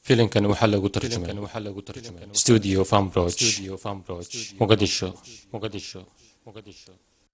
filimkan waxaa lagu tarjumay studio fambroch muqadisho muqadisho muqadisho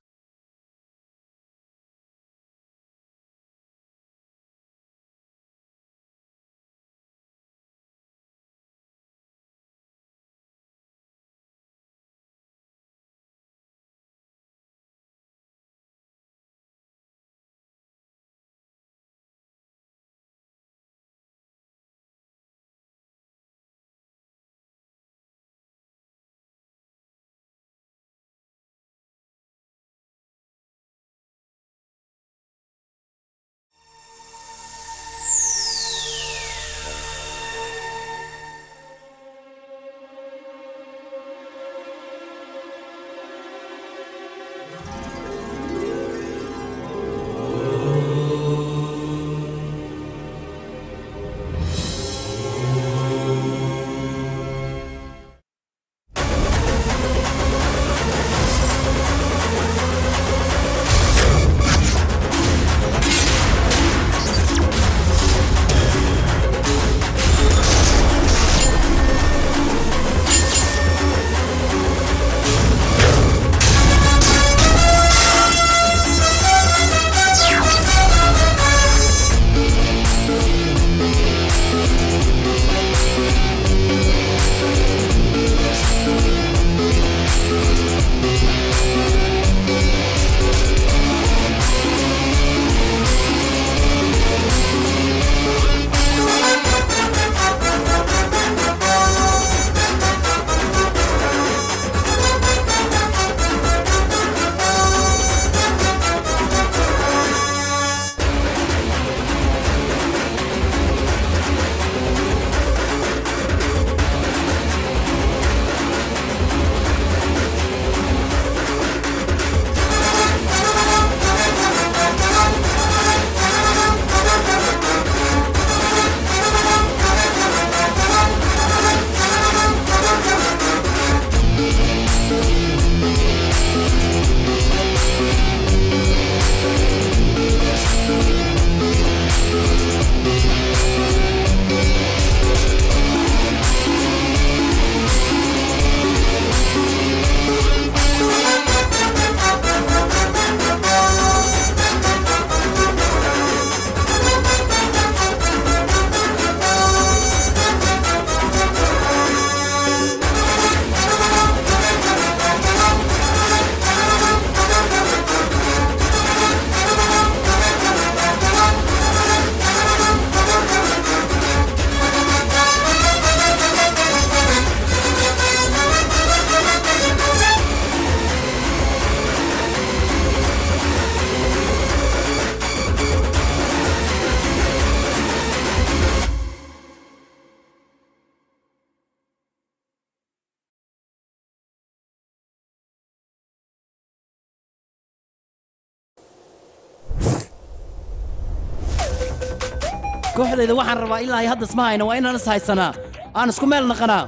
kooxdayda waxaan rabaa ilaa ay hadda isma hayna waa inaan is haysanaa aan isku meel naqanaa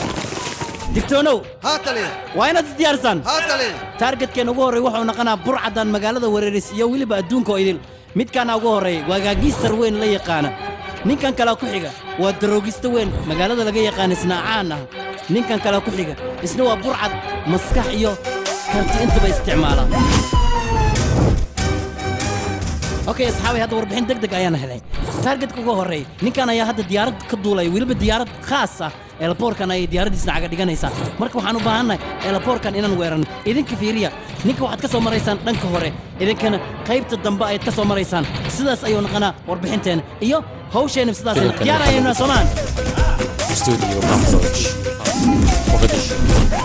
digtoonow haa taliya waa inaad is diyaarsaan haa taliya taargetkeen ugu horreey wuxuu naqanaa burcadan magaalada wereeris iyo weliba adduunka oo idil midkaana ugu horreey waa gaagiistar weyn la yaqaana ninkan kale ku xiga waa daroogista weyn magaalada laga yaqaana isna caan ah ninkan kale ku xiga isna waa burcad maskax iyo karti intaba isticmaala okay asxaabay hadda warbixin deg deg ayaan helay taargetka ugu horreey ninkan ayaa hadda diyaarad ka duulay weliba diyaarad khaas ah eelaboorkan ayay diyaaradiisna caga dhiganaysaa marka waxaan u baahannahay eelaboorkan inaan weeranno idinka fiiriya ninka waxaad ka soo maraysaan dhanka hore idinkana qaybta dambe ayaad ka soo maraysaan sidaas ayuu naqanaa warbixinteenna iyo hawsheenna sidaas Filimkan diyaar ayayna soomaan studio fambroch muqadisho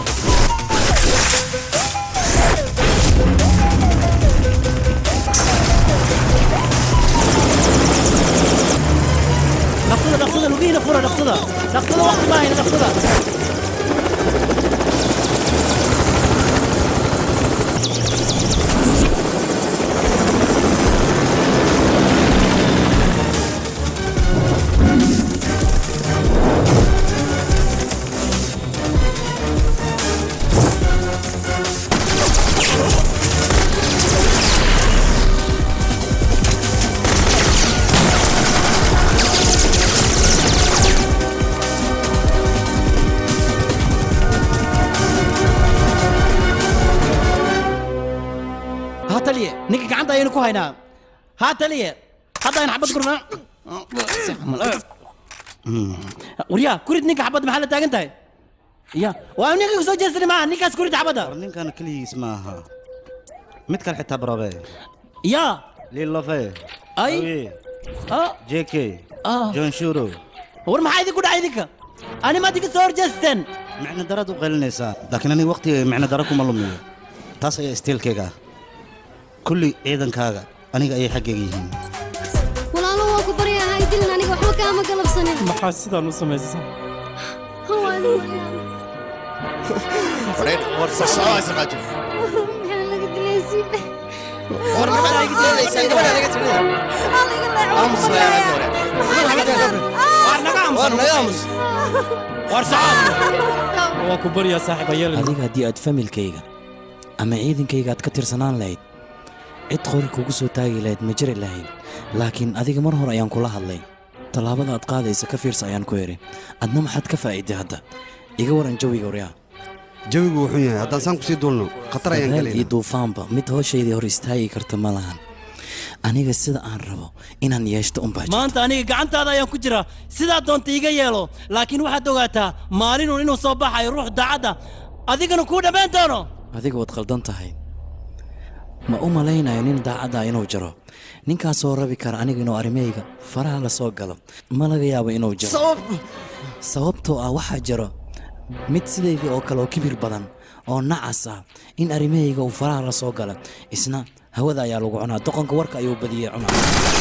dhaqsada dhaqsada lugihiina fura dhaqsada dhaqsada waqti ma hayna dhaqsada aynu ku haynaa haa taliye hadda aynu xabad gurnaa waryaa kurid ninka xabad maxaa la taagan tahay ya waa ninka kusoo jeestani maaha ninkaas kurid xabadda ninkan keligiis ma aha mid kale xitaa barabe ya lilofe ay ah jk ah john shuro war maxaa idinku dhacay idinka ani maad iga soo horjeesteen micno daraad u qaylinaysaa laakiin aniga waqtiga micno dara kuma lumiyo taas ayaa istiilkayga ah kulli ciidankaaga aniga ayay xaggayga yihiin walaalo waa ku baryaa hay dilin aniga waxba kaama galabsanin maxaa sidaan u samaysay Waa idin war maxaa laga dilaysi war socod waa ku baryaa saaxiib ayeel adiga haddii aad familkayga ama ciidankayga aad ka tirsanaan lahayd cid qori kugu soo taagi lahayd ma jiri lahayn laakiin adiga mar hore ayaan kula hadlay tallaabada aad qaadaysa ka fiirsa ayaan ku idhi adna maxaad ka faa'iiday hadda iga waran jawiga waryaa jawigu wuxuu yahay haddaan saan kusii duulno khatar ayaan dabaal iyo galayna duufaanba mid hooshayda hor istaagi karta ma lahan aniga sida aan rabo inaan yeeshto unbaa jirta maanta aniga gacantaada ayaan ku jiraa sidaa doonta iga yeelo laakiin waxaad ogaataa maalinun inuu soo baxayo ruux daacadda adigana kuu dhammayn doono adiga waad qaldan tahay ma u malaynayo nin daacadda inuu jiro ninkaasoo rabi kara aniga inuu arrimahayga faraha la soo galo ma laga yaabo inuu jiro sababtoo ah waxaa jiro mid sidaydii oo kale oo kibir badan oo nacas ah in arrimahayga uu faraha la soo galo isna hawada ayaa lagu cunaa doqonka warka ayuu badiyey cunaa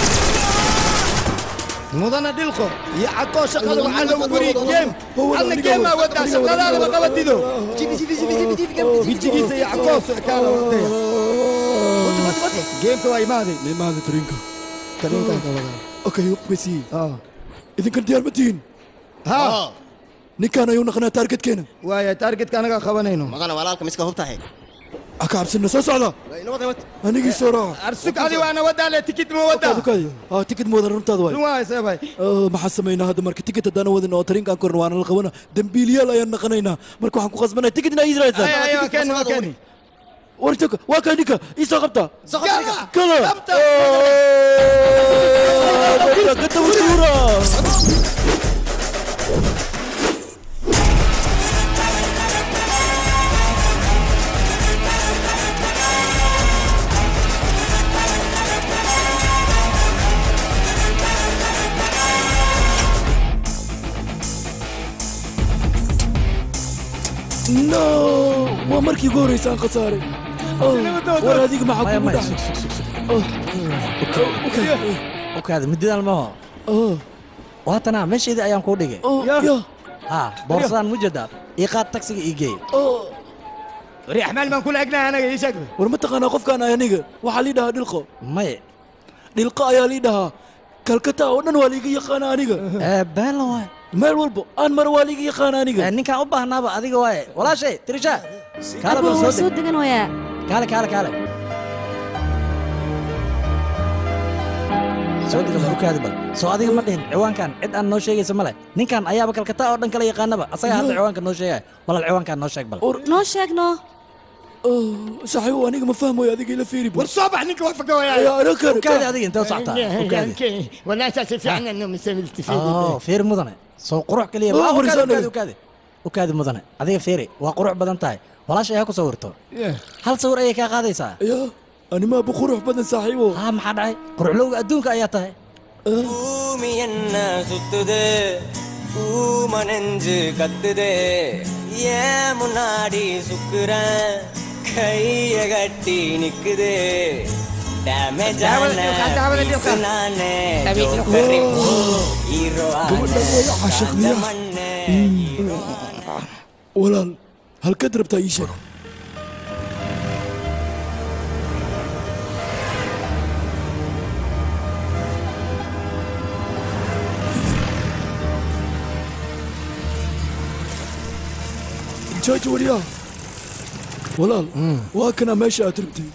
mudana dhilqo iyo cadkoo shaqada waxaa lagu guri geem adna geemaa wadaa shaqadaadaba qabatido bijigiisa iyo cadkoo sockaala wadaya geemka waa imaaday imaada tariinka okay wesi idinkan diyaar ma tihiin ha ninkaan ayuu naqnaa taargetkeena waaya taargetka anagaa qabanayno maqana walaalka miska hubtahay aka cabsina soo socda anigii soo raaca arsug adi waana wadaale tikid ma wadaa aa tikid moodan runtaada waay run waay seebay maxaa samaynaa hadda marka tikid haddaan wadin oo tariinkaan korna waana la qabana dembiiliyaal ayaan naqanaynaa marka waxaan ku qasbanaya tikid inaa israaysaan Ay, ay, waa keeni waa keeni warjaka waa kaa ninka ii soo qabta kala gadawasuura no waa markii ugu horreysa aan khasaaray Oh, war adiga maxaa kugu dhacay okaada mididaan maho Oh, waatanaa meeshaydii ayaan kuu dhigay oh, ya haa boorsadaan mujedaa ii qaad tagsiga ii geey oh. wari axmaal baan kula egnahay anaga ii sheeg war ma taqaanaa qofkaan ahay aniga waxaa lii dhahaa dhilqo maye dhilqo ayaa lii dhahaa kalkata oo dhan waa liiga yaqaana aniga ee beela waay meel walba aan mara waa liiga yaqaana aniga Ee, ninkaan u baahnaaba adiga waaye walaashay tirisha kaale bal waa soo soo deg degan wayaa kaale kaale kaale soo dega bal ukaadi bal soo adiga ma dhihin ciwaankan cid aan noo sheegaysa ma leh ninkan ayaaba kalkata oo dhan kala yaqaanaba asaga hadda ciwaanka noo sheegaya walaal ciwaankaan noo sheeg bal noo sheegno saaxiibo aniga ma fahmayo adiga ila fiiri war soo bax ninka waa faga wayaa ayaa ana kar ukaadi adiga intee u socotaa ukaadi walaashaasi fiican anno misamilti oo fiiri mudane soo qurux kaliya Oh, ma ukaadi warisaan ukaadi ukaadi ukaadi mudane adiga fiiri waa qurux badan tahay walaashay ha ku sawirto hal sawir ayay kaa qaadaysaa ya animaa bu qurux badan saaxiibo haa maxaa dhacay quruxlowga adduunka ayaa tahay பூமி என்ன சுத்துது பூம நெஞ்சு கத்துது ஏன் முன்னாடி சுக்குறேன் கைய கட்டி நிக்குது டேமேஜ் நானே ஹீரோ மண்ணே walaal halkaad rabtaa ii sheeg jooji waryaa walaal waa kana meesha aad rabtay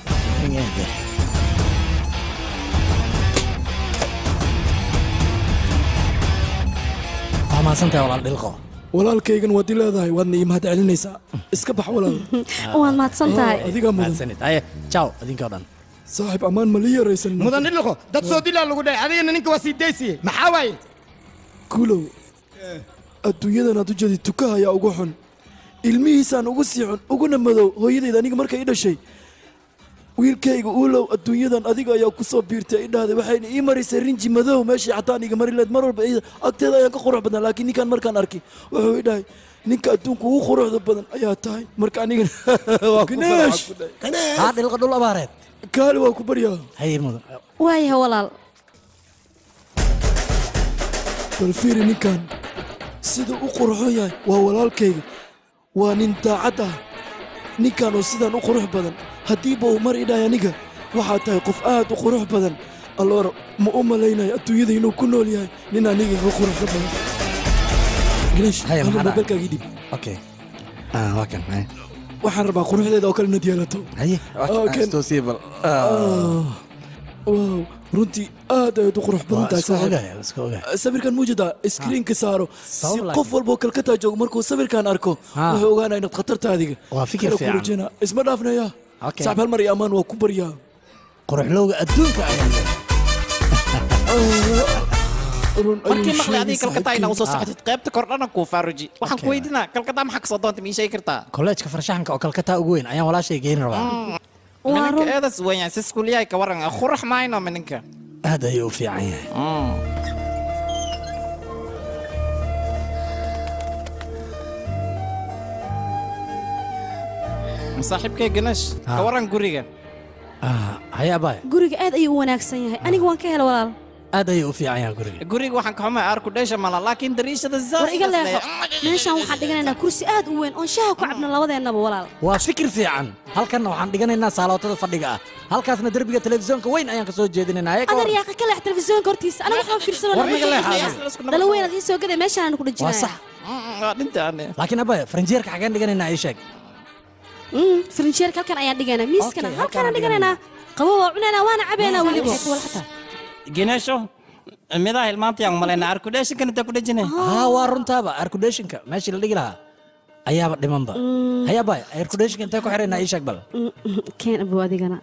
waa mahadsantahay walaal dhilqo walaalkaygan waad i leedahay waadna ii mahad celinaysaa iska bax walaal waad mahadsan tahay adigaa mudan mahadsanid haye jaw idinkoo dhan saaxiib ammaan ma la yaraysan mudan dhilqo dad soo dilaa lagu dhahay adigana ninka waa sii daysiye maxaa waaye kulow adduunyadan aad u jeedid tukaha ayaa ugu xun ilmihiisaan ugu sii xun uguna madow hooyadayda aniga markay i dhashay wiilkayga uulow adduunyadan adiga ayaa ku soo biirtay i dhahday waxayna ii marisay rinji madow meeshii xataan iga mari leed mar walba iyada agteeda ayaan ka qurux badnaa laakiin ninkaan markaan arkay wuxuu i dhahay ninka adduunka ugu quruxda badan ayaa tahay marka anigana waa ku Ganeesh! haa dhilqa dhul abaareed kaali waa ku baryaa haye mudan waayahay walaal bal fiiri ninkan sida u qurxoon yahay waa walaalkayga waa nin daacad ah ninkan oo sidaan u qurux badan haddiiba uu mar idhahay aniga waxaa tahay qof aad u qurux badan alloora ma u malaynayo adduunyada inuu ku nool yahay nin aniga iga quruxda badan ganeesh Haya, hal maxaa dhacay? mobilkaagii dhib okay ah waa kan haye waxaan rabaa quruxdeeda oo kale inaad yeelato haye Ah, kan. toosiibal Ah, wow runtii aad ayaad u qurux badan tahay iska saaxiib. ogahay iska ogahay sawirkan muujada iskriinka saaro si Sabab qof walba oo kalkataa joogo markuu sawirkan arko Ha. wuxuu ogaanaya inaad khatarta adiga Waa fikir Kala fiican. kurujina. isma dhaafnaya Okay. saaxib hal mar iyo ammaan waa ku baryaa quruxlowga adduunka ayaa markii maqlay adiga kalkataa inaa usoo socotid qaybta kordhana kuu faaruji waxaan ku weydinaa kalkataa maxaa kasoo doonta ma ii sheegi kartaa kolleejka farshaxanka oo kalkataa ugu weyn ayaan walaashay geyn rabaa mininka eedas weeyaan si iskuulyahay ka waran qurax maayno mininka aad ayuu u fiican yahay saaxiibkay ganash ka waran guriga haye abaay guriga aad ayuu u wanaagsan yahay aniga waan ka hela walaal aad ayuu u fiican yahay guriga guriga waxaan ka xumaa aarku dheesha mala laakiin dariishada war iga zaaid leexo meeshaan waxaan dhiganaynaa kursi aad u weyn oon shaaha ku cabno labadeennaba walaal waa fikir fiican halkanna waxaan dhiganaynaa saalootada fadhiga ah halkaasna derbiga telefisyoonka weyn ayaan ka soo jeedinaynaa ayaga adar yaaqa ka leex telefisyoonka hortiisa aniga waxaan fiirsano War naga leexaada. dalo weyn aad ii soo gaday meeshaan ku waa dhajinaya sax laakiin abaay faranjeerka xageen dhiganaynaa ii sheeg farinjeerka halkan ayaan dhigaynaa miiskana halkaan dhiganaynaa qabo waa cunaynaa waana cabaynaa weliba gineesho midaa hilmaantayaan malayna aarku dheeshinkan intaa ku dhejine haa waa runtaaba airkudeshinka meeshii la dhigi lahaa ayaaba dhimanba haye abaay airkudeshinka intee ku xiraynaa ii sheeg bal keen abow adigana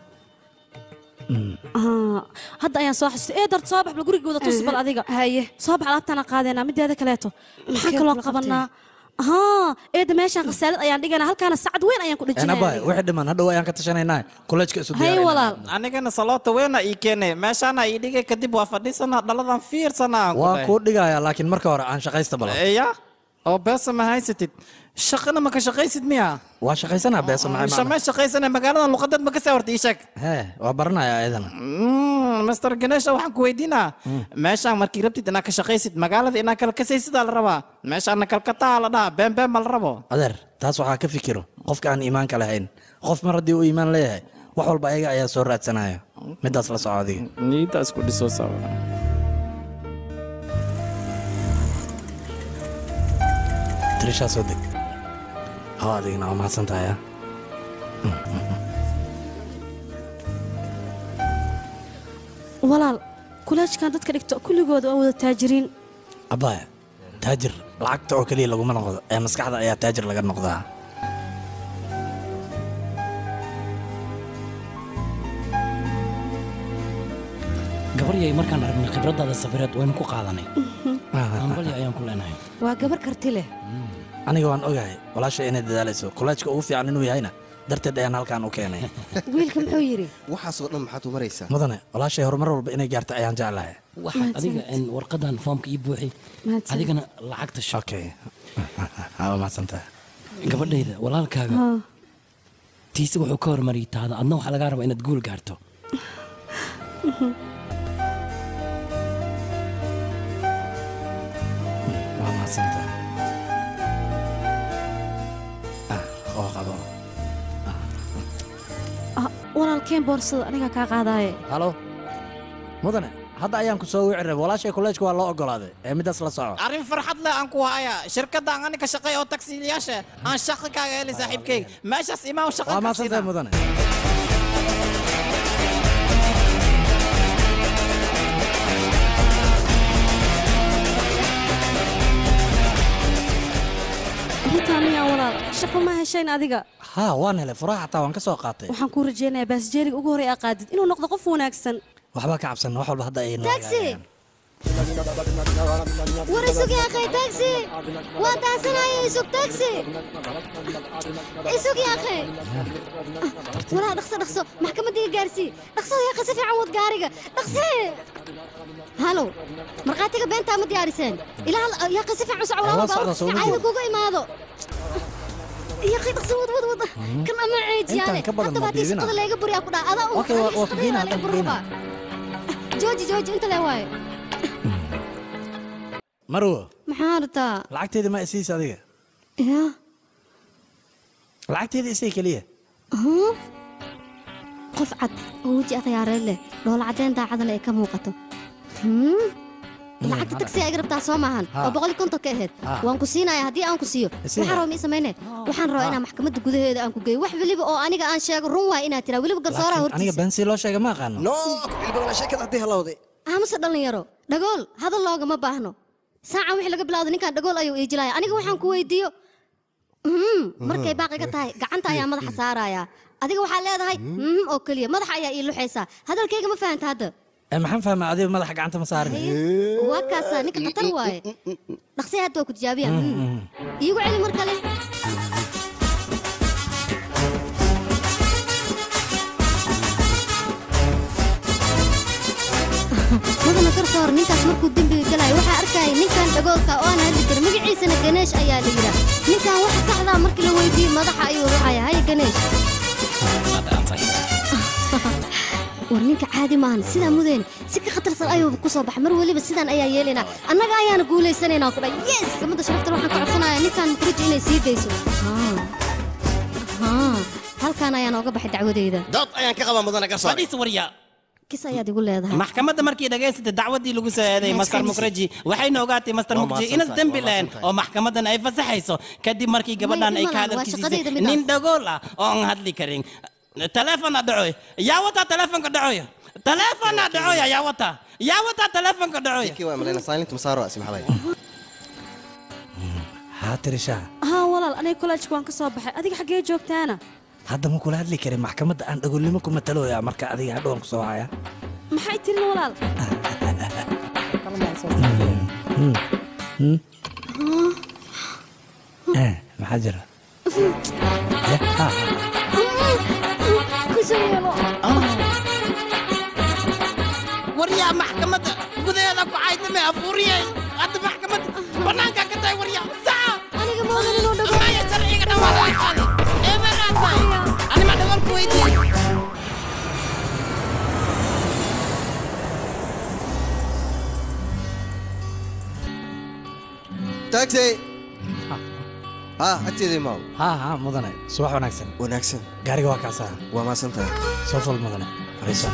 Ah, hadda ayaan soo xasustay ee dart soo bax bal gurigooda tus bal adiga haye soo bax alaabtaana qaadeenaa mideeda kaleeto maxaan kaloo qabanaa haa eedda meeshaan khasaalad ayaan dhiganaa halkaana sacad weyn ayaan ku een abaay dhejinaya wixii dhiman hadhow ayaan ka tashanaynaa kolleejka isu haye diyaarina walaal anigana saloota weena ii keenay meeshaana ii dhigay kadib waa fadhiisanaa dhaladan fiirsanaa waan kuu dhigayaa laakiin marka hore aan shaqaysta bala ya oo beesa ma haysatid shaqana ma ka shaqaysid miya waa shaqaysanaa beesa maxay shame macna shaqaysana magaaladan luqadad ma ka saa horta ii sheeg hee waa baranayaa ayadana master ganesha waxaan ku weydiinaa meeshaan markii rabtid inaad ka shaqaysid magaalada inaad kala kasaysidaa la rabaa meeshaana kalkataa la dhahaa been been ma la rabo adeer taas waxaa ka fikiro qofka aan iimaanka lahayn qof mar haddii uu iimaan leeyahay wax walba ayaga ayaa soo raadsanaya midaas la soco adiga niida isku dhiso sawa tirishaa soo deg haw adigna waa mahadsan tahay ah walaal kuleejkan dadka dhigto kulligooda waa wada taajiriin abbaaya taajir lacagta oo keliya laguma noqdo ee maskaxda ayaa taajir laga noqdaa gabaryay markaan aragnay khibraddaada safireed waynu ku qaadanay ambalya ayaan ku leenahay waa gabar karti leh aniga waan ogahay walaasha inay dadaalayso koleejka ugu fiican inuu yahayna darteed ayaan halkaan u keenay wiilka muxuu yidhi waxaasoo dhan maxaad u maraysaa mudane walaashay horumar walba inay gaarto ayaan jeclahay waxaad adiga in warqadan foomka ii buuxi Mahadsan. adigana lacagta sho okay waa mahadsantahay gabadhayda walaalkaaga Haa. tiise wuxuu ka hormariyay taada adna waxaa lagaa rabaa inaad guul gaarto waa mahadsantahay ah oo qabo Ah, walaalkeen boorsada anigaa kaa qaadaaye halo mudane hadda ayaan ku soo wici rabay walaashay koleejka waa loo ogolaaday ee midaas la soco arrin farxad leh aan ku haya shirkadaan anika shaqeey oo taksiilayaasha aan shaqa kaaga helay saaxiibkayga meeshaas imaan shaqa waa ka mahadsantahay siina mudane runtaa miyaa walaal shaqo ma heshayn adiga haa waan helay furaha xataa waan ka soo qaatay waxaan kuu rajaynayaa baasjeeliga ugu horey aa qaadid inuu noqdo qof wanaagsan waxba ka cabsan wax walba hadda ay noo taxi war isug yaaqay taxi waan daansanaya isug taxi isug yaaqay walaa dhaqso dhaqso maxkamadiga gaarsii dhaqso yaaqay si fiican wad gaariga dhaqsi halow markhaatiga beentaa ma diyaariseen ilaa yaaqay si fiican u soco Waa socdaa, soo cayda wadi. kuga imaado yaaqay dhaqso wad wad wad kan ama ceejiyaane Intaan ka badan haddaba ma haddii diidina. shaqada layga buriyaa ku dhaha adaa Okay, waa- waa ku geynaa, haddaan ku geynaa. jooji jooji inta lee waaye marwo maxaa rabtaa lacagteeda ma isiis adiga yaa lacagteeda isii keliya Huh? qof cad oo weji akhyaareed leh dhoola caddeyn daacadana ay ka muuqato Hmm? lacagta tagsi ay rabtaa soo maahan Ha. oo boqol kontonka ahayd Ha. waan ku siinaya haddii aan ku siiyo Isii waxaan ha. rabaa mii samayne waxaan rabaa inaan maxkamadda gudaheeda aan ku geeyo wax weliba oo aniga aan sheego run waay inaad tiraa weliba garsooraha Laakiin aniga hortiisa been si loo sheega ma aqaano no ilbana sheekada haddii halowday amase dhallinyaro dhagool hadal loogama baahno saacan wixii laga bilowda ninkaan dhagool ayuu iijilaya aniga waxaan ku weydiiyo Mhm, markay baaqiga tahay gacanta ayaa madaxa saaraya adiga waxaa leedahay mhm oo keliya madaxa ayaa ii luxaysaa hadalkayga ma fahanta hadda Ee, maxaan fahmaa adiga madaxa gacanta ma saarin waa kaasaa ninka khatar waaye dhaqsi hadda waa ku tijaabiya iigu celi mar kale mudana garsoor ninkaas markuu dembiga galayo waxaa arkaya ninkan dhagoolka oo aan hadli karin magaciisana ganeesh ayaa la yidhaa ninkan waxa saxdaa markii la weydiiyo madaxa ayuu ruxaya haya ganeesh war ninka caadi maahan sidaa mudeen si ka khatarsan ayuu ku soo baxay mar weliba sidaan ayaa yeelaynaa annaga ayaana guulaysanaynaa ku dhan yes gabadha sharafta waxaan ka codsanayaa ninkan mukriji inay sii dayso Haa. Haa. halkaan ayaan ooga baxay dacwadeyda dood ayaan ka qabaa mudana garsoor fadhiis warya kis ayaad igu leedahay maxkamadda markii dhagaysatay dacwadii lagu soo eeday Maxay master isqaadisay? mukraji waxayna ogaatay master Waa mukraji mahadsantahay, inas dembi waa lahayn mahadsantahay. oo maxkamaddan ay fasaxayso kadib markii gabadhan ay ka Waa hadalkiisisay shaqadayda midaas. nin dhagool ah oo aan hadli karin teleefona dhacoy yaa wataa teleefonka dhacoy teleefona dhacoy yaa wataa yaa wataa teleefonka dhacoy kii waa malayna saalinta masaaro asmaxday haa tirishaa haa walaal aniga kollejka waan ka soo baxay adiga xaggee joogtaana hadda ma kula hadli karin maxkamadda aan dhagoolnimo ku matalooya marka adiga hadhowan ku soo haya maxay tirin walaal Hmm. Hmm. Eh, maxaa jira Eh, ha, ha. waryaa maxkamadda gudaheeda ku caydame afuuriyey hadda maxkamadda bannaankaa ka tahay waryaa saca aniga moodan inuu dhago maya sharciga dhawaalaaqaani eemeeraad tahay anima dhagoolku weydiiye taxi ha agteedii maaw haa haa mudane subax wanaagsan wanaagsan gaariga waa kaasaa waa maasan tahay soo fal mudane fadhiiso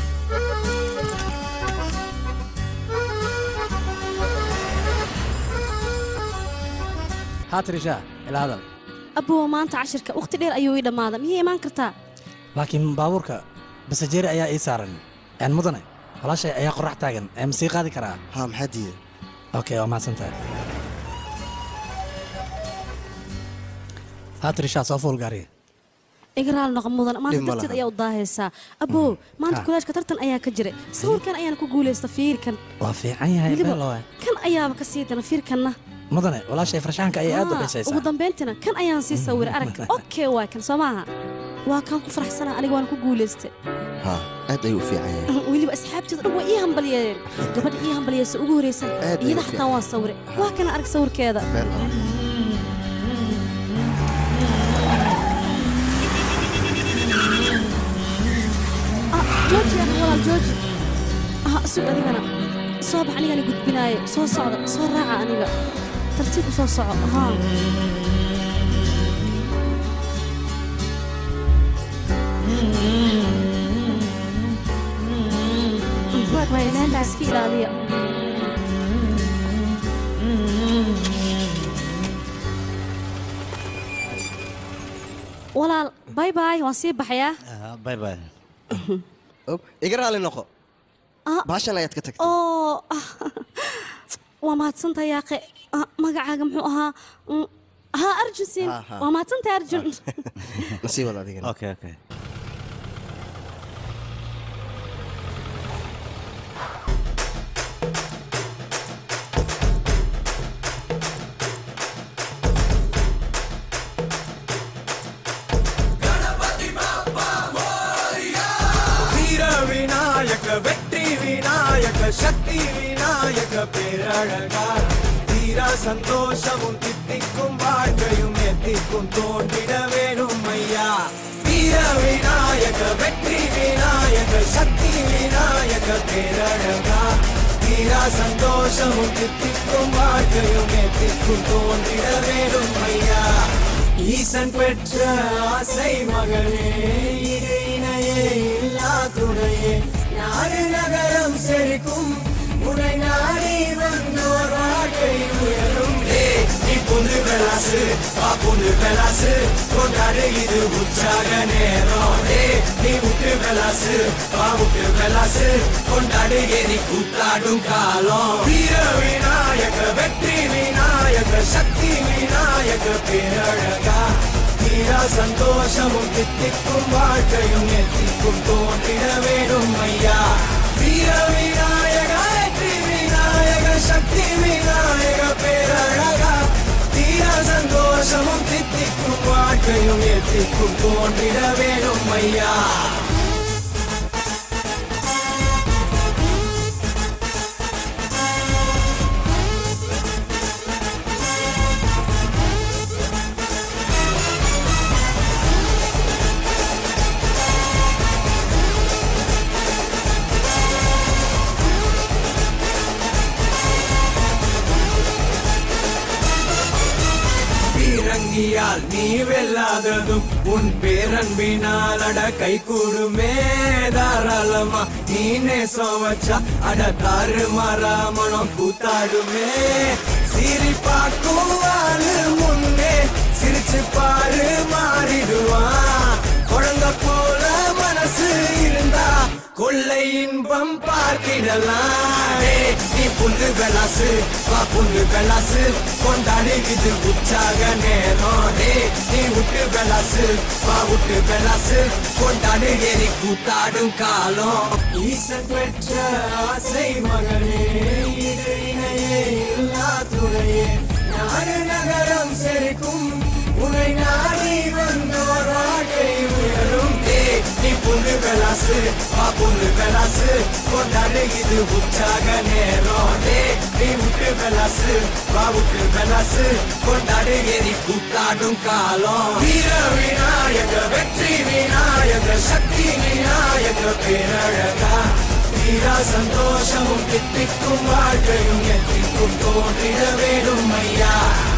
haa tirishaa ilaa hadal abbowa maanta cashirka wakhti dheer ayuu ii dhammaaday miyay imaan kartaa laakiin baabuurka basajeeri ayaa ii saaran een mudane walaashay ayaa qorax taagan ee ma sii qaadi karaa ha maxaa diiday okay waa mahadsan tahay haa tirishaa soo fuul gaariga iga raali noqon mudan maanta Dhib ma darteed laha. ayaa u daahaysaa abbow maanta Ha. koleejka tartan ayaa ka jiray sawirkan ayaana ku guulaysta fiirkan waa fiican yahay Weliba- beelo waay. kan ayaaba ka sii dana fiirkanna mudane walaashay farshaxanka ayay aad u Haa, dhisaysaa ugu dambayntina kan ayaan sii sawiray aragka okay waay kan soo maaha waa kaan ku faraxsanaa aniga waan ku guulaystay ha aad ayuu u fiican yahay weliba asxaabteedu dhan waa ii hambalyeeyeen gabadha ii hambalyeysa ugu horeysan Aad bay iyada u xataa fiican. waan sawiray waa kana arag sawirkeeda beel ah Ah, jooji ah walaal jooji ah sug adigana soo bax anigana gudbinaayo soo socda soo raaca aniga tartiib u soo soco haa Waynaanta iska ilaaliya walaal bay bay waan sii baxayaa bay bay Op, iga raali noqo Ah. baashan ayaad ka tagtay oo ah, waa mahadsantahay yaaqe Ah, magacaaga muxuu ahaa Mm, ها أرجو سين ها، ها. وما تنت أرجو nasiib wada adigana okay okay வீர விநாயக வெற்றி விநாயக சக்தி விநாயக பேரழகா தீரா சந்தோஷமும் தித்திக்கும் வாழ்க்கையும் எத்திக்கும் தோன்றிட வேணும் ஐயா வீர விநாயக வெற்றி விநாயக சக்தி விநாயக பேரழகா தீரா சந்தோஷமும் தித்திக்கும் வாழ்க்கையும் எத்திக்கும் தோன்றிட வேணும் ஐயா ஈசன் பெற்ற ஆசை மகளே இரு இணையே இல்லா துணையே நாடு நகரம் செழிக்கும் உனை நாடி வந்தோர் வாழ்க்கை உயரும் ஏய், நீ பொண்ணு பெலாசு வா பொண்ணு பெலாசு கொண்டாடு இது உற்சாக நேரம் ஏய், நீ முட்டு பெலாசு வா முட்டு பெலாசு கொண்டாடு எரி கூத்தாடும் காலம் வீர விநாயக வெற்றி விநாயக சக்தி விநாயக பேரழகா தீரா சந்தோஷமும் தித்திக்கும் வாழ்க்கையும் எத்திக்கும் தோன்றிட வேணும் ஐயா வீர விநாயக வெற்றி விநாயக சக்தி விநாயக பேரழகா தீரா சந்தோஷமும் தித்திக்கும் வாழ்க்கையும் எத்திக்கும் தோன்றிட வேணும் ஐயா பீரங்கியால் நீ வெல்லாததும் உன் பேரன்பினால் அட கை கூடுமே தாராளமா நீ நேசம் வச்சா அட தாறு மாறா மனம் கூத்தாடுமே சிரி பார்க்கும் ஆளு முன்னே சிரிச்சு பாரு மாறிடுவான் குழந்தை போல மனசு இருந்தா கொள்ளை இன்பம் பார்த்திடலாம் டேய், நீ புல்லு பெலாசு வா புல்லு பெலாசு கொண்டாடி இது உற்சாக நேரம் டேய், நீ விட்டு பெலாசு வா விட்டு பெலாசு கொண்டாடி எரி கூத்தாடும் காலம் ஈசன் பெற்ற ஆசை மகனே இது இணையே இல்லா துணையே நாடு நகரம் செழிக்கும் உனை நாடி வந்தோர் வாழ்க்கை உயரும் டேய், நீ புல்லு பெலாசு வா புல்லு பெலாசு கொண்டாடு இது உற்சாக நேரம் டேய், நீ விட்டு பெலாசு வா விட்டு பெலாசு கொண்டாடு எரி கூத்தாடும் காலம் வீர விநாயக வெற்றி விநாயக சக்தி விநாயக பேரழகா வீரா சந்தோஷமும் தித்திக்கும் வாழ்க்கையும் எத்திக்கும் தோன்றிட வேணும் ஐயா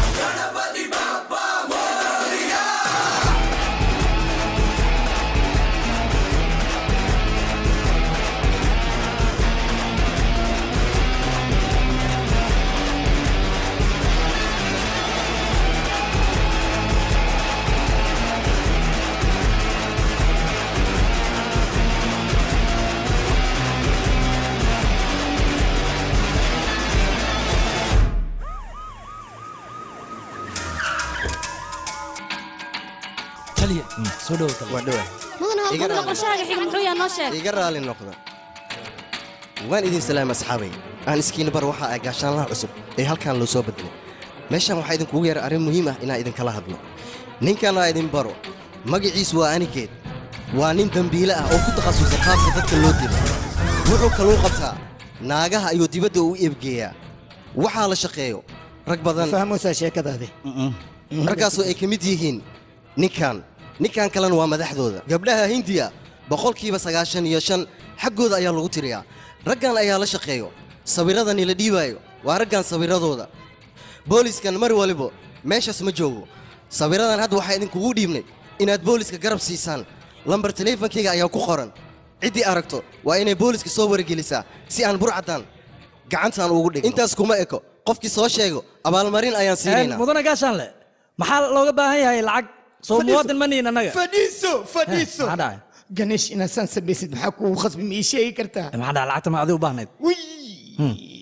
taliya soo dhowo taliya waa dhawa mudan Iga raali. qorshahaaga xiga muxuu yahay noo sheeg iga raali noqda waan idin salaama asxaabay aan iskiina bar waxa ay gaashaanlaha cusub ee halkan loo soo bedelay meeshan waxaa idinkugu yeeray arrin muhiim ah inaan idinkala hadlo ninkan aa idin baro magaciisu waa anigeed waa nin dembiile ah oo ku takhasusay qaabka dadka loo dilo wuxuu kaluu qabtaa naagaha ayuu dibadda u eebgeeyaa waxaa la shaqeeyo rag badan fahmuusaa sheekadaadi raggaasoo ay ka mid yihiin ninkan ninkan kalena waa madaxdooda gabdhaha hindiya boqolkiiba sagaashan iyo shan xaggooda ayaa lagu tiriyaa raggan ayaa la shaqeeyo sawirradani la dhiibaayo waa raggan sawiradooda booliskan mar waliba meeshaas ma joogo sawiradan hadda waxaa idinkugu dhiibnay inaad booliska garab siisaan lambar teleefankayga ayaa ku qoran ciddii aragto waa inay booliska soo wargelisaa si aan burcadan gacantaan ugu dhigno intaas kuma eko qofkii soo sheego abaalmarin ayaan siinaynaa mudane gaashaanle maxaa looga baahan yahay lacag soo muwaadin ma nihin annaga fadhiiso fadhiiso maxaa dhacay ganeesh inaad saan samaysid maxaa kugu khasbi ma ii sheegi kartaa maxaa dhacay lacagta ma adigu u baahnayd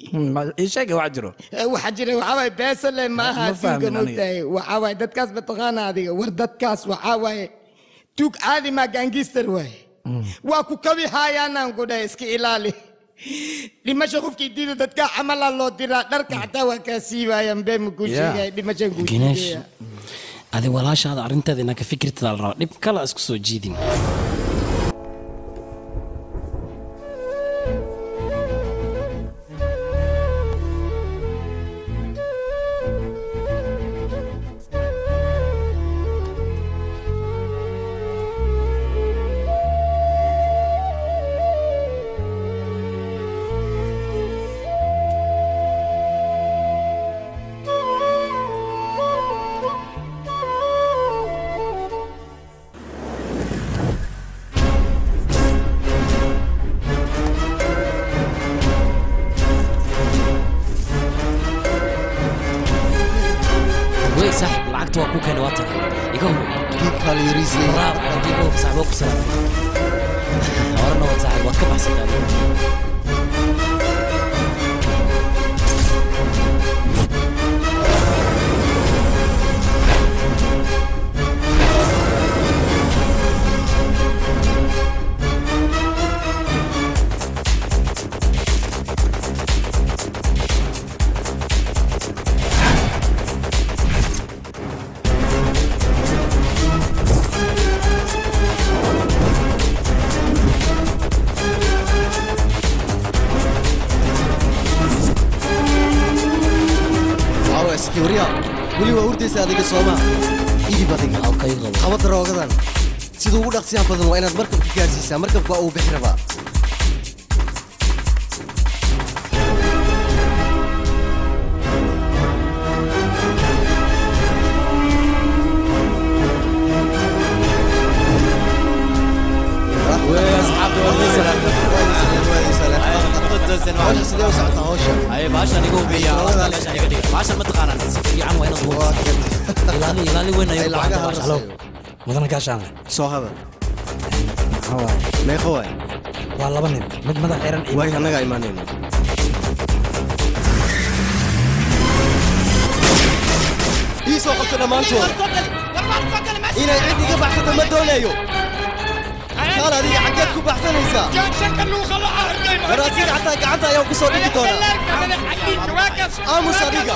ii sheega wax jiro waxaa jira waxaa waaye beesale maaha Ma fahmin tuuga aniga. mogtahay waxaa waaye dadkaas mataqaana adiga war dadkaas waxaa waaye tuug caadi maa gaangister waaye waa ku kabi haayaanaan ku dhahay iska ilaali dhimasho qofkii diida dadka camalaa loo diraa dharka xataa waa kaa siibaayaan bee makuu Yeah. sheegaya dhimashaan kuu gineesh sheegaya adi walaashaada arrinteeda inaa ka fikirtada la rabaa dhib kale isku soo jiidin wey saaxib lacagta waa kuu keena waa tara iga hubi braaf adiga iga hubi saaxib waa ku salaamay horena waad saaxib waad ka baxsataa adiga caawa iskibriya weli waa hurdaysa adiga sooma iib adiga qaba daroogadan sida ugu dhaqsiyaha badan waa inaad markabka gaarsiisaa markabka waa uu bixi rabaa hawsha sidee u socotaa hawsha ay baashan igu hubiya alaabta meeshan iga dhiga baashan ma taqaanaan si fiican waa inaad hubisaa ilaali ilaali weyn ayay ku baahan baashan halo mudana gaashaan soo hadal maxaa waaye meeqa waay waa laba nin mid madax xiran iyo waay annagaa imaanayno ii soo qabto dhammaantood inay cid iga baxsato ma doonayo kaal adiga xaggeed ku baxsanaysaa war asiga xataa gacanta ayaan ku soo dhigi doonaa aamus adiga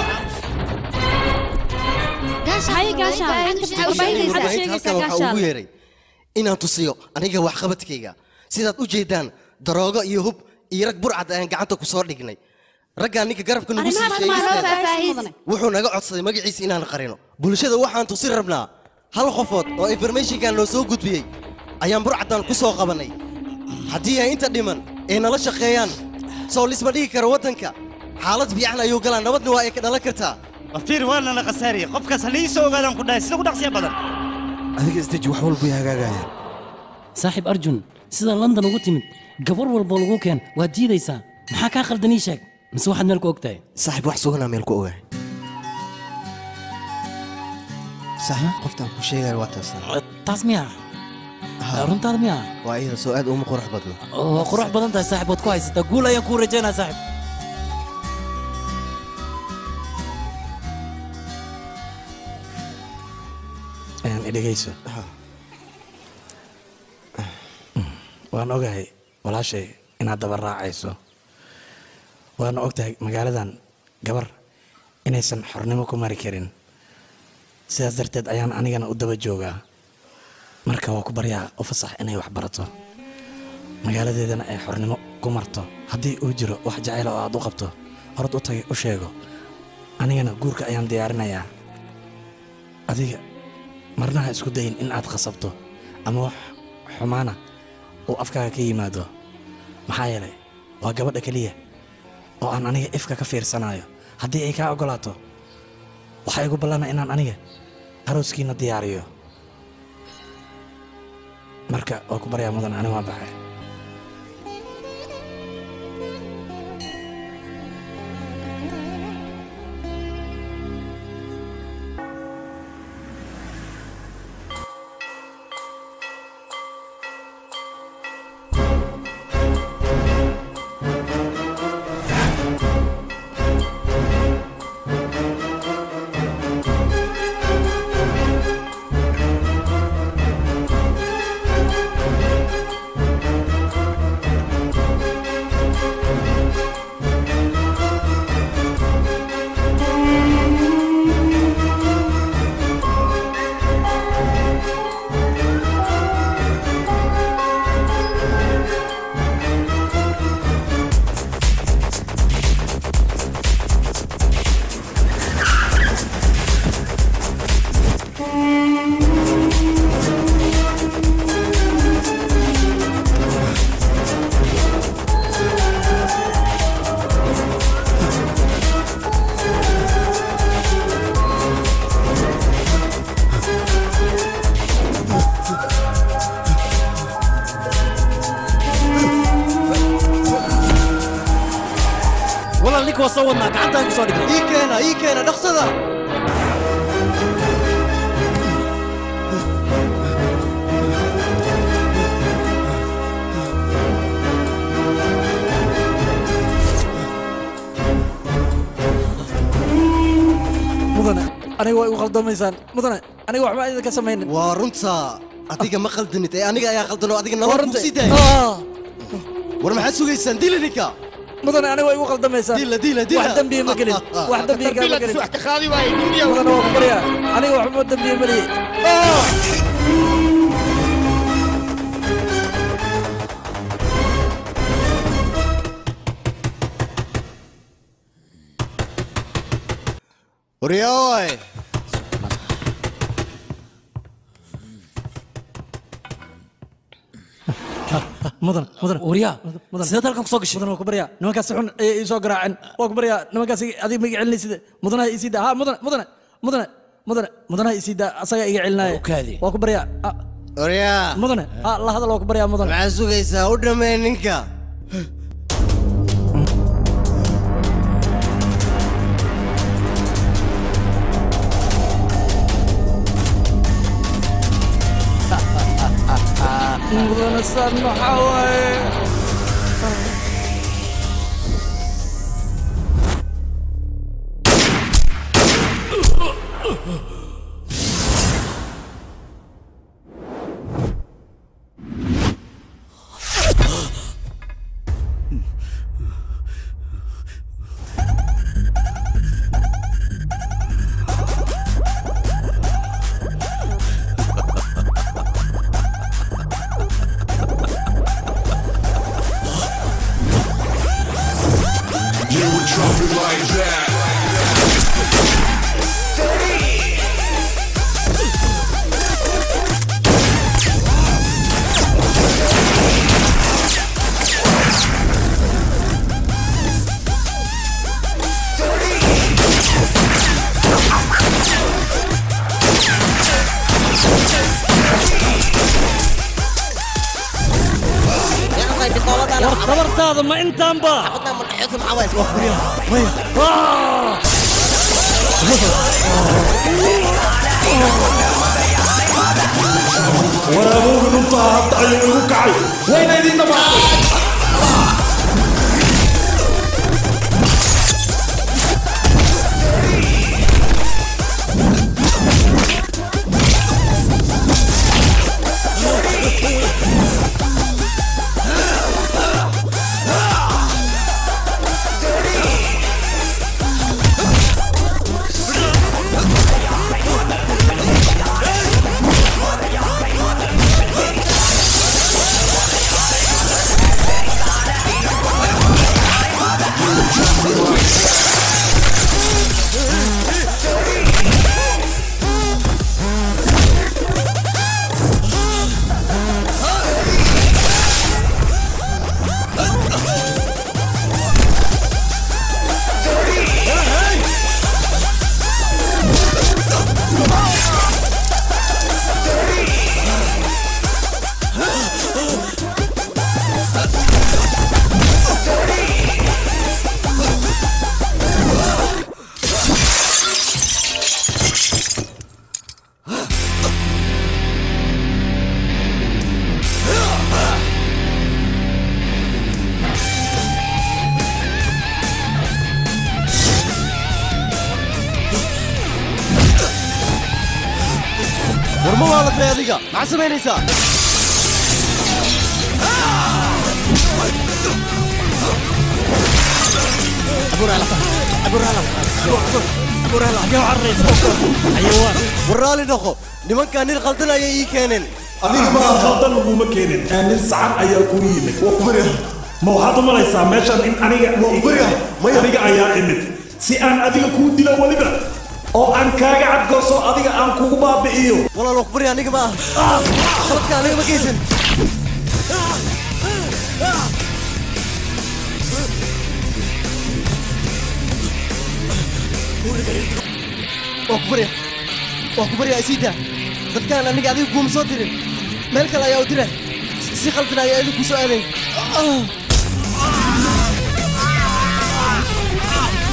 halkan waxaa ugu yeeray inaan tusiyo aniga waxqabadkayga sidaad u jeedaan daroogo iyo hub iyo rag burcad ayaan gacanta ku soo dhignay raggaa ninka garabka nagu siisay wuxuu naga codsaday magaciisa inaan qarino bulshada waxaan tusi rabnaa hal qofood oo informationkan noo soo gudbiyey ayaan burcaddan ku soo qabannay haddii ay inta dhiman ay nala shaqeeyaan soo lisma dhigi karo waddanka xaalad fiican ayuu galaa nabadna waa ay ka dhalan kartaa wafiir waana la khasaariya qofkaas halii soo ogaadaan ku dhahay sida ugu dhaqsiya badan adiga isdeji wax walba way hagaagayaan saaxiib arjun sida london ugu timid gabar walboo lagu keen waad diidaysaa maxaa kaa khaldan ii sheeg mise waxaad meel ku og tahay saaxiib wax suganaa meel ku ogahay sax qoftaan ku sheegaya waa taas taas miya runtaada miya waa iyada soo aad uma qurux badno waa qurux badan tahay saaxiib waad ku haysataa guul ayaan kuu rajaynaa saaxiib dhegayso waan ogahay walaashay inaad daba raacayso waana ogtahay magaaladan gabar inaysan xornimo ku mari karin sidaas darteed ayaan anigana u daba joogaa marka waa ku baryaa u fasax inay wax barato magaaladeedana ay xornimo ku marto haddii uu jiro wax jacayla oo aad u qabto orod u tagay u sheego anigana guurka ayaan diyaarinayaa adiga marnaha isku dayin in aad khasabto ama wax xumaana uu afkaaga ka yimaado maxaa yeelay waa gabadha keliya oo aan aniga ifka ka fiirsanayo haddii ay kaa oggolaato waxaa igu ballana inaan aniga arooskiina diyaariyo marka waa ku baryaa mudan ani waa baxay soo wadnaa gacantaan kusoo dhignay ii keena ii keena dhaqsada mudane aniga waa igu khaldamaysaan mudane aniga waxba idinka samaynin waa runta adiga ma khaldanid ee aniga ayaa khaldan oo adiga nolol runta. ku sii daaya Ah. war maxaad sugaysaan dila ninka mudane aniga waa igu khaldamaysaan dila dila dila wax dembiya ma gelin wax dembiya kaa ma gelin wax ka qaadi waaye dembiya mudane waa ku baryaa aniga waxba dembiya ma lihi waryaoy mudan mudan waryaa mudan sidaad halkan kusoo gashay mudan waa ku baryaa nimankaas si xun ayay ii soo garaaceen waa ku baryaa nimankaas adiga ma iga celinaysid mudanaha isii daa ha mudane mudane mudane mudane mudanaha isii daa asagaa iga celinaaye waa ku baryaa Ah, waryaa mudane ha la hadal waa ku baryaa mudane maxaad sugaysaa u dhammee ninka mudane saan maxaa waaye You would drop it like that. war tabartaada ma intaanba waraabowga runtaa hadda ayuu igu kacay wayna idin dhamaatay war ma waalatay adiga maxaad samaynaysaa war raali noqo nimankaa nin khaldan ayay ii keeneen adiga ma khaldan laguma keenin ee nin sacan ayaa kugu yimid ma waxaad u malaysaa meeshan in aniga aniga ayaa imid si aan adiga kuu dilo weliba oo aan kaaga cadgooso adiga aan kugu baabi'iyo walaal wakbari aniga ma ah khaladka aniga ma geysan waa ku barya waa ku barya isiida dadkaan aniga adiga kuuma soo dirin meel kale ayaa u dira si- si khaldan ayaa idinku soo aadayn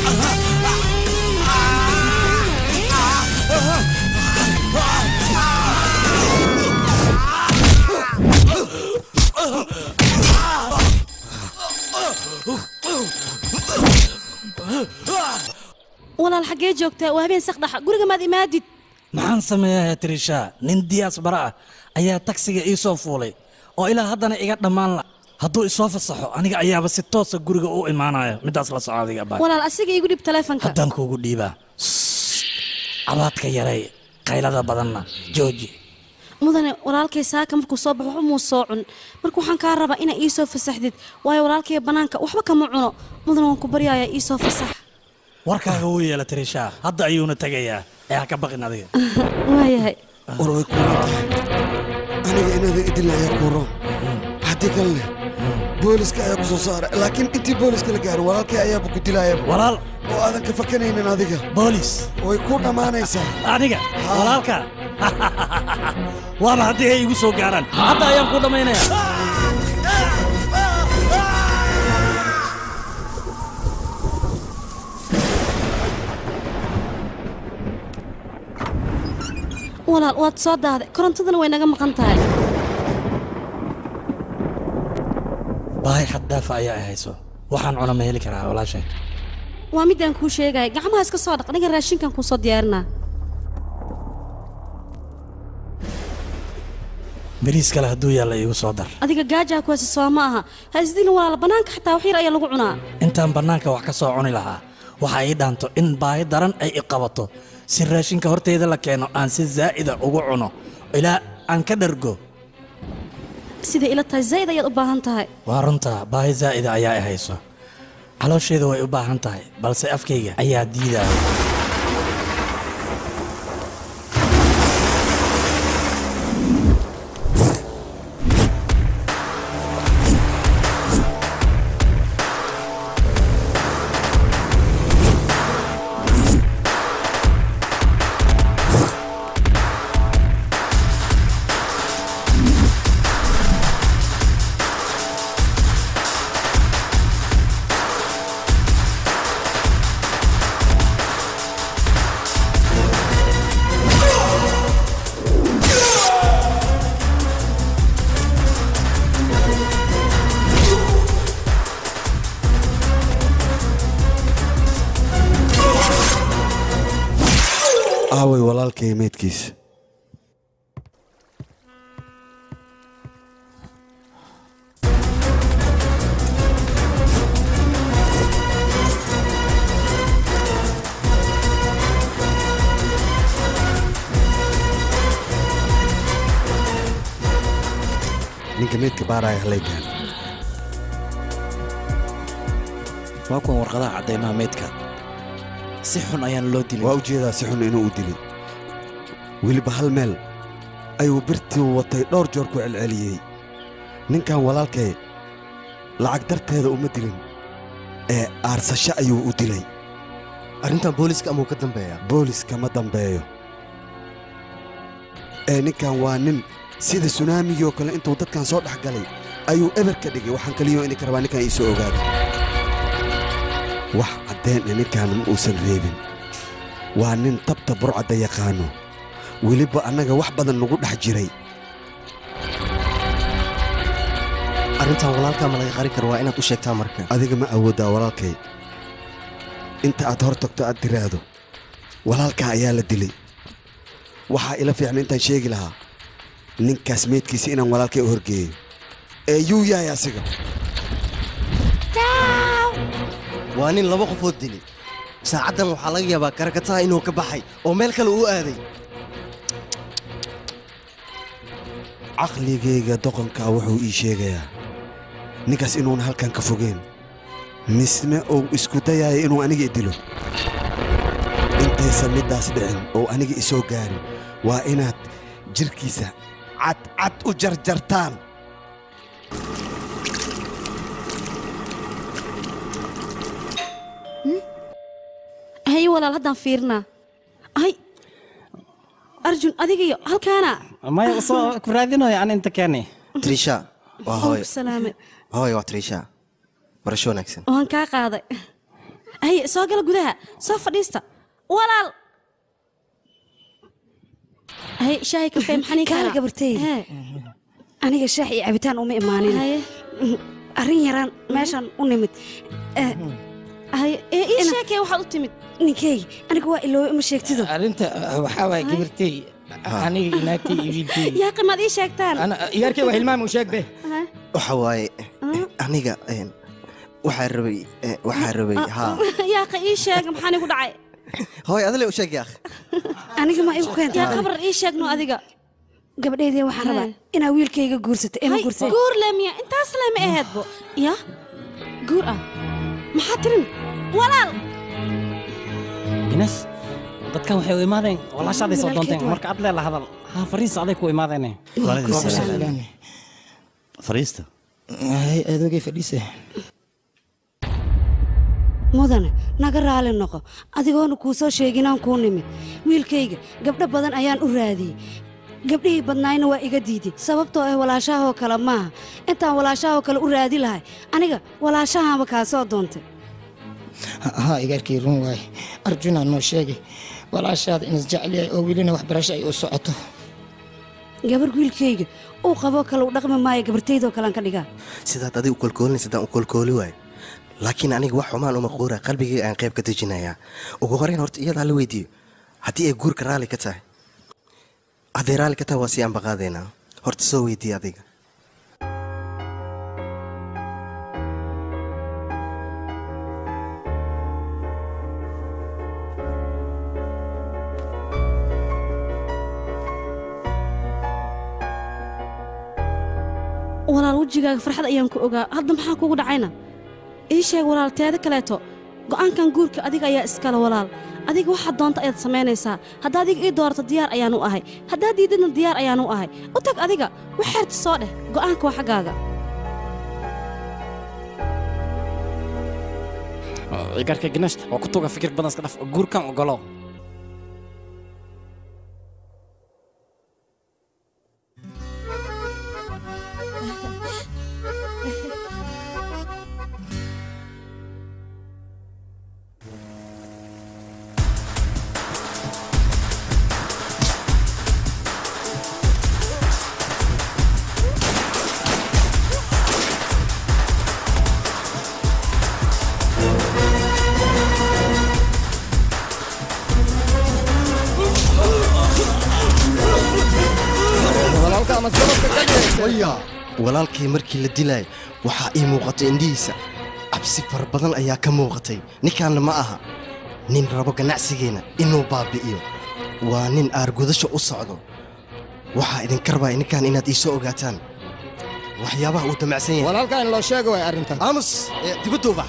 walaal xaggee joogtaa waa habeen saqdhaxa guriga maad imaadid maxaan sameeyaa trisha nin diyaas bara ah ayaa tagsiga ii soo fuulay oo ilaa haddana iga dhammaan la hadduu isoo fasaxo aniga ayaaba si toosa guriga u imaanaya midaas la soco adiga baa walaal asiga igu dhib taleefanka haddaan kuugu dhiibaa cabaadka yaray qaylada badanna jooji mudane walaalkay saaka markuu soo baxo waxba muu soo cun marka waxaan kaa rabaa inaa ii soo fasaxdid waayo walaalkay bannaanka waxba kama cuno mudane waan ku baryayaa ii soo fasax warkaaga wuu yeela trisha hadda ayuuna tegayaa ee ha ka baqin adiga waayahay war way kuulan tahay aniga inaada idilna ayaa kuu roon haddii kalene booliska ayaa ku soo saara laakiin intii booliska la gaaro walaalkay ayaaba ku dilaayaba walaal oo aadan ka fakanaynin adiga boolis way ku dhammaanaysaa aniga walaalka waaba haddii ay igu soo gaaraan hadda ayaan ku dhammaynayaa walaal waad soo daaday korontadana way naga maqan tahay baahi xad dhaafa ayaa ay hayso waxaan cuna ma heli karaa walaashay waa midaan kuu sheegaya gacmaha iska soo dhaq aniga raashinkan kuu soo diyaarinaa bariis kale hadduu yaalla iigu soo dar adiga gaajaa ku haysa soo ma aha ha isdilin walaal bannaanka xataa wax yar ayaa lagu cunaa intaan bannaanka wax ka soo cuni lahaa waxa ii dhaanto in baahi daran ay i qabato si raashinka horteyda la keeno aan si zaa'ida ugu cuno ilaa aan ka dhargo sida ila tahay zayd ayaad u baahan tahay waa runta baahi zaa'ida ayaa i hayso caloosheeda way u baahan tahay balse afkayga ayaa diidaya aaway walaalkay meydkiisa ninka meydka baaraya halaygaan waa kuwan warqadaha caddaymaha meydka si xun ayaan loo dilin waa ujeedaa si xun inuu u dilay weliba hal meel ayuu birtii watay dhowr joor ku celceliyey ninkan walaalkay lacag darteeda uma dilin ee aarsasho ayuu u dilay arrintan booliska amuu ka dambeeyaa booliska ma dambeeyo ee ninkan waa nin sida sunaamigii oo kale intuu dadkan soo dhex galay ayuu eber ka dhigay waxaan kaliyo ininka rabaa ninkan iisoo ogaado wax caddeen e ninkan ma uusan reebin waa nin tabta burcadda yaqaano weliba annaga wax badan nagu dhex jiray arrintan walaalkaa ma laga qari karo waa inaad u sheegtaa marka adiga ma awooddaa walaalkay inta aad hor tagto aad tiraahdo walaalkaa ayaa la dilay waxaa ila fiican intaan sheegi lahaa ninkaas meydkiisa inaan walaalkay u horgeeyo ee yuu yahay asiga waa nin laba qofood dilay saacaddan waxaa laga yaabaa karakataa inuu ka baxay oo meel kale uu aaday caqligayga doqonkaa wuxuu ii sheegayaa ninkaas inuuna halkan ka fogeen misne uu isku dayaayo inuu aniga i dilo intaysan middaas dhicin oo aniga isoo gaarin waa inaad jirkiisa cadcad u jarjartaan haye walaal haddaan fiirinaa ay arjun adigayo halkaana maya soo ku raadinayo aan inta keeni trisha waa hooyo ku salaame hooyo waa trisha barasho wanaagsan waan kaa qaaday haye soo gala gudaha soo fadhiista walaal haye shaahi kafee maxaa kaal gabartayda aniga shaax iyo cabitaan uma imaanin arrin yaraan meeshaan u nimid haye ii sheekee waxaad u timid ninkey aniga waa iloowe uma sheegtido arrinta waxaa waay gabartay aniga inaagtay iyo wiilkay yaa qimaad ii sheegtaan iyaarkay waa hilmaam u sheeg be waxa waaye aniga een, waxaa rabay eh, waxaa rabay haa yaaqa ii sheeg maxaa nigu dhacay hooy adile u sheeg yaakh aniga ma igu keenta yaa qabrar ii sheegno adiga gabadheydii waxaan rabaa inaa wiilkayga guursato ee ma Hay, guursay guur le miya intaas le ma aheedbo ya guur ah maxaa tirin walaal gines dadkan waxay u imaadeen walaashaaday soo Walaalkeed doonteen waa. marka adlee la hadal ha fariis aday ku imaadeene fariista adoogay fadhiise mudane naga raali noqo adigoona kuu soo sheeginaan kuu nimid wiilkayga gabdho badan ayaan u raadiyey gabdhihii badnaayna waa iga diiday sababtoo ah walaashaahoo kale maaha intaan walaashaahoo kale u raadi lahay aniga walaashahaaba kaa soo doontay haa igaarkay run waaye arjunaa noo sheegay walaashaada inas jecel oo welina waxbarasho ay u socoto gabar wiilkayga uu qaboo kale u dhaqmi maayo gabartaydoo kalean ka dhigaa sidaad adiga u kolkoolinaysadaan u kolkooli waay laakiin aniga wax xumaan uma quura qalbigayga aan qayb ka dejinayaa ugu horeyn horta iyadaa la weydiiyo haddii ay guurka raalli ka tahay hadday raalli ka tahay waa sii ambaqaadaynaa horta soo weydiiya adiga walaal wejigaaga farxad ayaan ku ogaa hadda maxaa kugu dhacayna ii sheeg walaal teeda kaleeto go'aankan guurka adiga ayaa iskale walaal adiga waxaad doonta ayaad samaynaysaa haddaa adiga ii doorato diyaar ayaanu ahay haddaa diidadna diyaar ayaanu ahay u tag adiga wax xeerta soo dheh go'aanka waa xaggaaga igaarka gines waa ku tuga fikir badan iska dhaf guurkan ogolo walaalkay markii la dilaay waxaa ii muuqatay indhihiisa cabsi fara badan ayaa ka muuqatay ninkaanna ma aha nin rabo ganacsigeenna inuu baabi'iyo waa nin aargudasho u socdo waxaa idinka rabaa ninkaan inaad ii soo ogaataan waxyaabaha uu damacsan yahay walaalkaa in loo sheego way arrintan aamus ee, dibadda u bax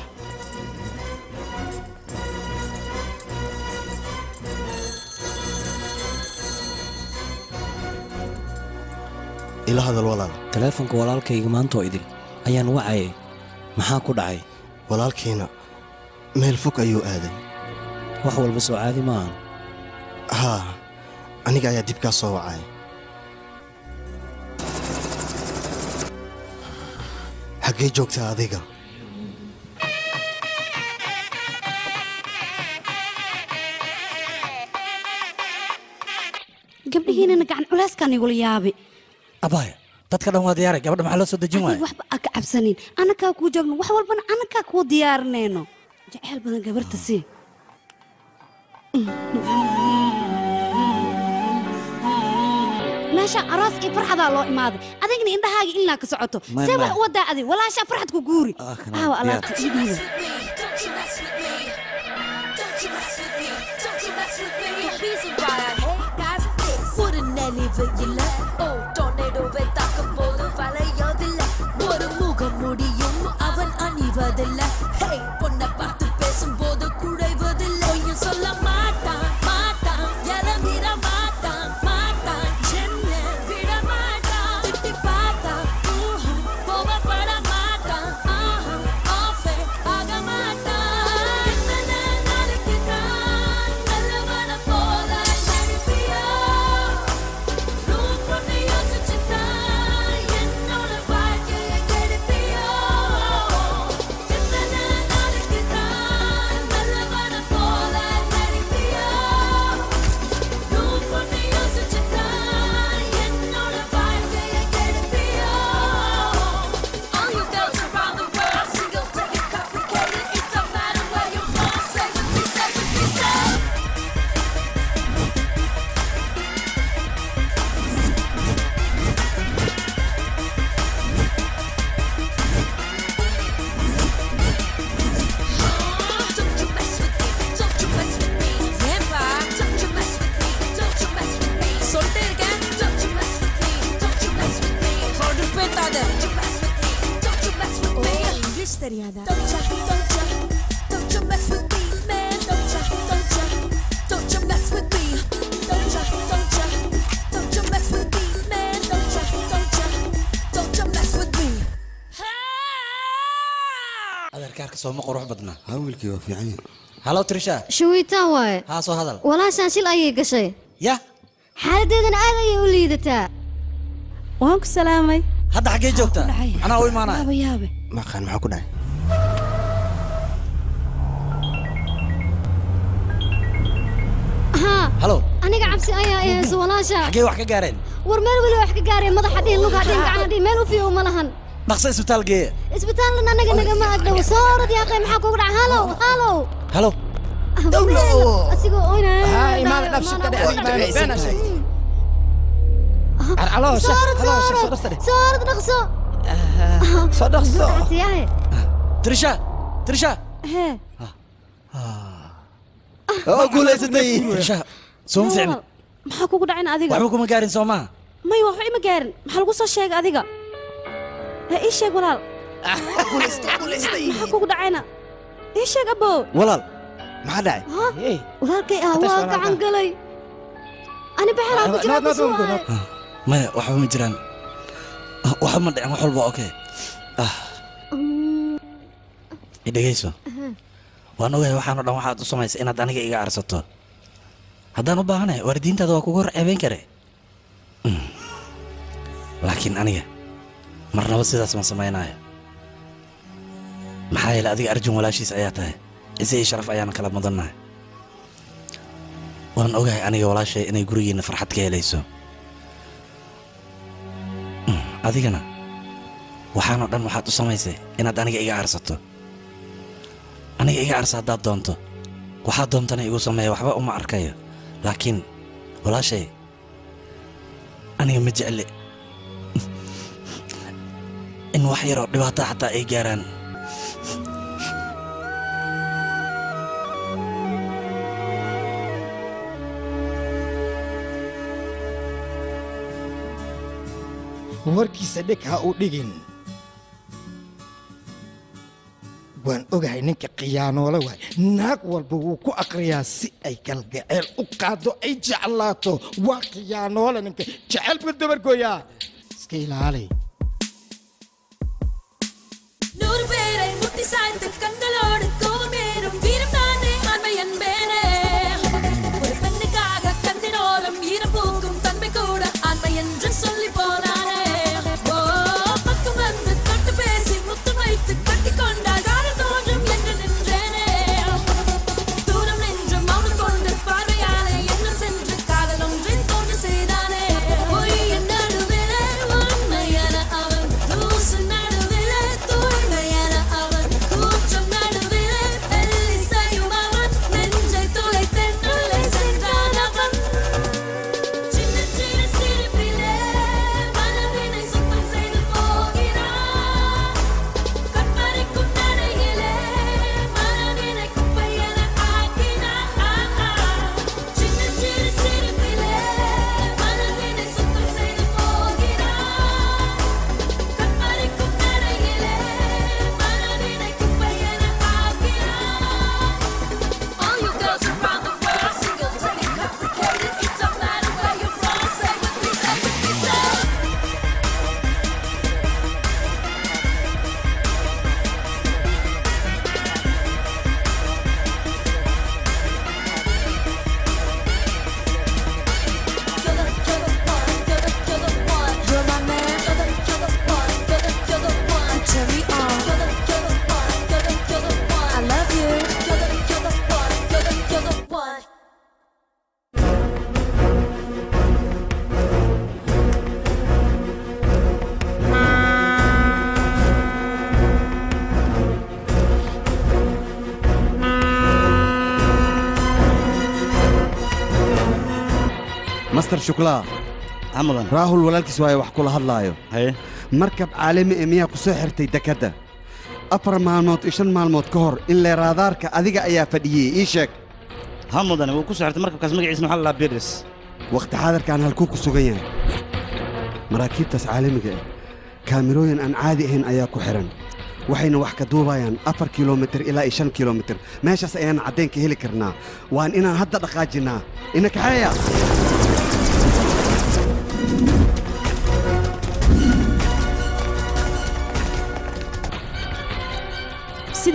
ila hadal walaal taleefonka walaalkayga maanta oo idil ayaan wacayay maxaa ku dhacay walaalkiina meel fog ayuu aaday wax walba soo caadi maahan haa aniga ayaa dib kaa soo wacay xaggee joogtaa adiga gabdhihiinana gacan culeyskaan igula yaabi abaya dadka dhan waa diyaaray gabadha maxaa loo soo dejin waaya waxba aa ka cabsanin annakaa kuu joogno wax walbana annakaa kuu diyaarinayno jeceyl badan gabarta sii meesha aroos iyo farxadaa loo imaaday adigna indhahaaga ilaa ka socoto May- see may. wax u wadaa adig walaashaa farxad ku guuri kana aawa diyaar. alaabta ii dhiiba ஒரு நினைவையில் ஓ டொர்னேடோவை தாக்க போது வளையோதில்ல ஒரு முகம் முடியும் அவன் அணிவதில்ல ஹே பொண்ணை பார்த்து பேசும்போது குழைவதில்லை பொய்யும் சொல்ல மாட்டான் மாட்டான் இறங்கிட மாட்டான் மாட்டான் என்ன விட மாட்டான் திட்டி பார்த்தா ஊஹா, கோபப்பட மாட்டான் ஆஹா ஆஃபே ஆக மாட்டான் என்ன நாளைக்கு நான் நல்லவன போல நடிப்பியா ரூட் பண்ணி யோசிச்சு sooma qurux badna ha wiilkii waa fiican yahay halo trisha shawiitaan waaye haa soo hadal walaashaan shil ayay gashay ya xaaladeedana aad ayay u liidataa waan ku salaamay hadda xaggee joogtaa anaa u imaanaya yaaba yaabe maqaan maxaa ku dhacay haa halo aniga cabsi ayaa i hayso walaasha xaggee wax ka gaareen war meel weli wax ka gaareen madaxa dhihin lugaa dhihin gacana dhihin meel u fiiyo uma lahan dhaqso isbitaal geeya isbitaalna anaga nagama agdhow soo orad yaaqay maxaa kugu dhaca halow halow halo dawlo asigoo oynaya ها إيمان نفسك كده إيمان بين شيء على soo orad soo على orad soo orad dhaqso صدق صدق yahay trisha trisha hee oo guulaysatay trisha sooma ficni walaal, maxaa kugu dhacin adiga waxba kuma gaarin soo maha may waxba ima gaarin maxaa lagu soo sheegay adiga hee ii sheeg walaal maxaa kugu dhacayna ii sheeg abow walaal maxaa dhacay walaalkay ah waa gacan galay ani baxalaa ku jira kusoo maya waxba ma jiraan waxba ma dhicin wax walba okay ah i dhegayso waan ogahay waxaanoo dhan waxaad u samaysay inaad aniga iga arsato haddaan u baahanahay waalidiintaada waa kugu hor ceebayn kare Mm. laakiin aniga marnaba sidaas ma samaynayo maxaa yeele adiga arjun walaashiis ayaa tahay ise iyo sharaf ayaana kala mudannahay waan ogahay aniga walaashay inay gurigiinna farxad ka helayso Mm, adigana waxaanoo dhan waxaad u samaysay inaad aniga iga arsato aniga iga arsa haddaad doonto waxaad doontana igu sameeya waxba uma arkayo laakiin walaashay aniga ma jecli in wax yaroo dhibaato xataa ay gaaraan warkiisa dheg ha u dhigin waan ogahay ninka khiyaanoole waay naag walba wuu ku aqriyaa si ay galgaceel u qaado ay jeclaato waa khiyaanoole ninka jecel buu dabargooyaa iska ilaali நூறு பேரை முட்டி சாய்த்து கண்களோடு கோபமேறும் வீரம் தானே ஆண்மை என்பேனே ஒரு பெண்ணுக்காக கண்ணினோரம் ஈரம் பூக்கும் தன்மை கூட ஆண்மை என்று சொல்லி போனானே ஓ பக்கம் வந்து தொட்டு பேசி முத்து வைத்து கட்டி கொண்டால் காதல் தோன்றும் என்று நின்றேனே தூரம் நின்று மௌனம் கொண்டு பார்வையாலே எண்ணம் சென்று காதல் ஒன்றின் தோன்று செய்தானே பொய்யின் நடுவிலே உண்மையான அவன் லூசு நடுவிலே தூய்மையான அவன் கூற்றம் நடுவிலே வெள்ளி செய்யும் அவன் நெஞ்சை துளைத்தென்னுள்ளே சென்றான் அவன் சின்ன சின்ன சிரிப்பிலே மனதினை சுத்தம் செய்து போகிறான் கற்பனைக்கும் நடையிலே மனதினை குப்பை என ஆக்கினான் சின்ன சிறு சிரிப்பிலே மனதினை சுத்தம் செய்து போகிறான் கற்பனைக்கும் நடையிலே மனதினை குப்பை என ஆக்கினான் All you girls around the world, single, pretty, complicated. It don't matter where you're from. Say with me, say with me, say. You're my man. Turn me on. I love you. You're the one. master shuklaa camadan raahul walaalkiis waayo wax kula hadlaayo haye markab caalami ee miyaa ku soo xirtay dekadda afar maalmood iyo shan maalmood ka hor in leeraadaarka adiga ayaa fadhiyey ii sheeg ha mudane wuu ku soo xirtay markabkaas magaciisna waxaa la lahaa biris wakhti xaadirkaan halkuu ku sugan yahay maraakiibtaas caalamiga ah kaamirooyin aan caadi ahayn ayaa ku xihan waxayna wax ka duubayaan afar kilomitir ilaa iyo shan kilomitir meeshaas ayaan caddayn ka heli karnaa waan inaan hadda dhaqaajinnaa ina kaxeeya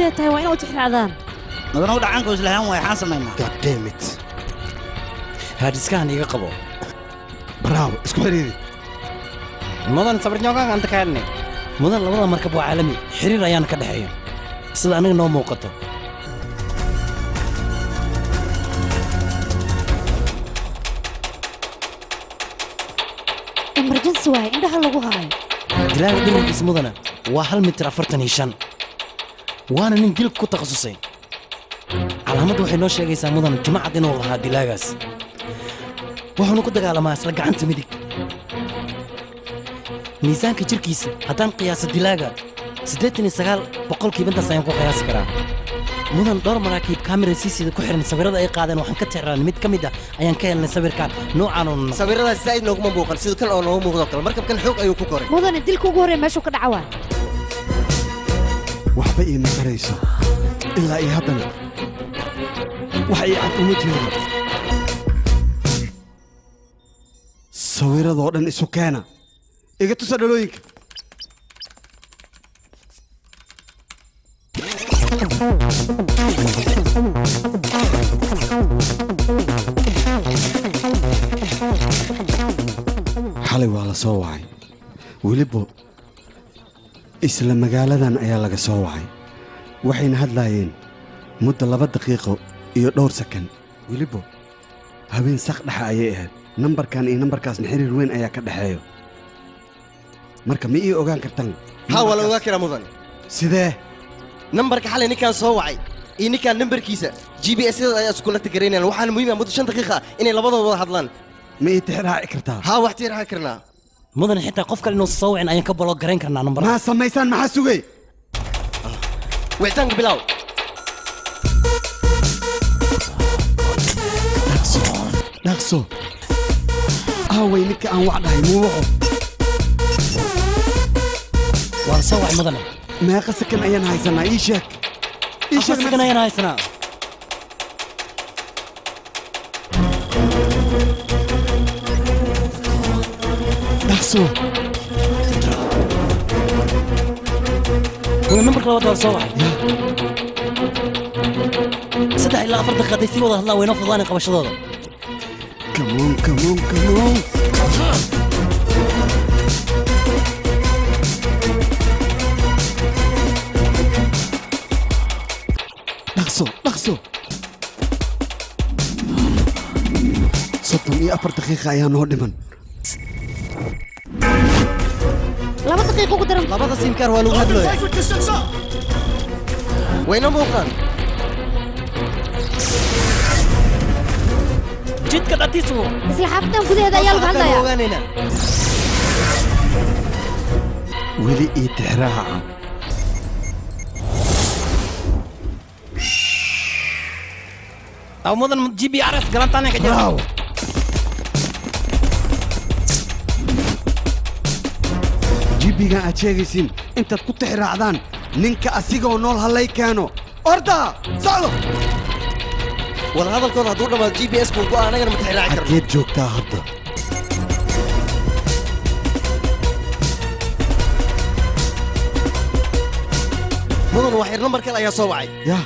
sidee tahay waa inaa u tixraacdaan madanow dhacanka islahaan waay xaan samaynaa goddammit haadhiskahan iga qabo bravo isku xiriiri mudan sabarnyoogaan anta kaadne mudan labada markab waa caalami xiriir ayaana ka dhexeeya sida aniga noo muuqato emergency waaye indhaha lagu hayo dilaaga dhimankiisa mudana waa hal mitir afartan iyo shan waana nin dilka ku takhasusay calaamadda waxay noo sheegaysaa mudan jimacad inuu lahaa dilaagaas wuxuuna ku dagaalamaa isla gacanta midig miisaanka jirkiisa haddaan qiyaaso dilaaga siddeetan iyo sagaal boqolkiiba intaas ayaan ku qiyaasi karaa mudan dhowr maraakiib kamera siisida ku xiran sawirada ay qaadeen waxaan ka tixraan mid ka mid ah ayaan ka helnay sawirkan noocaanun sawiradaas zaa'id nooguma muuqan sidoo kan oo noogu muuqdo kale markabkan xoog ayuu ku koray mudane dilka ugu horreeya meeshuu ka dhaca waa waxba iima tarayso ilaa iyo haddana wax ii cad uma jeedo sawiradoo dhan isu keena iga tusa dhalooyinka xalay waa la soo wacay weliba isla magaaladan ayaa laga soo wacay waxayna hadlaayeen muddo laba daqiiqo iyo dhowr sakan weliba habeen sak dhexa ayay ahayd nambarkan iyo nambarkaasna xiriir weyn ayaa ka dhexeeyo marka ma ii ogaan kartaan haa waa la ogaa karaa mudan sidee nambarka xalay ninkaan soo wacay iyo ninkaan nambarkiisa g b s yada ayaa isku nagta garaynayaan waxaana muhiim ah muddo shan daqiiqa ah inay labadooda wada hadlaan ma ii tixraaci kartaa haa wax tiiraaci karnaa mudan xitaa qof kale inuusa soo wicin ayaan ka baloo garayn karnaa nambar maa samaysaan maxaa sugay wicitaanka bilaaw dhaqso aaway ninka aan wax dhahay muu waco waa la soo wacay mudane meeqa sakan ayaan haysanaa ii sheeg ii afar sakan ayaan haysanaa dhaqso waa nambarka labaad waa la soo wacay saddex ilaa afar daqiiqa hadday sii wada hadlaan waynoo fududaanay qabashadooda kamoon kamoon kamoon dhaqso dhaqso soddon iyo afar daqiiqa ayaa noo dhiman laba daqiiqo ugu daran labada simkaar waa lagu hadlooya wayna muuqdaan jidka dhatiisu isla xaafadan gudaheeda ayaa lagu hadlayaa ogaanaynaa weli ii tixraaca aw mudan g b r s galantaane ka jira braawo jibigan aad sheegaysiin intaad ku tixraacdaan ninka asigoo nool hallay keeno orda socdo wada hadalkooda hadduu dhammaado g b s buu go'a anagana ma tixraaci karno xaggeed joogtaa hadda mudan waa xir nambar kale ayaa soo wacay yah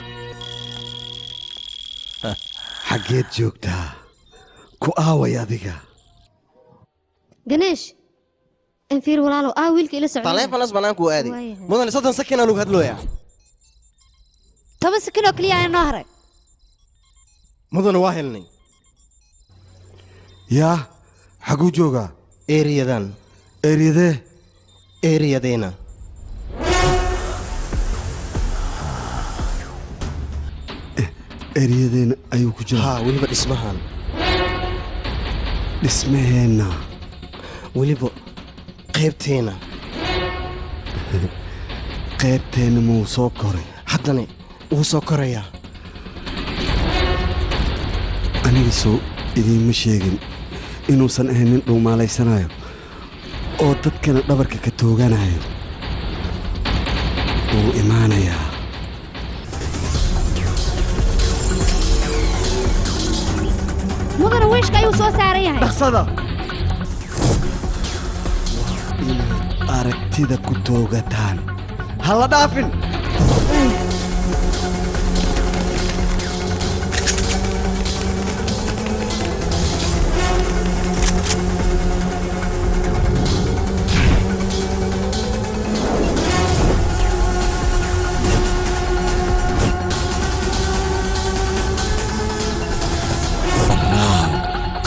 xaggeed joogtaa ku aaway adiga ganeesh enfiir walaalow aa wiilka ila socda taleefanas bannaankuu aaday Waayahay. mudan soddon sakinaa lagu hadlooyaa toban sakin oo keliya ayaa noo haray mudan waa helnay yaa xaguu joogaa eeriyadan eryadee eeriyadeena eryadeena ayuu ku jiraa haa weliba dhismahan dhismaheenna weliba qaybteena qaybteenna muu soo koray haddana wuu soo korayaa aniga soo idiinma sheegin inuusan ahayn nin dhuumaalaysanayo oo dadkana dhabarka ka tooganayo wuu imaanayaa mudana wiishka ayuu soo saaran yahay dhaqsada inaad aragtida ku toogataan ha la dhaafin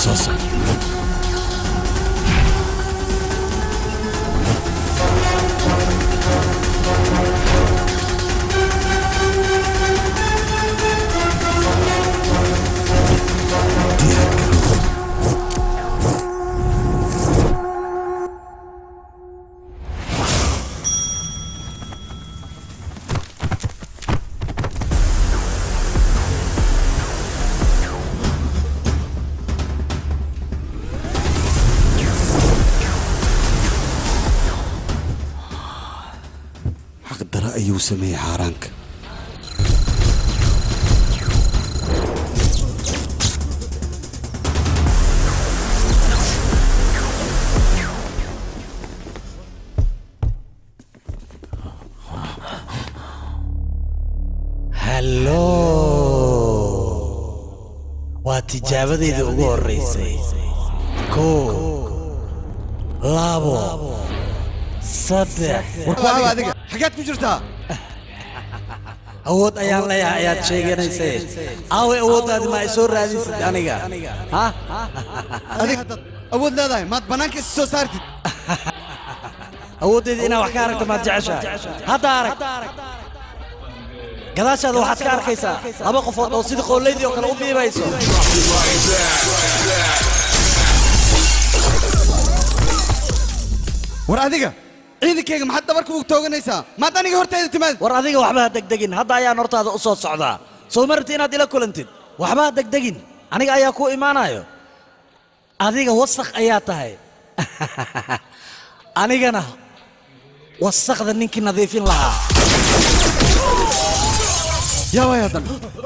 soo soco xaqdara ayuu sameeyey xaaraanka hallo waa tijaabadayda ugu horreysay kow labo saddex warkuaaba adiga xaggaad ku jirtaa awood ayaan leeyahay ayaad sheeganaysay aaway awooddaadi ma ay soo raadisid aniga ha adiga haddaad awood leedahay maad bannaanka is soo saartid awooddeeda inaad wax ka aragto maad jeceshahay hadda arag gadaashaada waxaad ka arkaysaa laba qofood oo sidii qoolaydii oo kale u biibayso war adiga ciidankayga maxaad dhabarka ugu tooganaysaa maad aniga hortayda timaad war adiga waxba ha degdegin hadda ayaan hortaada u soo socdaa soo ma rabti inaad ila kulantid waxba ha degdegin aniga ayaa ku imaanayo adiga wasakh ayaa tahay anigana wasakhda ninkii nadiifin lahaa yaa waay haddan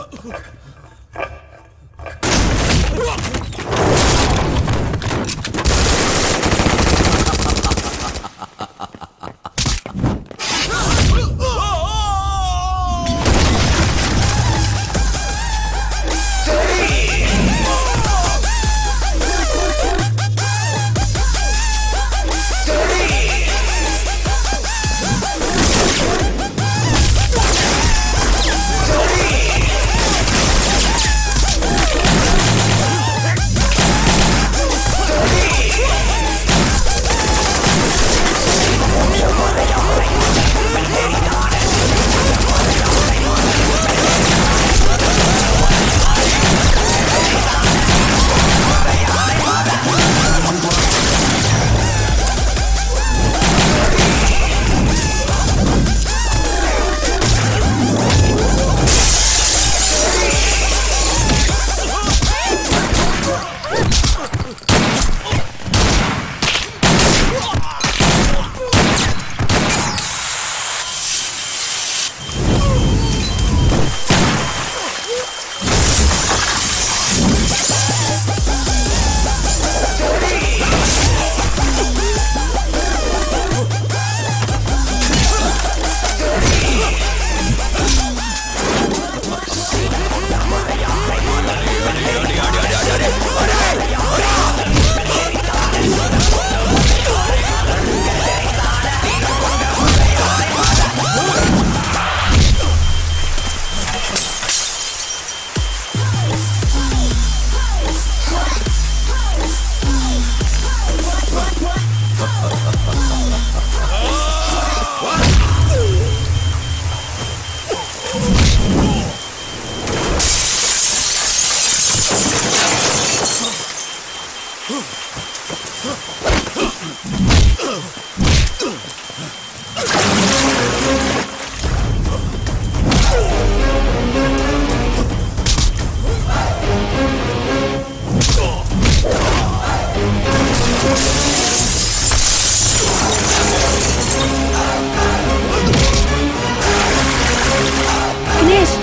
Ganesh!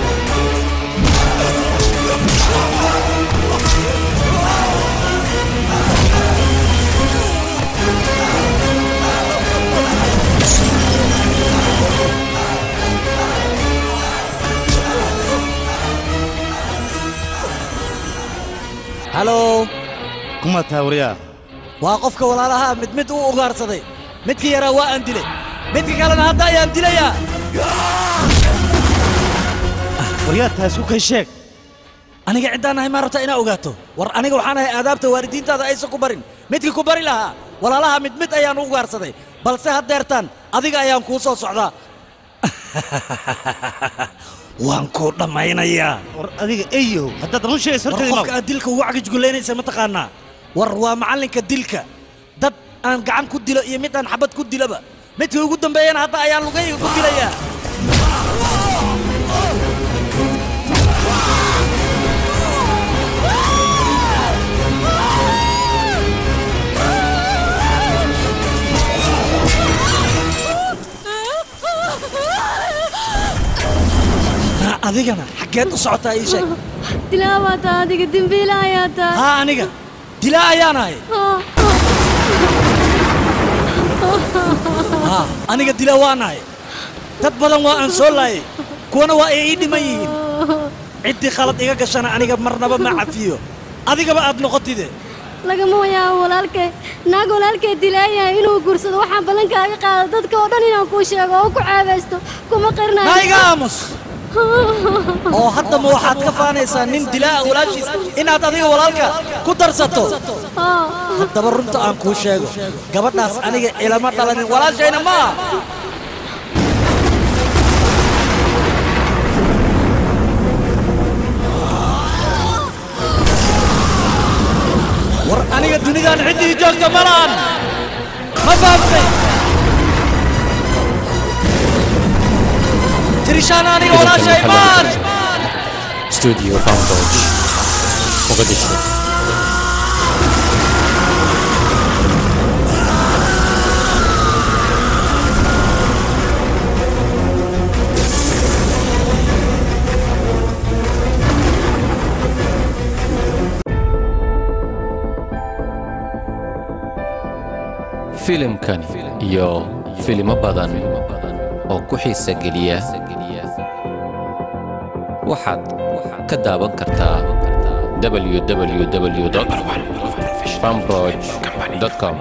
halo kuma tahay waryaa waa qofka walaalaha mid mid u ugaarsaday midkii yaraa waa aan dilay midka kalena hadda ayaan dilayaa waryaa tahay isku kay sheeg aniga ciddaan ahay maa rabtaa inaa ogaato war aniga waxaan ahay aadaabta waalidiintaada aysan ku barin midkii ku bari lahaa walaalaha mid mid ayaan ugu gaarsaday balse haddeertaan adiga ayaan kuu soo socdaa waan kuu dhammaynayaa war adiga eyow haddaad run sheegaysa war horteeda qofka aad dilka ugu cagajgulaynaysa ma taqaanaa war waa macallinka dilka dad aan gacan ku dilo iyo mid aan xabad ku dilaba midkii ugu dambeeyana hadda ayaan lugayga ku dilayaa Ha, adigana xaggeed u socotaa ii sheeg dilaa taa adiga dembiila ayaa taa haa aniga dilaa ayaanahay haa aniga dila waanahay dad badan waa aan soo laayay kuwana waa ay ii dhiman yihiin ciddii khalad iga gashana aniga marnaba ma cafiyo adigaba aad noqotide lagama wayaa walaalkay naag walaalkay dilaayahay inuu guursado waxaan ballankaaga qaada dadka oo dhan inaan kuu sheego oo ku ceebaysto kuma qirnayo naiga aamus oo haddama waxaad ka faanaysaa nin dilaa walaashiis inaad adiga walaalka ku darsato haddaba runta aan kuu sheego gabadhaas aniga ilama dhalanin walaashayna ma aha war aniga dunidan ciddii joogta ma lahan ma fahamtay tirishaan aniga walaashay maan studio Founders Mogadishu filimkan iyo filimo badan oo ku xiisa geliya waxaad ka daawan kartaa www.fanbroch.com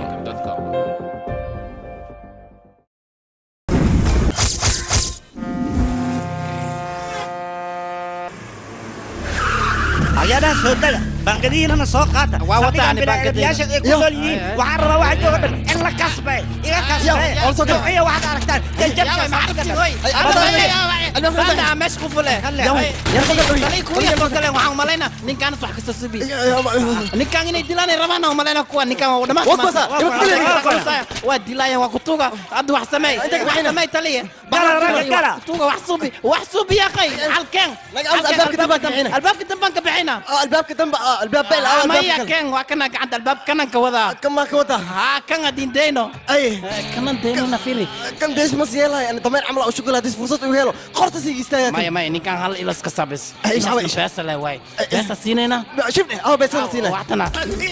ayaadaha soo daga baangadihiinana soo qaata Waa wataani baangadiyaasha ay ku Yo. nool yihiin waxaan rabaa waxa jooga dhan in la kasbay iga kasbay Yo, also good. iyo waxaad aragtaan jajabshay maxaa ka Sanda meesha ku fule. waxaan umalaynaa ninkaan wax kasta subi ninkaan inay dilaan ay rabaan aan umalaynaa kuwa ninkaan waa dhamaan Waa kuwaasa, ima ku dilayn. waa dilaayaan waa kutuga hadda wax sameey wax sameey taliya Gala, raga, gala. kutuga wax subi wax subi ya qay halkeen albaabka dambe aan ka bixina. albaabka dambaan ka bixina albaabka dambe albaab beel ah maya albaabka keen waa kana gacanta albaab kanan ka wadaa kama ka wadaa haa kan adin deyno kanan deyno na firi kan dees mas yeelay ana dameer camal oo shukula hadii fursad uu helo qorta sii istaaga maya maya ninkaan hal ilas ka sabis Ay, maxaa waay? beesa le waay beesa siinayna shibne aw beesa siinay waxtana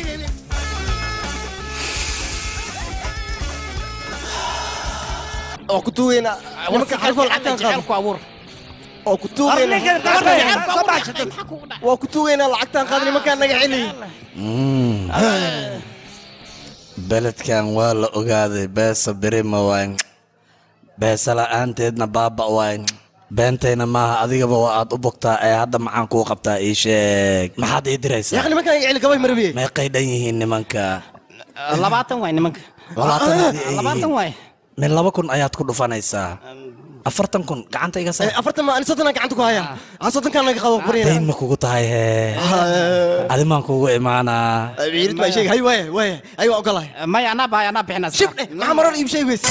oo ku tuugayna nimanka xarfo lacagtan qaado ku abuur oo ku tuugayna Arnigan, gabadha, jecel soo baashatay. waa ku tuugayna lacagtan qaado nimankaan naga celiy beledkan waa la ogaaday beesa berima waay beesa la'aanteedna baaba waay beentayna maaha adigaba waa aad u bogtaa ee hadda maxaan kuu qabtaa ii sheeg maxaad ii diraysaa yaaqi nimankaan naga celi gabay marabiye meeqay dhan yihiin nimanka labaatan waay nimanka labaatan haddii ay labaatan yihiin waay min laba kun ayaad ku dhufanaysaa afartan kun gacanta iga saar afartan ma ani soddonaan gacanta ku haya aan soddonkaan naga qabo dayn barina ma kugu tahay hee adimaan kugu imaanaa ciirid baa sheegay hay waaye waaye ay waa ogolahay maya anaa bahay anaa bixina shibne maxaa marar iib sheeg weys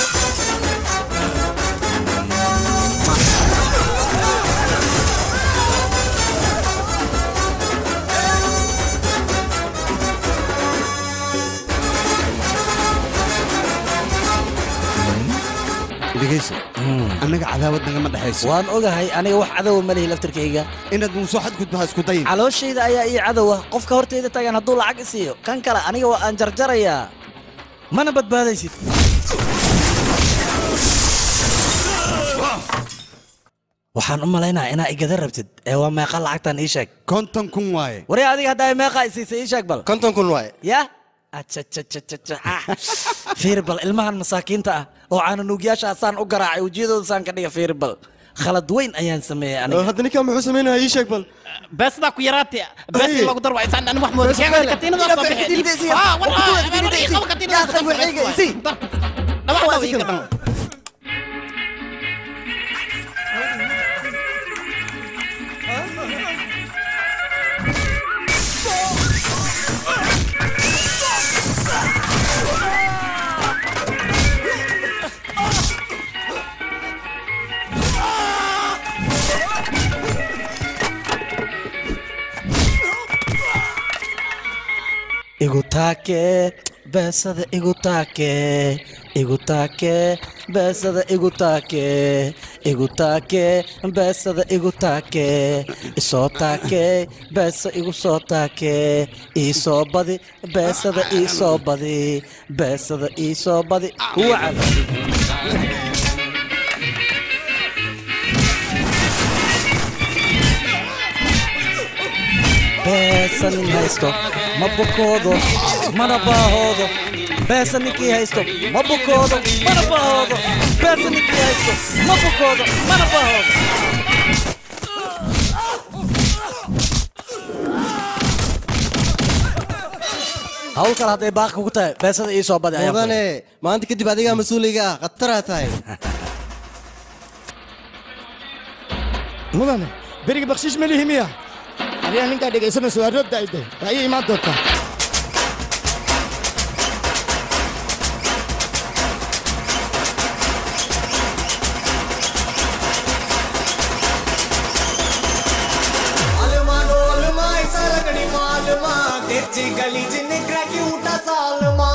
dhegayso annaga cadaawad nagama dhexayso waan ogahay aniga wax cadowa ma lihi laftirkayga inaad muusoo xadgudbaha isku dayin calooshayda ayaa ii cadowa qofka horteyda taagan hadduu lacag isiiyo kan kale aniga waa aan jarjarayaa mana badbaadaysid waxaan u malaynayaa inaa igada rabtid ee waa meeqa lacagtan ii sheeg konton kun waaye wari adiga haddaa meeqa isiisay ii sheeg bal konton kun waaye ya fiiri bal ilmahan masaakiinta ah oo caananuugyaasha saan u garaacay wejiyadooda saan ka dhiga fiiri bal khalad weyn ayaan sameeyey aniga hadda ninkaa muxuu samaynaya ii sheeg bal beesdaa ku yaraatay bees in lagu darwa isaan ani wax mooda Bees keenay meel. katiinada Ina soo fixi bixi diinta isiya. ah war Waqtigeeda ah diinta isiya. qaba katiinada Yaa qabo waxayga isi. dhawac dhawac iga dhan igu taake beesada igu taake igu taake beesada igu taake igu taake beesada igu taake isoo taake beesa igu soo taake iisoo badi beesada iisoo badi beesada iisoo badi wacan beesa nin haysto ma bukoodo mana baahoodo beesa ninkii haysto ma bukoodo mana baahoodo beesa ninkii haysto ma bukoodo mana baahoodo hawl kale hadday baaqi kugu tahay beesada ii soo badi ayaan ku mudane maanta kadib adigaa mas-uuliga ah khataraa tahay mudane beriga bakshiish ma lihi miya adigaa ninkaa dhegaysanayso waa roobda ay dahay waa ii imaan doontaa आलमा डोलमा ऐसा लगड़ी मालमा तेची गली जिन्ने क्रैकी उठा सालमा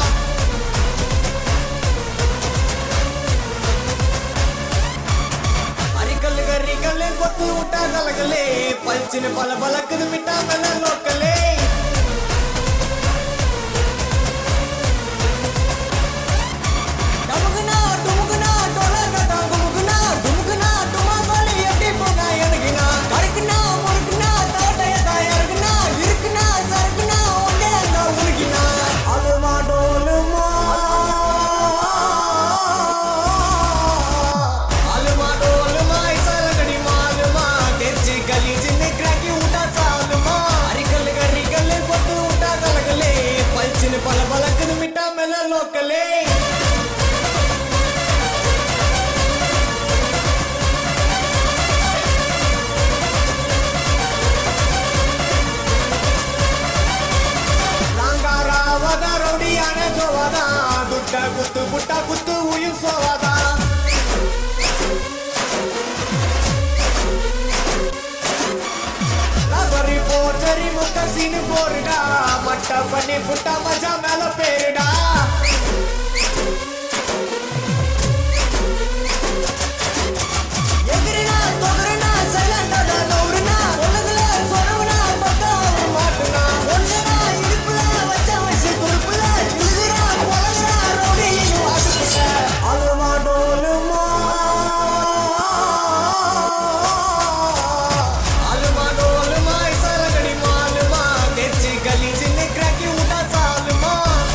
అరికల్ గరికల్ కొత్తు ఉట్టా కలగలే పల్చిన పల పలకదు మిట్టా మెల లోకలే டமுகுனா டுமுகுனா டொலகடா குமுகுனா டுமுகுனா டுமா கோலி எப்படி போகா எனக்குனா கருக்குனா முறுக்குனா தோட்டைய தாயருக்குனா இருக்குனா சருக்குனா ஒன்னே அங்க உருகினா அலுமா டோலுமா அலுமா டோலுமா இசலகடி மாலுமா தெர்ச்சி கலி ஜின்னு கிராக்கி உட்டா சாலுமா அரிக்கல் கரிக்கல் கொத்து உட்டா கலகலே பல்ச்சின்னு பல பலக்குது மிட்டா மேல லோக்கலே ರಂಗಾರಾವದ ರೌಡಿಯಾನ ಜೋವದ ದುಡ್ಡ ಕುತ್ತು ಪುಟ್ಟ ಕುತ್ತು ಉಯಿಸೋವದ ಲಬರಿ ಪೋಚರಿ ಮುಕ್ಕ ಸೀನು ಬೋರ್ಡ ಮಟ್ಟ ಬನ್ನಿ ಪುಟ್ಟ ಮಜಾ ಮೇಲ ಪೇರಿಡ எதிரினா தொகரனா சைலண்டா நௌரனா உலகல சொரவனா பக்கா மாட்டுனா ஒண்ணுனா இடுப்புல வச்ச வச்சு துருப்புல இழுதுரா உலகரா ரோடியின் வாசுக்குல அலுமா டோலுமா அலுமா டோலுமா இசலகடி மாலுமா தெச்சி கலி சின்ன கிராக்கி உட்டா சாலுமா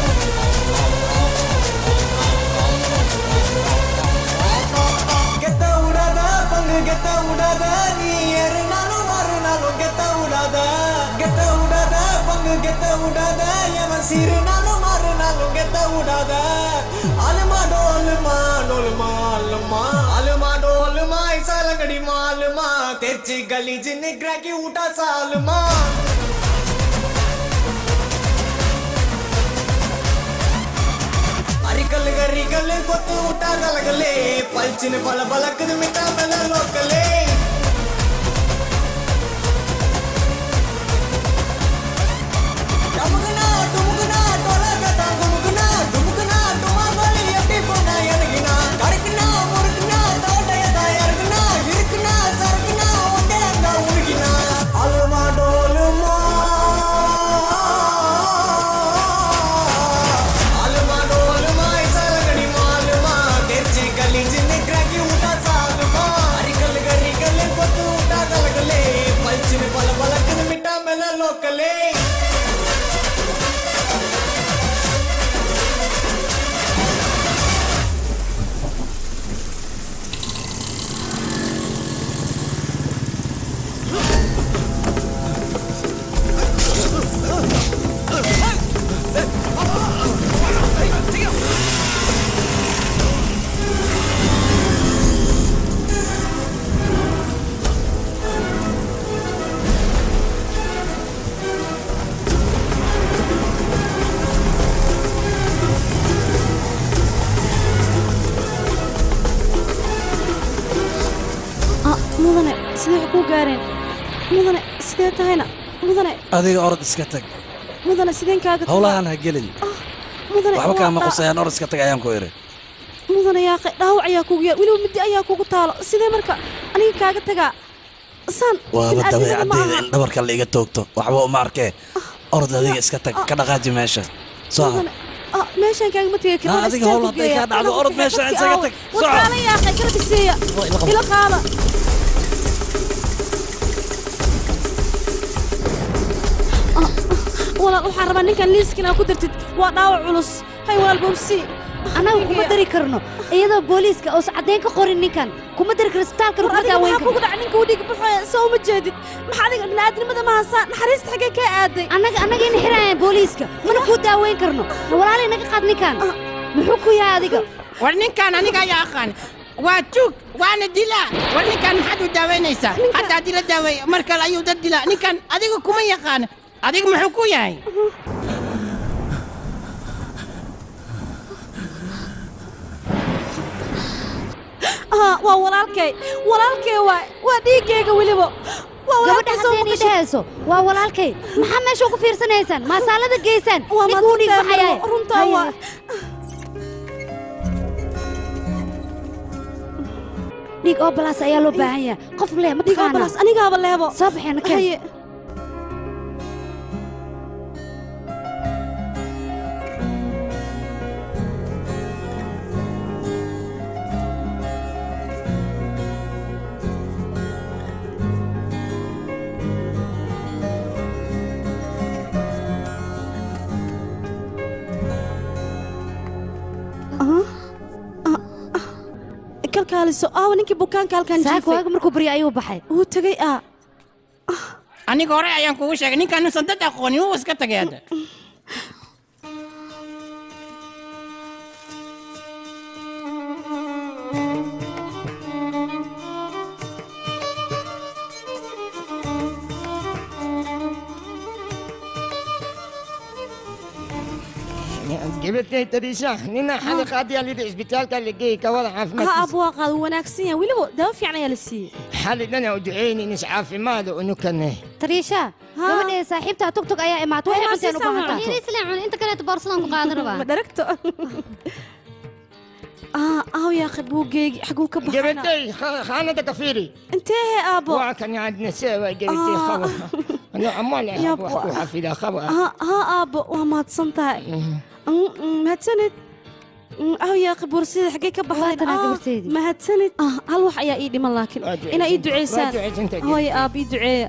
கெத்த விடாத பங்கு கெத்த விடாத நீ ஏறுனாலும் மாறுனாலும் கெத்த விடாத கெத்த விடாத பங்கு கெத்த விடாத எவன் சீருனாலும் மாறுனாலும் கெத்த விடாத அலுமா டோலுமா டோலுமா அலுமா அலுமா டோலுமா இசாலங்கடி மாலுமா தெச்சி கலி ஜின்னு கிராக்கி ஊட்டா சாலுமா అరికల్ గరికల్ కొత్త ఉట్టా కలగలే పల్చిన పల పలకదు మిఠా మెల లోకలే டமுகுனா டுமுகுனா டொலகடா குமுகுனா டுமுகுனா டுமா கோலி எப்படி போனா எனக்குனா கருக்குனா முறுக்குனா தோட்டைய தாயருக்குனா இருக்குனா சருக்குனா ஒன்னே அங்க உருகினா அலுமா டோலுமா அலுமா டோலுமா இசலகடி மாலுமா தெர்ச்சி கலி ஜின்னு கிராக்கி உட்டா சாலுமா அரிக்கல் கரிக்கல் கொத்து உட்டா கலகலே பல்ச்சின்னு பல பலக்குது மிட்டா மேல லோக்கலே mudane sidee tahayna mudane adiga orod iska tag mudane sideen kaaga tagaa? howlahan ha gelin mudane waxba waa kaama dhaa- qusayaan orod iska tag ayaan ku idhi mudane yaaqe dhaawac ayaa kugu yaal weliba midi ayaa kugu taalo sidee marka aniga kaaga tagaa saan waaba bini'aadnimada ma dabeecaddeeda aha. in dhabarka la iga toogto waxba uma arkee orod adiga iska tag ka dhaqaaji meesha soo Mudane, ah, meeshaan kaagama tegi karo Ah, waan adiga istaag howl ku hadday geeyaa. kaa dhacdo, Anaa orod ku kaxay, meeshaan dadkii isaga aaway. tag. War Soco. kaala yaaqe kala biseeya ila qaada Ah, walaal waxaan rabaa ninkan liiskan aa ku dartid waa dhaawac culus hay walaal bobsi annaga kuma dari karno iyadoo booliiska uusan caddayn ka qorin ninkan kuma dari karo isbitaalka war kuma adiga daaweyn maxaa kugu dhac ninka udhig buxoya soo uma jeedid maxaa adiga bini'aadnimada ma hasaa naxariista xaggee kaa aaday annaga annaga ina xirayaan booliiska mana kuu daaweyn karno walaalay naga qaad ninkan muxuu ku yahay adiga war ninkan aniga ayaa aqaan waa tuug waana dilaa war ninkan maxaad u daawaynaysaa hadda haddii la daaweeyo mar kale ayuu dad dilaa ninkan adiga kuma yaqaan adiga muxuu ku yahay ah waa walaalkay walaalkay waa waa dhiiggayga weliba waa gabadha walaalkay soo haddeen ii dhehayso waa walaalkay maxaa meesha ugu fiirsanaysaan maasaalada geysaan ninka u dhiig baxayaa runtaa waa dhiig oo balaas ayaa loo baahan yahay qof leh ma dhiig oo taqaanaa balaas anigaaba leebo soo baxeena keen haye kalkaaliso aawa ninkii bukaanka halkan saaka waaga markuu barya ayuu baxay wuu tegey ah aniga hore ayaan kugu sheegay ninkan nuusan dad aqoonin wuu iska tagay hadda gabadhay tariisha nina xali qaadiyaa lidhi isbitaalka la geeyey kawada ha caafimaadkiisa abu waa qaad wuu wanaagsan yahay weliba dawo fiican ayaa la siiyey xali dhana u duceynin is caafimaada unukane tariisha gabadhee saaxiibtaa tugtug ayaa imaatay waxay cunteen u baahan tahay Yariis leen cun inta kaleeto boorsadan ku qaadan rabaa. ma dharagto ah aaw yaaqe buuggeegi xaguu ka baxana gabadhay khaanada ka fiiri intee he aabo waa kan aadna seewa gabadhay qaba ano amal ah Yab, wax ku xafidaa qaba ha ha aabo waa mahadsan tahay Mm, mm, mahadsanid Mm, aaw yaaqe boorsida xaggee ka baxdeen tanaa Ah, gabarteedii. mahadsanid Ah, hal wax ayaa ii dhiman laakiin Waa duceysan inaa ii tahay, waa duceysaan duceysan tahay. hooye aab ii duceeya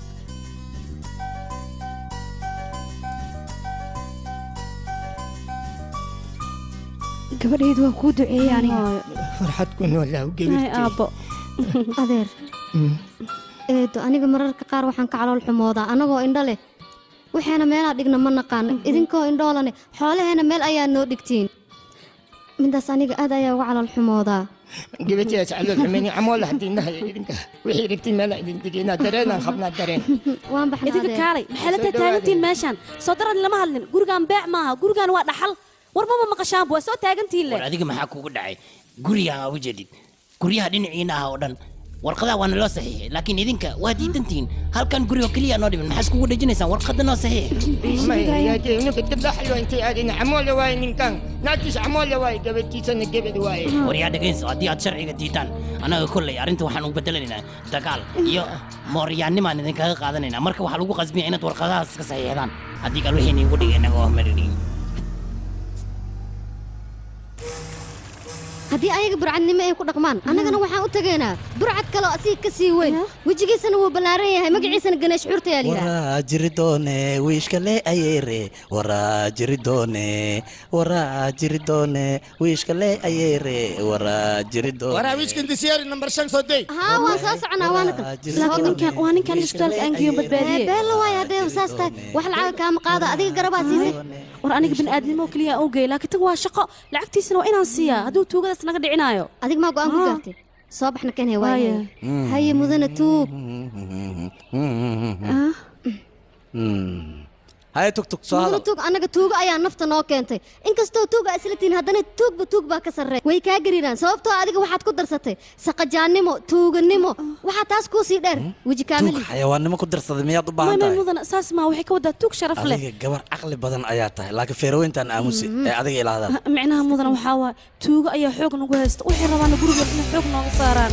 gabadhaydu waa kuu duceeyey aniga farxad ku noolaa hay gabadhay aabo Adeer. Eedo aniga mararka qaar waxaan ka calool xumoodaa anagoo indho leh. Waxaana meelaa dhigna ma naqaan. Idinkoo indhoolane xoolaheena meel ayaa noo dhigtiin. Midaas aniga aad ayaa uga calool xumoodaa. gabadhaas calool xumeyni amoola hadiinaha idinka wixii rabtiin meela idin degeynaa dareenaan qabnaa dareen Waan baxnaa idinka adeer. kaalay maxay la taagantihiin meeshaan soo darad lama hadlin gurigaan beec maaha gurigaan waa dhaxal war maba maqashaanba waa soo taagantihiin war leh adiga maxaa kugu dhacay gurigaan aa u jeedid guryaha dhinaciina ah oo dhan warqadaha waana loo saxiixay laakiin idinka waa diidantihiin halkan guri oo keliya noo dhiman maxaa iskugu dhejinaysaan warqada noo saxiix ninka dabdaxlo intay aadin amoola waaye ninkan naagtiis amoola waaye gabadhiisana gebad waaye war yaa dhegayso haddii aad sharciga diitaan annaga kolley arrinta waxaan u bedelanaynaa dagaal iyo mooryaannimaan idinkaga qaadanaynaa marka waxaa lagu qasbiya inaad warqadahaas iska saxiixdaan haddii kale wixii niigu dhigay inaga oo maridhin haddii ayaga burcadnimo ay ku dhaqmaan annagana waxaan u tegaynaa burcad kaloo asiga ka sii weyn wejigiisana wuu ballaaran yahay magaciisana ganeesh xurta yaa layidhaha waraa jiri doone wiishka le ayeere waraa jiri doone waraa jiri doone wiishka le ayeere waraa jiri doone waraawiishkan disiyaari nambar shan soo dey haa waan soo soconaa waana kan laakiin ninkan waa ninkan isbitaalka aan geeyo badbaadiyey beella waayo haddee saas tahay wax lacaga kaama qaado adiga garabaa siisay war aniga bini'aadnimo keliya aan u geey laakiin tan waa shaqo lacagtiisana waa inaan siiyaa hadduu tuugadaas naga dhicinaayo adig maa go'aan ku Ah. gaartay soo baxna kan he Waaye. waaye haye mudana tuug haye tugtug soo mudana hadal tuug annaga tuugo ayaa nafta noo keentay inkastoo tuuga isla tihiin haddana tuugba tuug baa ka sarreey way kaa gariiraan sababtoo adiga waxaad ku darsatay saqajaannimo tuuganimo waxaa taas kuu sii dheer weji tuug kaamili xayawaannimo ku darsaday miyaad u baahan may may tahay mudana saas maa waxay ka wadaa tuug sharaf leh adiga gabar caqli badan ayaa tahay laakiin feeraweyntaan aamusi ee adiga ilaahdaa Ha, micnaha mudana waxaa waaye tuugo ayaa xoog nagu haysta waxay rabaana guriga inay xoog nooga saaraan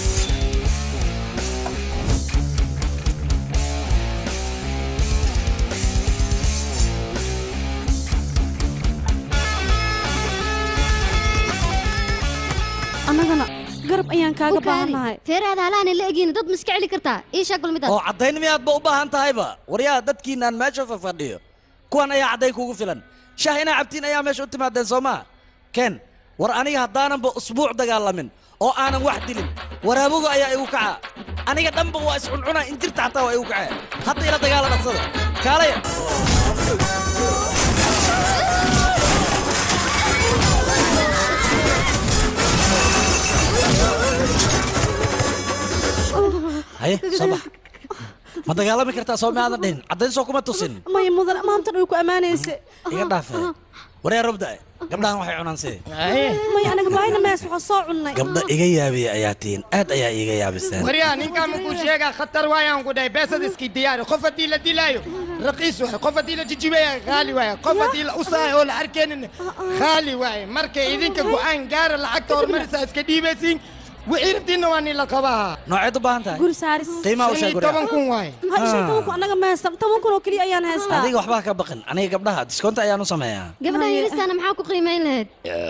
annagana garab ayaan kaaga baahannahay feeraada halaana la egin dad ma iska celi kartaa ii sheeg bal midaas oo caddayn miyaadba u baahan tahayba waryaa dadkiinaan meesha fafadhiyo kuwan ayaa caddayn kugu filan shah inaa cabtiin ayaa meesha u timaadeen soo maa ken war aniga haddaananba usbuuc dagaalamin oo aanan wax dilin waraaboga ayaa igu kaca aniga dhanba waa iscuncuna injirta xataa waa igu kacee hadda ila dagaala dhaqsada kaalaya haye soo bax ma dagaalami kartaa soo maadan dhihin caddayn soo kuma tusin maya mudana maantan way ku ammaanaysa iga dhaafe waryaa robda gabdhahan waxay cunaan see maya anaga baahina mees waxaa soo cunnay gabdha iga yaabiya ayaa tihiin aad ayaa iiga yaabiseen waryaa ninkaan makuu sheegaa khatar waayaan ku dhahay beesad iski diyaari qof haddii la dilaayo raqiis waay qof haddii la jijibaya qaali waaye qof haddii la usaayo oo la arkeenin qaali waaye marka idinka go'aan gaara lacagta hormarisa iska dhiibaysiin wixii rabtiinna waa nin la qabaha nooceed u baahan tahay guri saaris qiimaha u sheeg toban kun waaye ha ishan toban kun annaga ma haystan toban kun oo keliya ayaan haystaa adiga waxbaa ka baqin aniga gabdhaha discoonta ayaan u sameeyaa gabadha yaristaana maxaa ku qiimayn lahayd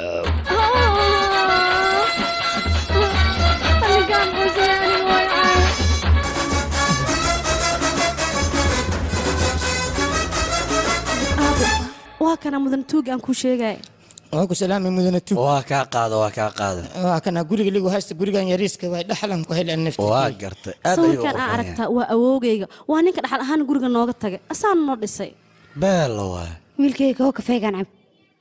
Anigaan quusay, aniga way caay. waa kana mudan tuug aan kuu sheegaya waa ku salaamay mudane tuug waa kaa qaado waa kaa qaado waa kana guriga ligu haysta gurigan yariiska waay dhaxlan ku heleen nafti waa gartay aad ayuu u sawirkan aa qurxoon aragtaa waa awoogayga waa ninka dhaxal ahaan guriga nooga tagay asaana noo dhisay beelo waay wiilkayga oo kafeegaan cab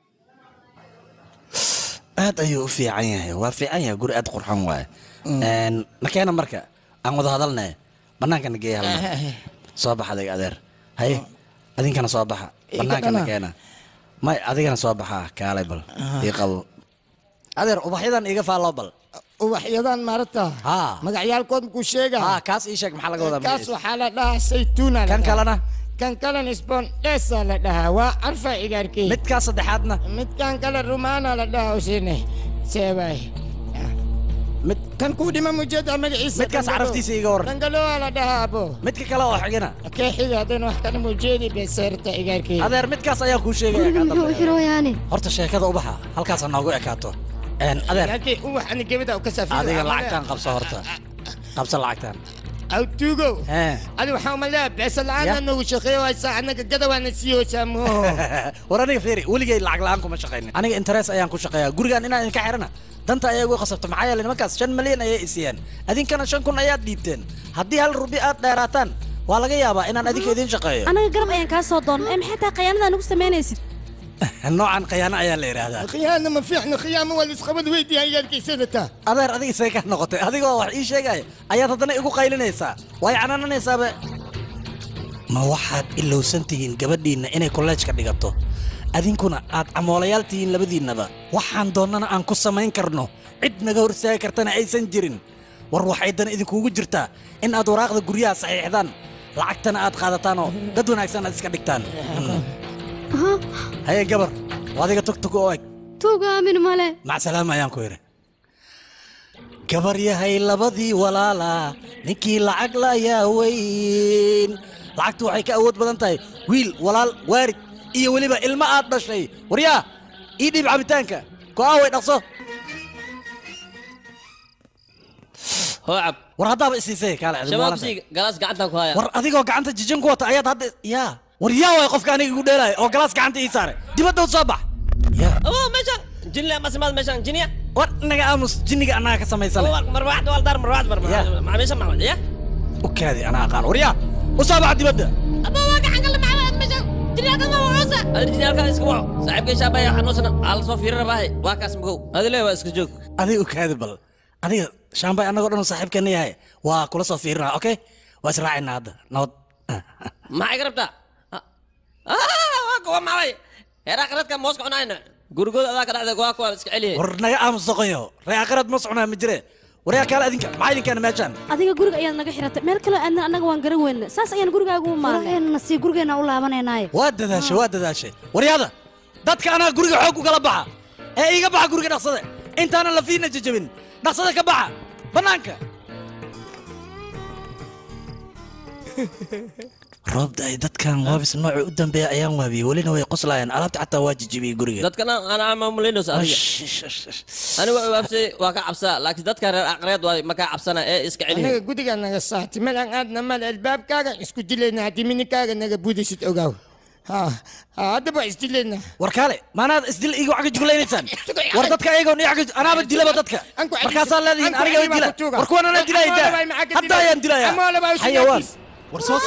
aad ayuu u fiican yahay waa fiican yahay guri aad qurxoon waaye nakeena marka aan wada hadalne bannaankana geeya hal mar soo baxa adiga adeer haye adinkana soo baxa bannaankana dhana. keena may adigana soo baxa kaalay bal ii qabo adeer ubaxyadan iiga faalloo bal ubaxyadan maarata haa magacyaalkood makuu sheegaa haa kaas ii sheeg maxaa laga wadaa kaas magaciisa? waxaa la dhahaa saytuuna la kan dhahaa. kalena kan kalena spondhesaa la dhahaa waa carfa igaarkii midkaas saddexaadna midkan kale rumaana la dhahaa usine seebay mid kan kuu dhima mujeeda magaciisa midkaas caraftiisa iiga waran dangaloa la dhahaa abo midka kale oo xigana kee xiga haddana wax kana mujeedi beseerta igaarkii adeer midkaas ayaa kuu sheegaya Guriga muxuu u xirooyaane horta sheekada ubaxa halkaas ha noogu ekaato Een, adeer igaarkii uwax ani gebada u ka safiir adiga lacagtaan qabso horta qabso lacagtaan aw tuugow Hee. adi waxaa umaleeya beesa la-aana noogu shaqeeyo haysaa annaga gadawaana siiyoosaa moo war aniga fiiri weligay lacag la-aan kuma shaqaynin aniga interes ayaan ku shaqeeyaa gurigaan inaan idinka xirana danta ayaa igu qasabta maxaa yeelay nimankaas shan malyan ayay isiiyeen adinkana shan kun ayaad dhiibteen haddii hal rubi aad dheeraataan waa laga yaabaa inaan adinka idiin shaqeeyo annaga garab ayaan kaa soo doonnay ee maxay tahay khayaanada nagu samaynaysid noocan khiyaano ayaa la yidhaahdaa khiyaana ma fiicna khiyaamo waa lisqabad weydiiyaa igaarkiisadataa adeer adiga isay ka noqotay adigoo wax ii sheegaya ayaad haddana igu qaylinaysaa way canananaysaaba ma waxaad ilowsan tihiin gabadhiinna inay kolleejka dhigato adinkuna aad camoolayaal tihiin labadiinnaba waxaan doonnana aan ku samayn karno cid naga hor istaagi kartana aysan jirin war waxay dan idinkuugu jirtaa in aad waraaqda guryaha saxiixdaan lacagtana aad qaadataan oo dad wanaagsan aad iska dhigtaan haye gabar waa adiga tugtug oo eg tuuga aamin male macsalaam ayaan ku yidhi gabar yahay labadii walaala ninkii lacag layaa weyn lacagtu waxay ka awood badan tahay wiil walaal waarid iyo weliba ilmo aad dhashay waryaa ii dhiib cabitaanka go'aa way dhaqso hoocab war haddaaba isiisay kaale adigu shabaab maalinta. sii galaas gacantan ku haya war adigoo gacanta jijin ku wata ayaad hadda yaa war yaa waay qofka aniga igu dheelaya oo galaas gacanta ii saaray dibadda u soo bax oo meeshan jinle ama simaad meeshan jinya war naga aamus jinniga annaga ka samaysan marwaxda wal dar marwaxda marwaxda meeshan ma ya u kaadi anaa aqaan war yaa u soo bax dibadda aba waa gacan kala macawad meeshan jinyaalka ma wacoosa adi jinyaalka iska waco saaxiibkay shaabaya xanuunsana aa la soo fiirin rabaahe waa kaas magow adile waa iska joog adiga u kaadi bal adiga shaambay annagoo dhan saaxiibkeena yahay waa kula soo fiirinaa okay waa israacaynaa hadda nabad maxay ka rabtaa maxay heeraa qaradka mooska cunayna gurigooda adaa ka dhacday waa kuwaan iska celiyay war naga aamus doqonyo ree aqarad ma socnaa ma jire waryaa kaale adinka maxaa idinkeena meeshaan adiga guriga ayaad naga xiratay meel kaloo aadna annaga waan garan weyna saas ayaan gurigaaga u maarnay sii gurigeena u laabanaynaay waa dadaashay waa dadaashay waryaada dadka anaa guriga xoog ugala baxa ee iiga baxa guriga dhaqsade intaanan lafiina jajabin dhaqsade ka baxa bannaanka roobda ay dadkan waabis nooca u dambeeya ayaan waabiyey welina way qoslayaan alaabta xataa waa jijibiyey guriga dadkana ana maamulinayso adiga aniga waa waabsay waa ka cabsaa laakiin dadka reer aqreed waa ma kaa cabsana ee iska anaga celiya gudiga naga saati malan aadna mal albaabkaaga isku dilayna haddii mininkaaga naga buudisid ogaaw ha ha, haddaba waa isdilayna war kaale maanaad isdil iga wax ka juglaynaysaan war dadka ayagoon iyo wax ka anaaba dilaba dadka markaasaa leedihiin aniga way dila war kuwan anaa dilaya daa hadda ayaan dilaya xayawaan war soo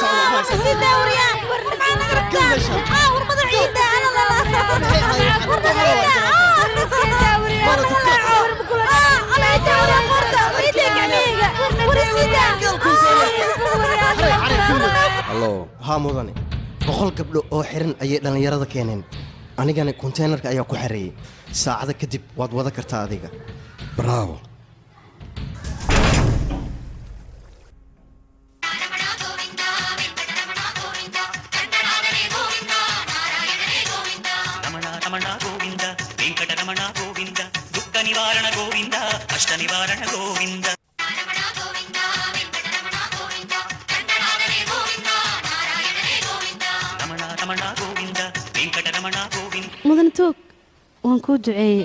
hallo haa mudane boqol gabdho oo xiran ayay dhallinyarada keeneen anigana konteynerka ayaa ku xareeyey saacada kadib waad wada kartaa adiga bravo Ramana రమణ గోవింద వెంకటరమణ గోవింద దుఃఖ నివారణ గోవింద కష్ట నివారణ గోవింద రమణ రమణ గోవింద వెంకటరమణ Govinda mudan toog waan kuu duceeyey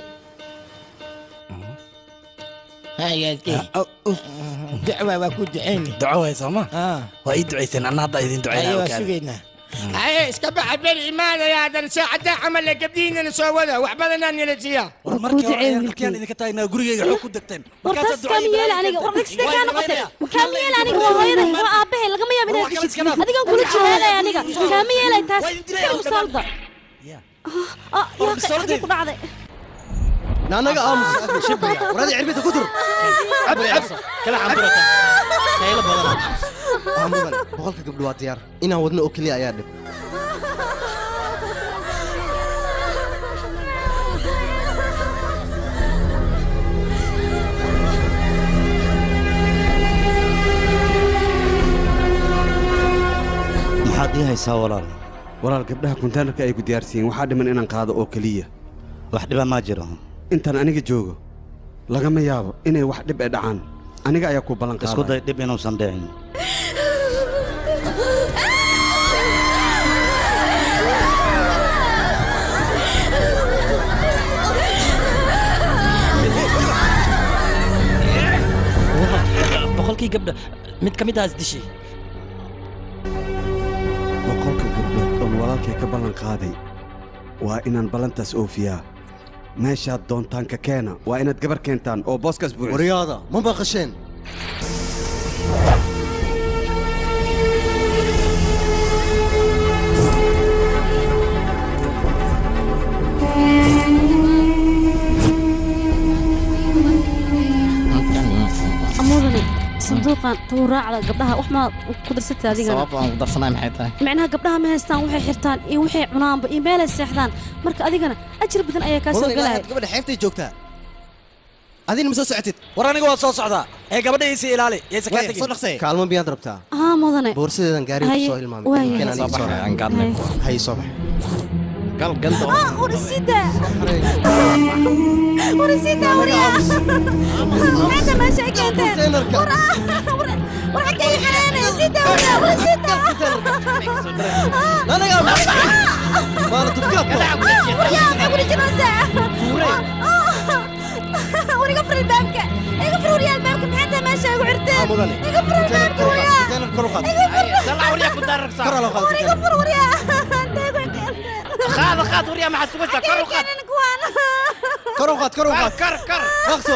dacwa waa ku duceyni duco waay sooma waa ii ducayseen anna hadda idin ayo waa ducaynaa sugaynaa haye iska baxa beri imaanaya haddana saacaddaa camal le gabdhihiinana soo wada wax badanaa nila siiya war markii hore ayaan halkiyaan idinka taagnaa gurigayga xoog ku degteen wartaas kaamiyeel aniga war dhagsidee kaa noqotay kaamiyeel aniga waa hooyaday waa aabbahay lagama yaabo inaad gashid adigan kula jiheelay aniga kaamiyeelay taas iska mustaalda yaa xagee ku dhacday naanaga aamus shibriya waradi cirbida ku tur kala xamburata kayla badan aa mudan boqolka gabdho waa diyaar inaan wadno oo keliya ayaa dhib maxaad ii haysaa walaal walaal gabdhaha konteynerka ay ku diyaarsiiyeen waxaa dhiman inaan qaado oo keliya wax dhiba maa jiro intaan aniga joogo lagama yaabo inay wax dhib ay dhacaan aniga ayaa ku ballan isku qaaday day dhib inuusan dhicin boqolkii gabdha mid ka mid ah isdishay boqolka gabdhood oon walaalkay ka ballan qaaday waa inaan ballantaas oofiyaa meeshaad doontaan ka keena waa inaad gabar keentaan oo booskaas buuxiso waryaada ma maqasheen mudane sanduuqan tawraacda gabdhaha wax maa ku darsatay adigana sababta aan ku darsanay maxay tahay micnaha gabdhaha ma haystaan waxay xirtaan iyo waxay cunaanba iyo meelay seexdaan marka adigana ajir badan ayaa kaa soo mudan ilaa gelaya had gabadha xeebtay joogtaa adina ma soo socotid war aniga waa soo socdaa ee gabadha iisii ilaali yaysa kaa tegin kaalmo miyaad rabtaa haa mudane boorsadeedan gaariga Haye, kusoo hilmaamay waaye. Keenaan ii soo raacay. hay soo bax Ah, urisida urisida wariya maxaad meesha ay keenteen war war xagga ii xanaanay sida wariya urisida anaga maala dubkaadka wariya maxay kula jiraysaa wariga fur albaabka iga fur wariya albaabka maxay tahay meesha igu xirteen iga fur albaabka wariya iga fur wariga fur wariya qaada qaad waryaa maxaa sugaysaa kor u qaad kor u qaad kor u qaad kar kar dhaqso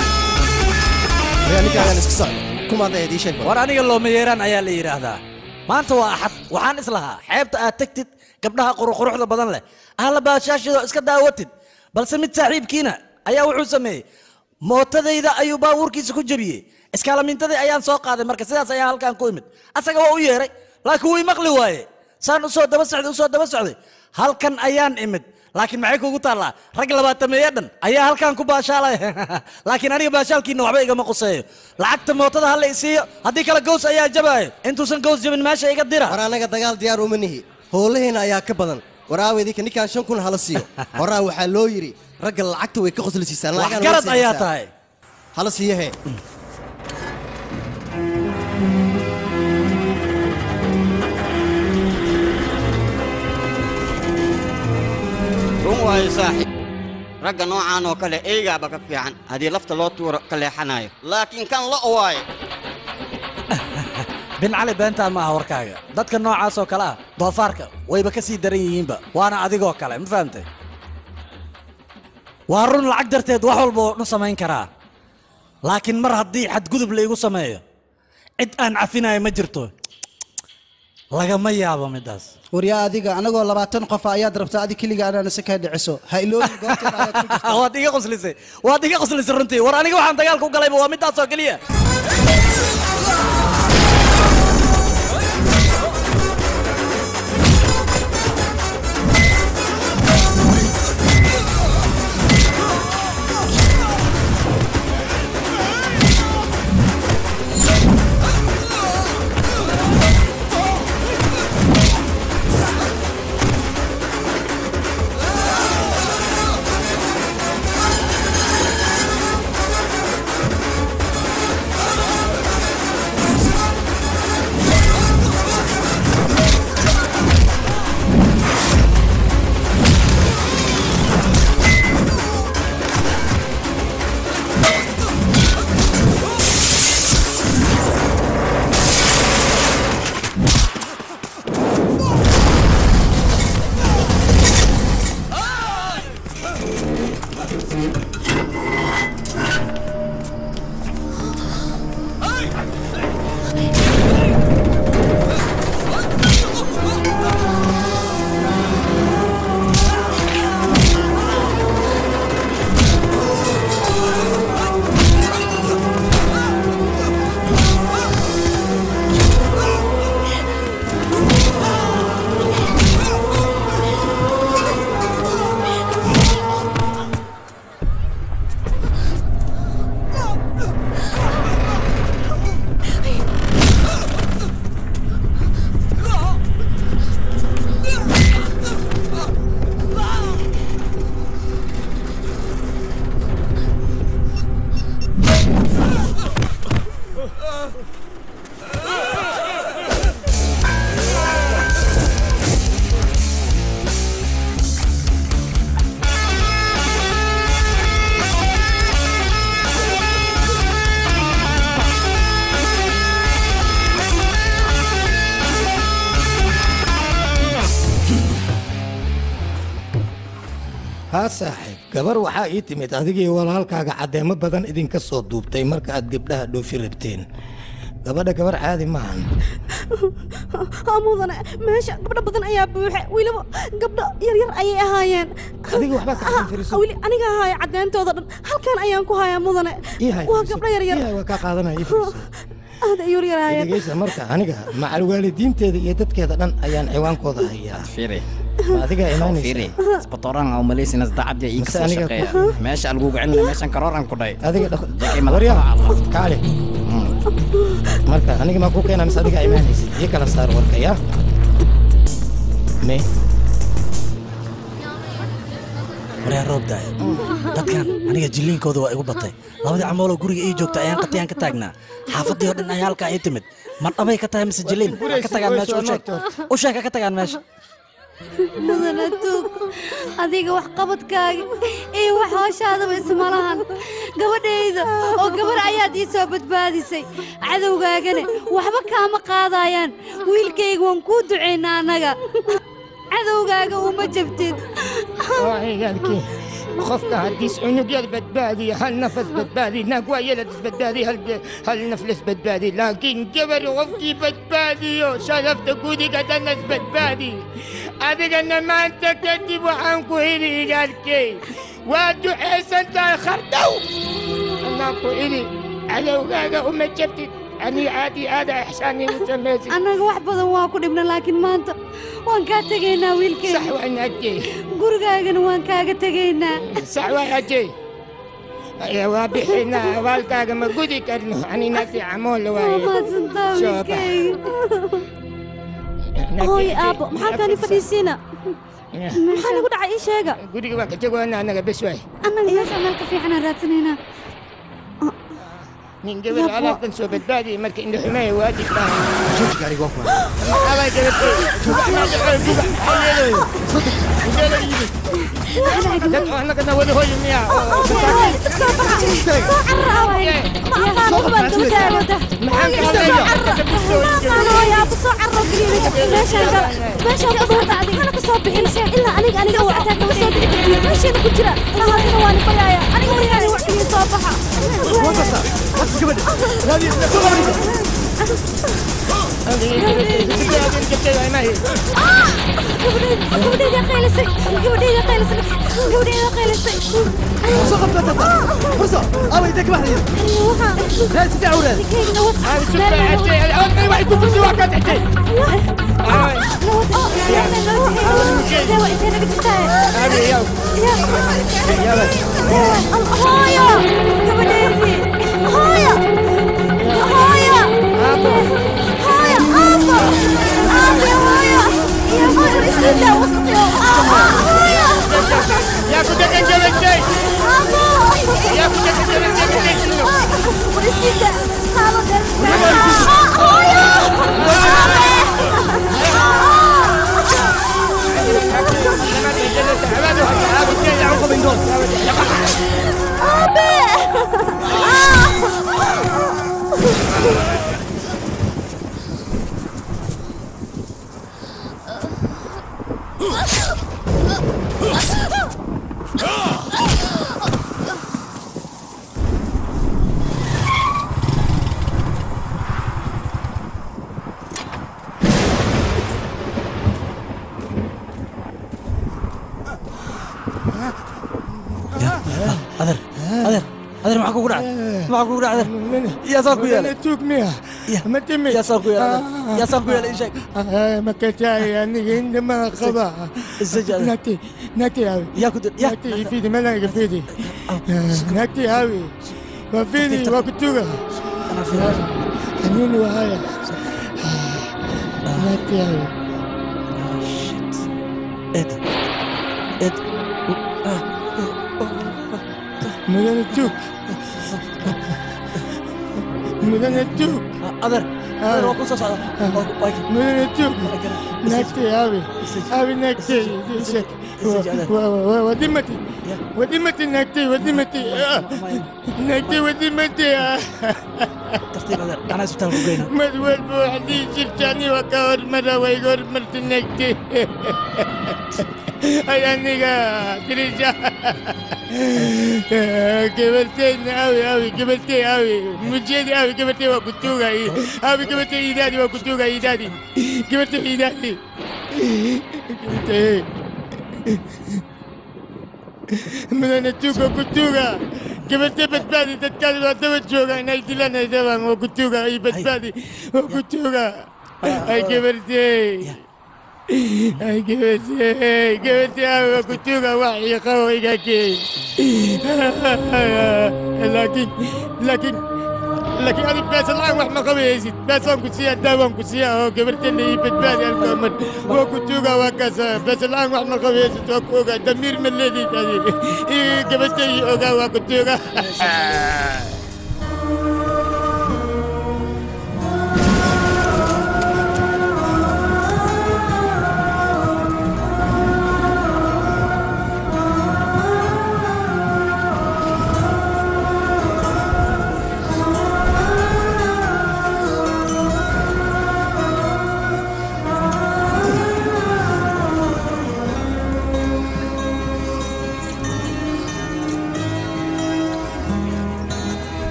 war aniga looma yeeraan ayaa la yidhaahdaa maanta waa axad waxaan islahaa xeebta aad tegtid gabdhaha quruquruxda badan leh ahla baashaashidoo iska daawatid balse mid saaxiibkiina ayaa wuxuu sameeyey mootadayda ayuu baabuurkiisa ku jebiyey iskaalamintadii ayaan soo qaaday marka sidaas ayaan halkaan ku imid asaga waa u yeeray laakiin wii maqli waaye saan usoo daba socday usoo daba socday halkan ayaan imid laakiin maxay kugu taallaa rag labaatameeye dhan ayaa halkaan ku baashaalaya laakiin aniga baashaalkiina waxba igama quseeyo lacagta mootada hala isiiyo haddii kale gows ayaa jabaayo intuusan gows jabin meesha iga dira war anaga dagaal diyaar uma nihi howlaheena ayaa ka badan waraawedinka ninkaan shan kun hala siiyo horaa waxaa loo yidhi ragga lacagta way ka qoslisiisaan lacagana way garad ayaa siisaa. tahay hala siiyahe run waayo saaxiib ragga noocaan oo kale eygaaba ka fiican haddii lafta loo tuuro ka leexanayo laakiin kan lo waaye bin cali beentaan ma aha warkaaga dadka noocaas oo kale ah doofaarka wayba ka sii daran yihiinba waana adigoo kale ma fahamtay waa run lacag darteed wax walba oo dhan samayn karaa laakiin mar haddii xadgudub laygu sameeyo cid aan cafinayo ma jirto lagama yaabo midaas waryaa adiga anagoo labaatan qofa ayaad rabtaa adi keliga anaan isa kaa dhiciso ha iloobi goobteeda ayaad ku jirtaa waad iga qoslisay waad iga qoslisay runtii war aniga waxaan dagaalka u galayba waa midaas oo keliya haa saaxiib gabar waxaa ii timid adigii walaalkaaga caddeemo badan idinka soo duubtay marka aad gabdhaha dhoofi rabteen gabadha gabar caadi maahan haa mudane meesha gabdho badan ayaa buuxe weliba gabdho yaryar ayay ahaayeen adiga waxbaa ka Ah, firiso weli aniga haaya caddeentooda dhan halkan ayaan ku hayaa mudane ii hay waa firiso. gabdho yaryar ii hay waa kaa qaadanaya ii firiso aad ay yaryaraayeen dhegeysa marka aniga macal waalidiinteeda iyo dadkeeda dhan ayaan ciwaankooda hayaa firi ma adigaa imaanaysa firi isbatoran oo malaysinas dacabja ii Mase kasoo aniga shaqeeya ku- meesha algugu celina meeshan karooran ku dhay adiga dhaq Jackie madax waryaa faraha Allah. kaale marka aniga maa ku keenaa mise adigaa imaanaysid ii kala saar warka yaa me waryaa roob daaya dadkan aniga jilliinkooda waa igu batay labadii camooloo guriga ii joogta ayaan qatiyaan ka taagnaa xaafadii oo dhan ayaa halkaa ii timid ma dhabay ka tahay mise jilliin Ha ka tagaan meesha u sheeg u sheeg ha ka tagaan meesha mudana tuug adiga wax qabadkaaga iyo wax hooshaadaba isma lahan gabadhayda oo gabar ayaad ii soo badbaadisay cadowgaagana waxba kaama qaadayaan wiilkayga waan kuu ducaynaa annaga cadowgaaga uma jabtid qofka haddiis cunugyada badbaadiyo hal nafas badbaadi naag waa yeladis badbaadi hal hal naflas badbaadi laakiin gabar qofkii badbaadiyo sharafta gudiga dhanas badbaadi adigana maanta kadib waxaan ku heli igaalkey waa ducaysan tahay khardhow anaa ku heli cadowgaaga uma jabtid ani aadi aada ixsaani u samaysid annaga wax badan waa ku dhibna laakiin maanta waan kaa tegaynaa wiilkeyga sax waan ajey gurigaagana waan kaaga tegaynaa sax waan ajey waa bixinaa abaalkaaga ma gudi karno aninati camool waaye maadsantaa Soo bax. wiilkeyga hooy aabbo maxaa kaani fadhiisiina maxaa nagu dhacay ii sheega guriga waa ka jagoona anaga bes waay annaga meesha meel ka fiicanaan raadsanaynaa nin gabar Yabo. alaabtan soo badbaadiya marka indho xumeeya waajib baa jooji gaariga waa kuwa maxaa gabatay dad oo annagana wada hoyi miya ilaa aniga aniga wactaa kama soo bixi kartid meesheena ku jira lahaadina waan bayaaya aniga markaani wax kaliya soo baxa gabadheeda qaylisay gabadheeda qaylisay gabadheeda qaylisay soo qabta tata furso awa intee ka baxdaya raa si fiican waraad hooyo gabadheedii hooyo hooyo hooyo aabo aabe hooyo iyo hooyo isida wasqiyo hooyo yaa ku degan jabantay aabo yaa ku degan jabantay isida qaado hooyo adeer adeer adeer maxaa kugu dhacay maxaa kugu dhacay adeer yaasaa ku yeelay tuug miya ma timi yaasaa ku yeelay adeer yaasaa ku yeelay ii sheeg makataay aniga indhamaa qaba nati nati awi yaa ku nati ifidi malanga fidi nati awi waa fidi waa kutuga anini wahaya nati awi Ed. Ed. mudane tuug mudane tuug adeer adeer waa ku soo socda mudane tuug nagtay abi abi nagtay ishek wadimati wadimati nagtay wadimati nagtay wadimati gacnaha isbitaalka ku geyna mad walba wax dhihi jirtaani waa ka hormara waa iga hormarta nagtay ay aniga dirija gabarteyna awi awi gabartey awi mujeedi awi gabartey waa kutuugay awi gabartey idaadi waa kutuugay idaadi gabartey idaadi gabartey mudane tuuga kutuuga gabartey badbaadi dadkaadi waa daba jooga inay dilaan ay dabaan waa kutuuga ay badbaadi waa kutuuga ay gabartey ay gabartey gabartey awi waa kutuuga wax ii qabo igakey laakiin laakiin laakiin adi beesa la'aan wax ma qabayaysid beesaan ku siiya daawaan ku siiya oo gabarteenna ii badbaadi halkaa mar waa ku tuuga waa kaasa beesa la'aan wax ma qabayaysid waa ku ogaa damiir ma leedid adi ii gabartey ii ogaa waa ku tuuga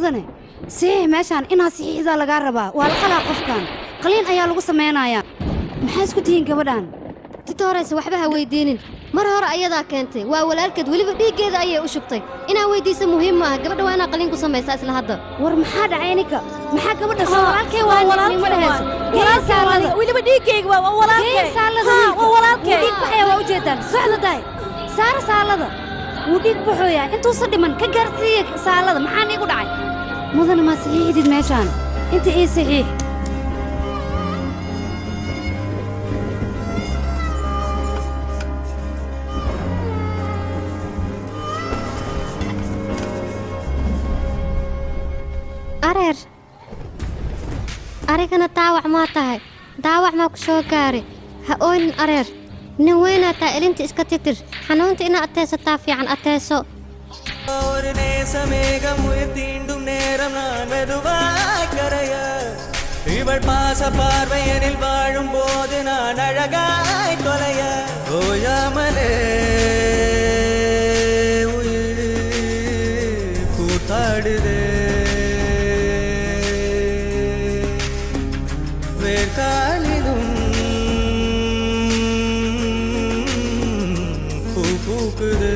mudane saxiix meeshaan inaad saxiixdaa lagaa rabaa waa la qalaa qofkan qaliin ayaa lagu samaynayaa maxaa isku tihiin gabadhan titoorayse waxba ha weydiinin mar hore ayadaa keentay waa walaalkeed weliba dhiiggeeda ayay u shubtay inaa weydiisa muhiim ma ah gabadha waa inaa qaliin ku samaysaa isla hadda war maxaa dhacay ninka maxaa gabadha soo walaalkay waa walaalkay ma dhehayso walaalkay weliba dhiiggayga waa waa walaalkay saalada Haa, waa walaalkay wuu dhiig baxaya waa ujeedaan socda daay saara saalada wuu dhiig baxooyaa intuusa dhiman ka gaarsiiya saalada maxaa niigu dhacay mudane ma saxiixdid meeshaan inta ii saxiix areer arigana daawac maa tahay daawac maa ku soo gaaray ha ooynin areer nin weynaa taa elinta iska titir xanuunta inaa ateysataa fiican ateyso ஒரு நேசமேகம் உயிர் தீண்டும் நேரம் நான் மெதுவாய் கரைய இவள் பாச பார்வையனில் வாழும் போது நான் அழகாய் தொலைய ஓயாமலே உயிர் கூத்தாடுதே வேர்காலிலும் பூ பூக்குது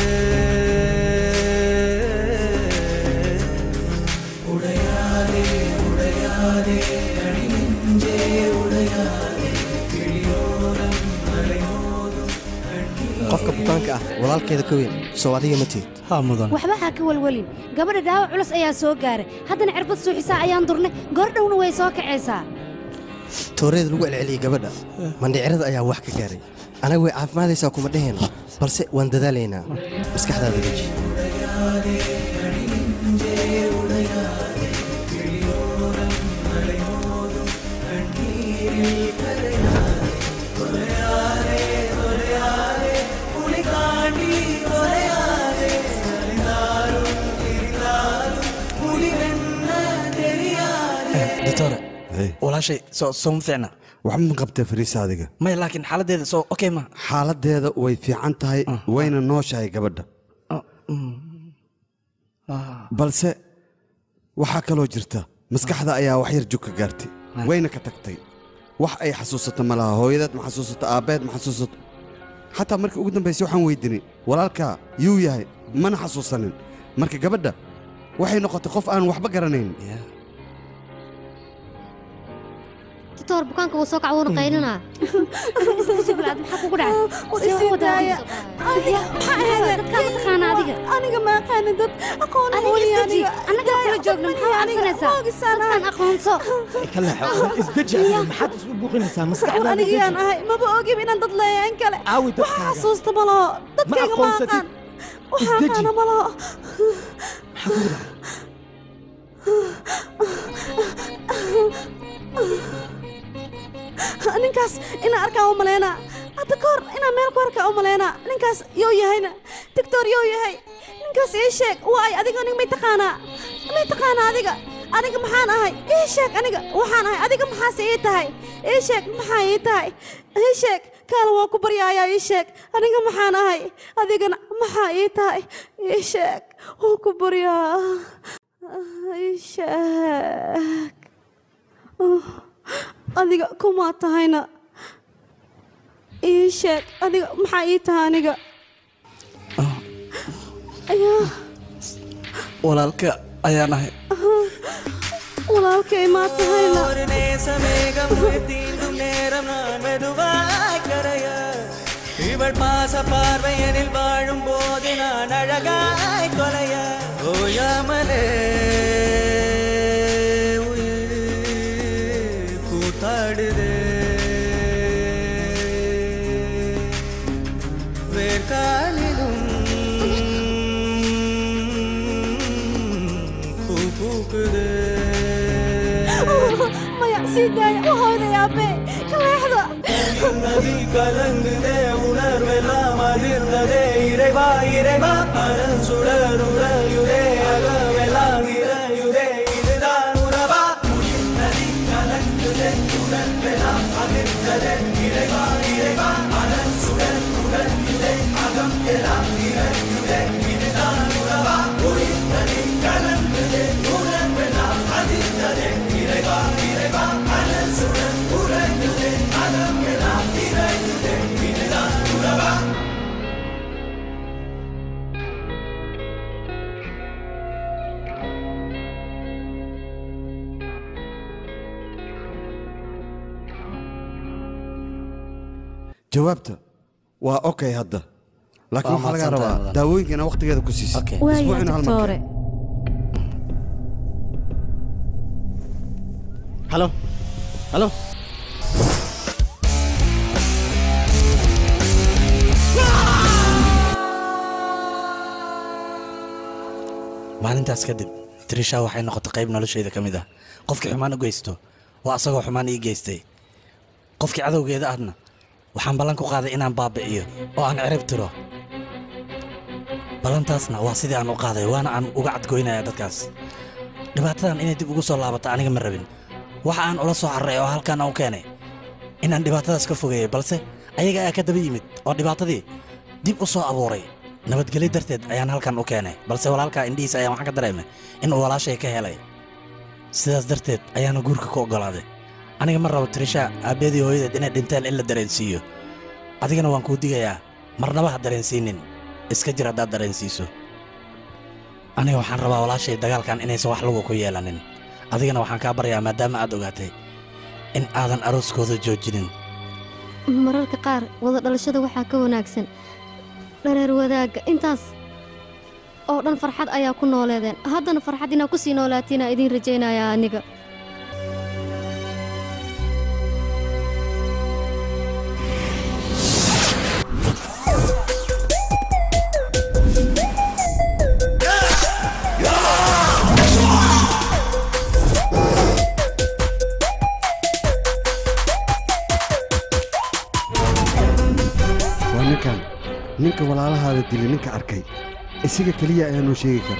உடையாதே உடையாதே அடி நெஞ்சே உடையாதே கிளியோரம் அலைமோதும் qofka bukaanka ah walaalkeeda ka weyn soo adiga ma tihid haa mudan waxba ha ka walwalin gabadha dhaawac culus ayaa soo gaaray haddana cirbad suuxisaa ayaan durnay goordhowna way soo kacaysaa tooreeda lagu celceliyey gabadha mandhicirada ayaa wax ka gaaray anaga way caafimaadaysaa kuma dheheen balse waan dadaalaynaa maskaxdaada deji doctore walaashay soo soo ma fiicna waxba ma qabtee fariisa adiga maya laakiin xaaladdeeda soo okay ma xaaladeeda way fiican tahay wayna nooshahay gabadha balse waxaa kaloo jirta maskaxda ayaa wax yar jug ka gaartay wayna ka tagtay wax ay xasuusato ma laha hooyadeed ma xasuusato aabbeed ma xasuusato xataa markii ugu dambaysay waxaan weydiinay walaalkaa yuu yahay mana xasuusanin marka gabadha waxay noqotay qof aan waxba garanayn titoor bukaanka wuu soo kaca wuuna qaylinaa jibilaad maxaa kugu dhacay aniga ma aqaani dad aqoon anaga kula joogna maxaa cabsanaysaa dadkan aqoonso ka leexo isdeji maxaad isku buuqinaysaa maskaxdaada aniga yaan ahay maba ogib inaan dad leeyahay in kale Aawi wax xasuusta ma laho dadkayga ma aqaan waxa aqaana ma laho ninkaas inaan arkaa u maleynaa hadda ka hor inaan meel ku arkaa u maleynaa ninkaas yoo yahayna tictor yoo yahay ninkaas ii sheeg waay adiga aniga may taqaanaa may taqaanaa adiga aniga maxaan ahay ii sheeg aniga waxaan ahay adiga maxaase ii tahay ii sheeg maxaa ii tahay ii sheeg kaala waa ku baryaayaa ii sheeg aniga maxaan ahay adigana maxaa ii tahay ii sheeg waa ku baryaa ii sheeg adiga kumaa tahayna ii sheeg adiga maxaa ii tahay aniga ayaa walaalka ayaan ahay walaalkay maa tahayna ஒரு நேசமேகம் உயிர் தீண்டும் நேரம் நான் மெதுவாய் கரைய இவள் பாச பார்வையனில் வாழும் போது நான் அழகாய் கொலைய ஓயாமலே உயிர் கூத்தாடுதே வேர்காலிலும் பூ பூக்குதே maya sii daaya u hoodayaabee ka leexda நதி கலங்குதே உணர்வெல்லாம் அதிர்ந்ததே இறைவா இறைவா அரண் சுடர் உறையுதே அகமெல்லாம் இறையுதே இதுதான் உறவா நதி கலங்குதே உணர்வெல்லாம் அதிர்ந்ததே இறைவா இறைவா அரண் சுடர் உறையுதே அகம் எல்லாம் இறையுதே இதுதான் உறவா நதி கலங்குதே jawaabta waa okay hadda laakiin Waa waxaa laga mahadsantahay, rabaa mudan. daawooyinkana waqtigeeda ku siisid waaya Isbuucina hal mar keen. doctore halo halo maalintaas kadib trisha waxay noqotay qayb noloshayda ka mid ah qofkii xumaan u geysto waa asagoo xumaan ii geystay qofkii cadowgeeda ahna waxaan ballan ku qaaday inaan baabi'iyo oo aan cirib tiro ballantaasna waa sidii aan u qaaday waana aan uga cadgoynaya dadkaas dhibaatadan inay dib ugu soo laabato aniga ma rabin waxa aan ula soo carray oo halkaan aan u keenay inaan dhibaatadaas ka fogeeyey balse ayaga ayaa ka daba yimid oo dhibaatadii dib u soo abuuray nabadgelyo darteed ayaan halkan u keenay balse walaalkaa indhihiisa ayaan waxaan ka dareemay in uu walaashay ka helay sidaas darteed ayaana guurka ku oggolaaday aniga ma rabo trisha aabbeedii hooyadeed inay dhinteen in la dareensiiyo adigana waan kuu digayaa marnaba ha dareensiinin iska jir haddaad dareensiiso aniga waxaan rabaa walaashay dagaalkan inaysan wax lugu ku yeelanin adigana waxaan kaa baryaa maadaama aad ogaatay in aadan arooskooda joojinin mararka qaar wada dhalashada waxaa ka wanaagsan dhareer wadaagga intaas oo dhan farxad ayaa ku nooleedeen haddana farxad inaa ku sii noolaatiinaa idiin rajaynayaa aniga waa ninkan ninka walaalahaada dilay ninka arkay isaga keliya ayaa noo sheegi kara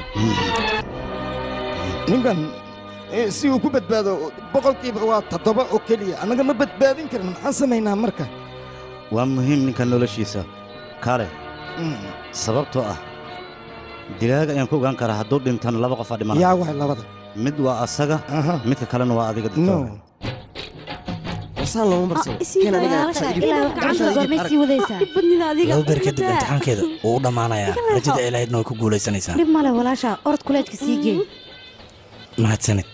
ninkan eh, si uu ku badbaado boqolkiiba waa toddoba oo keliya annaga ma badbaadin karin maxaan samaynaa marka waa muhiim ninka noloshiisa kaale sababtoo ah dilaaga ayaan ku ogaan karaa hadduu dhintana laba qof aa dhimana yaa waay labada mid waa asaga midka kalena waa adiga No. wasaan looma barsan laba beer kadib imtixaankeeda wuu u dhammaanayaa rajada ay lahaydna way ku guulaysanaysaa dhib male walaasha orod kuleedka sii geey mahadsanid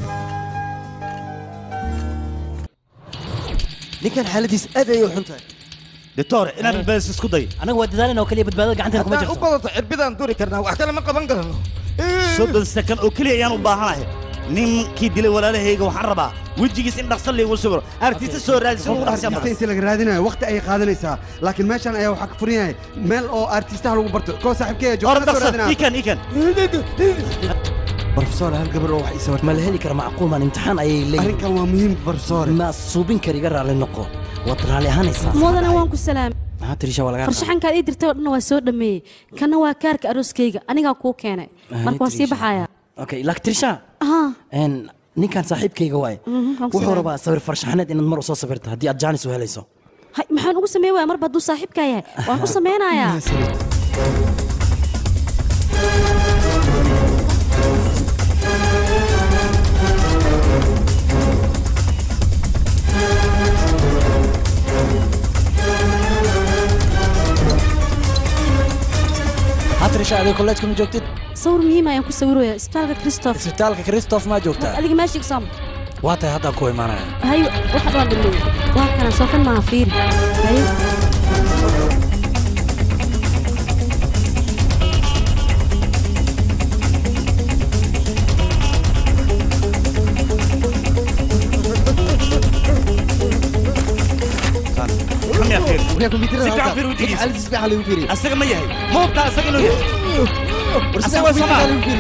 ninkan xaaladiis aad ayay u xun tahay doctor inaad badbaadiso isku day anaga waa dadaalin oo keliya badbaadada gacanteena kuma haddaan u jirto badato cirbidaan duri karnaa wax kale ma qaban karno soddon sakan oo keliya ayaan u baahanahay ninkii dilay walaalahayga waxaan rabaa wejigiis in dhaqso liigu sawiro artista soo raadisa ugu dhaqsiya artista inta laga raadinayo waqti ayay qaadanaysaa laakiin meeshan ayaa waxaa ka furan yahay meel oo artistaha lagu barto koo saaxiibkeeya hor joogta soo dhaqso raadinaya ikan ikan barofesor hal gabar oo wax ii sawirtay ma la heli kara macquul maan imtixaan ayay leeyihin arrinkan waa muhiim barofesor ma suubin kara iga raalli noqo waad raalli ahaanaysaa mudana waan ku salaamay maxaa tirisha waa lagaa farshaxankaad ii dirtay oo dhan waa soo dhammeeyey kana waa kaarka arooskayga anigaa kuu keenay marka waan sii baxayaa okay laakiin tirisha Ahaa. een, ninkan saaxiibkayga waaye Mhm, waan ku wuxuu salaamay. rabaa sawir farshaxaneed inaad mar u soo sawirto haddii aad jaanis u helayso Hay, maxaan ugu sameyn waaya marba hadduu saaxiibkaa yahay waan u sameynayaa haa tirisha adiga kolleejka ma joogtid sawir muhiim ayaan ku sawiraya isbitaalka christoph isbitaalka christoph maa joogtaa adiga meeshiig som waa tahay haddaan ku imaanaya hay waxa dhan dhameeyey waa kana soo kan maaha fiiri hay كم يا خير si fiican fiir wejigiisa asaga ma yahay ma hubtaa asaga inuu yahay asaga waa soma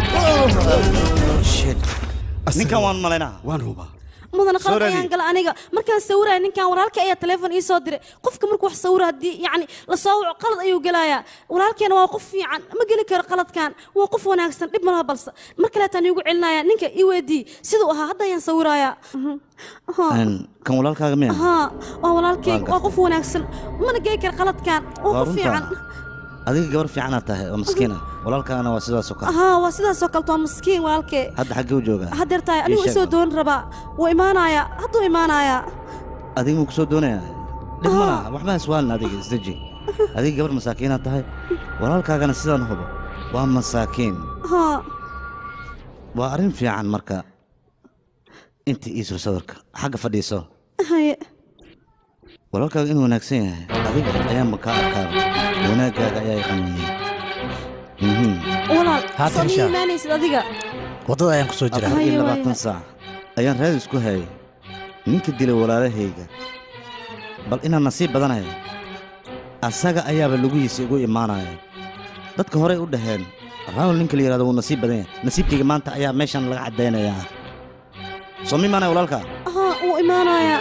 ninkan waan malaynaa waan hubaa mudana Soo qalad raadi. ayaan gala aniga markaan sawiraya ninkan walaalka ayaa teleefon ii soo diray qofka markuu wax sawira haddii yacni la soo waco qalad ayuu gelayaa walaalkeena waa qof fiican ma geli karo qaladkan waa qof wanaagsan dhib malaha balse mar kaleetaan iigu celinaya ninka ii weydii siduu ahaa hadda ayaan sawirayaa kan walaalkaaga miya haa waa walaalkeyga Waan waa qof wanaagsan mana geli karo qaladkan waa Waa qof runta. fiican adiga gabar fiicanaad tahay oo maskiina walaalkaagana waa sidaasoo kale haa waa sidaasoo kaleto waa maskiin walaalkee hadda xaggee u joogaa haddeer tahay Ii anigu sheeg isoo bal. doon rabaa wuu imaanayaa hadduu imaanayaa adiga muu kusoo doonayaa dhib ma laha waxba iswaalin adiga isdeji adiga gabar masaakiinaad tahay walaalkaagana sidaan hubo waa masaakiin haa waa arrin fiican marka inta iisoo sawirka xagga fadhiiso haye walaalkaaga inuu wanaagsan yahay adiga ayaanba kaa arkaaba wanaaggaaga ayaa iqaniyey walaal Haa, soo Trisha. iimaanaysid adiga waddada ayaan ku soo jiraa afar iyo Haya, labaatan saac ayaan raadis ku hayay ninka dilay walaalahayga bal inaan nasiib badanahay asaga ayaaba lugihiisa igu imaanaya dadka horey u dhaheen raawal ninka la yidhahdo wuu nasiib badan yahay nasiibkayga maanta ayaa meeshan laga caddaynayaa soo ma imaanaya walaalka haa wuu imaanayaa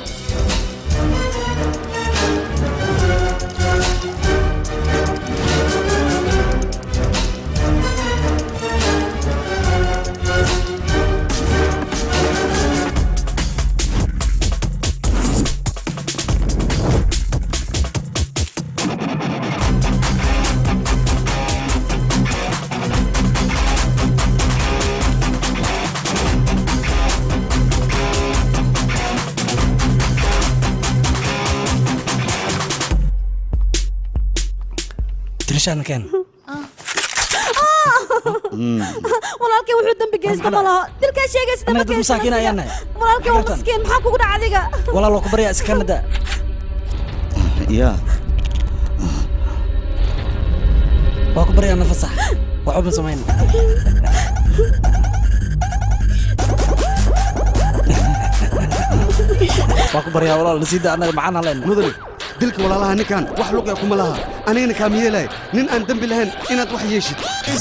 tirishaana keen walaalkay wuxuu dambi geysta ma laho dilkaa sheegaysa Annaga dambi dad masaakiin ayaan nahay. walaalkay waa maskiin maxaa kugu dhaca adiga walaal waa ku baryaa iska nada yaa waa ku baryaa nafasax waxba samayn waa ku baryaa walaal nasiida annaga maxaan halayna mudane dilka walaalaha ninkan wax luqya kuma laha anigana kaama yeelay nin aan dembi lahayn inaad wax yeeshid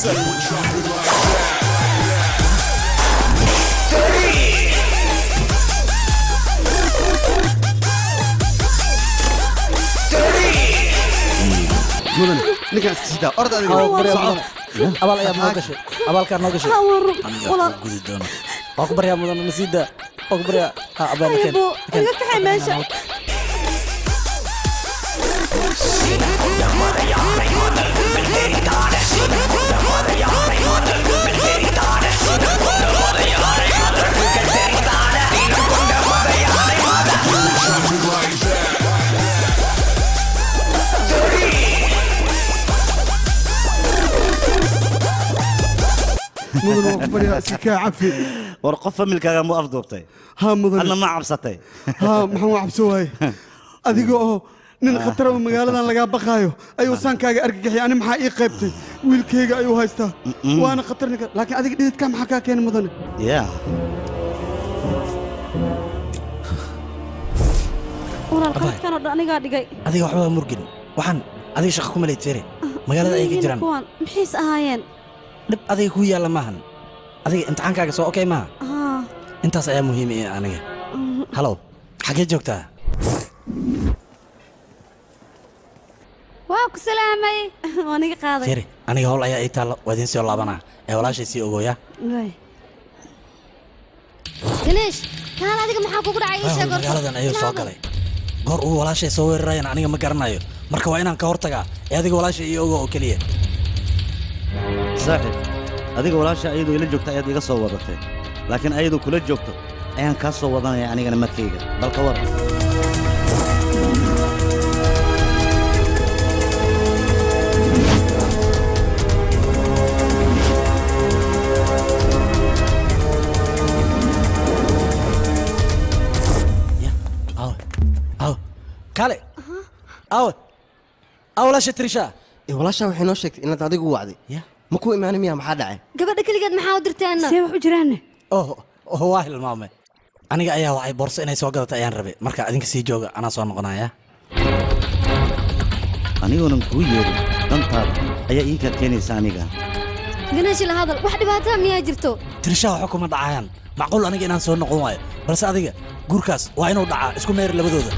mudane ninkaan iska sidaa orda adiga Waa ku baryaa Soco. mudane abaal ayaa noo gashay abaalkaa noo gashay Haa, waa run. Aniga Walaal. ku gudi doona waa ku baryaa mudane nasiida waa ku baryaa ha abaal keen aybo iga kaxay meesha mudane waa ku baryaa si kaa cafi war qof familkaaga mu afduubtay haa mudane adna ma cabsatay haa maxaan waa cabso waaye adiga oo nin khataraba magaaladan lagaa baqaayo ayuu saankaaga argagaxay ani maxaa ii qaybtay wiilkayga ayuu haystaa waana khatar ninka laakiin adiga dhididkaa maxaa kaa keenay mudane yaa walaal qaladkan oo dhan anigaa dhigay adiga waxba waa murgin waxaan adiga shaqa kuma leyd fere magaalada ay ka Yihiin jiraan kuwan maxayse ahaayeen dhib adiga kuu yaalla maahan adiga imtixaankaaga soo okey maaha haa intaas ayaa muhiim i aniga halow xaggee joogtaa waa ku salaamay waa niga qaaday fere aniga howl ayaa ii taalla waa idiin soo laabanaa ee walaashay sii ogooya Waay. ganeesh kaan adiga maxaa kugu dhacay ii Waa sheeg horta. magaaladan ayuu soo Ilaaba. galay goor uu walaashay soo weerarayana aniga ma garanayo marka waa inaan ka hortagaa ee adiga walaashay ii ogo oo keliya saaxib adiga walaasha ayadoo ila joogta ayaad iga soo wadatay laakiin ayadoo kula joogto ayaan kaa soo wadanaya anigana markayga balka war awe awe kale awe awe walaasha tirisha walaashaa waxay noo sheegtay inaad adigu u wacday ma ku imaanay miya maxaa dhacay gabadha keligeed maxaa u dirteenna see wax u jiraanne oh oh waa hilmaame aniga ayaa wacay boorso inay soo gadatay ayaan rabay marka adinka sii jooga anaa soo noqonaya anigoonan kuu yeerin dantaada ayaa ii kaa keenaysa aniga ganeeshi la hadal wax dhibaataa miyaa jirto tirisha waxa kuma dhacayaan macquul aniga inaan soo noqon waayo balse adiga guurkaas waa inuu dhacaa isku meeri labadooda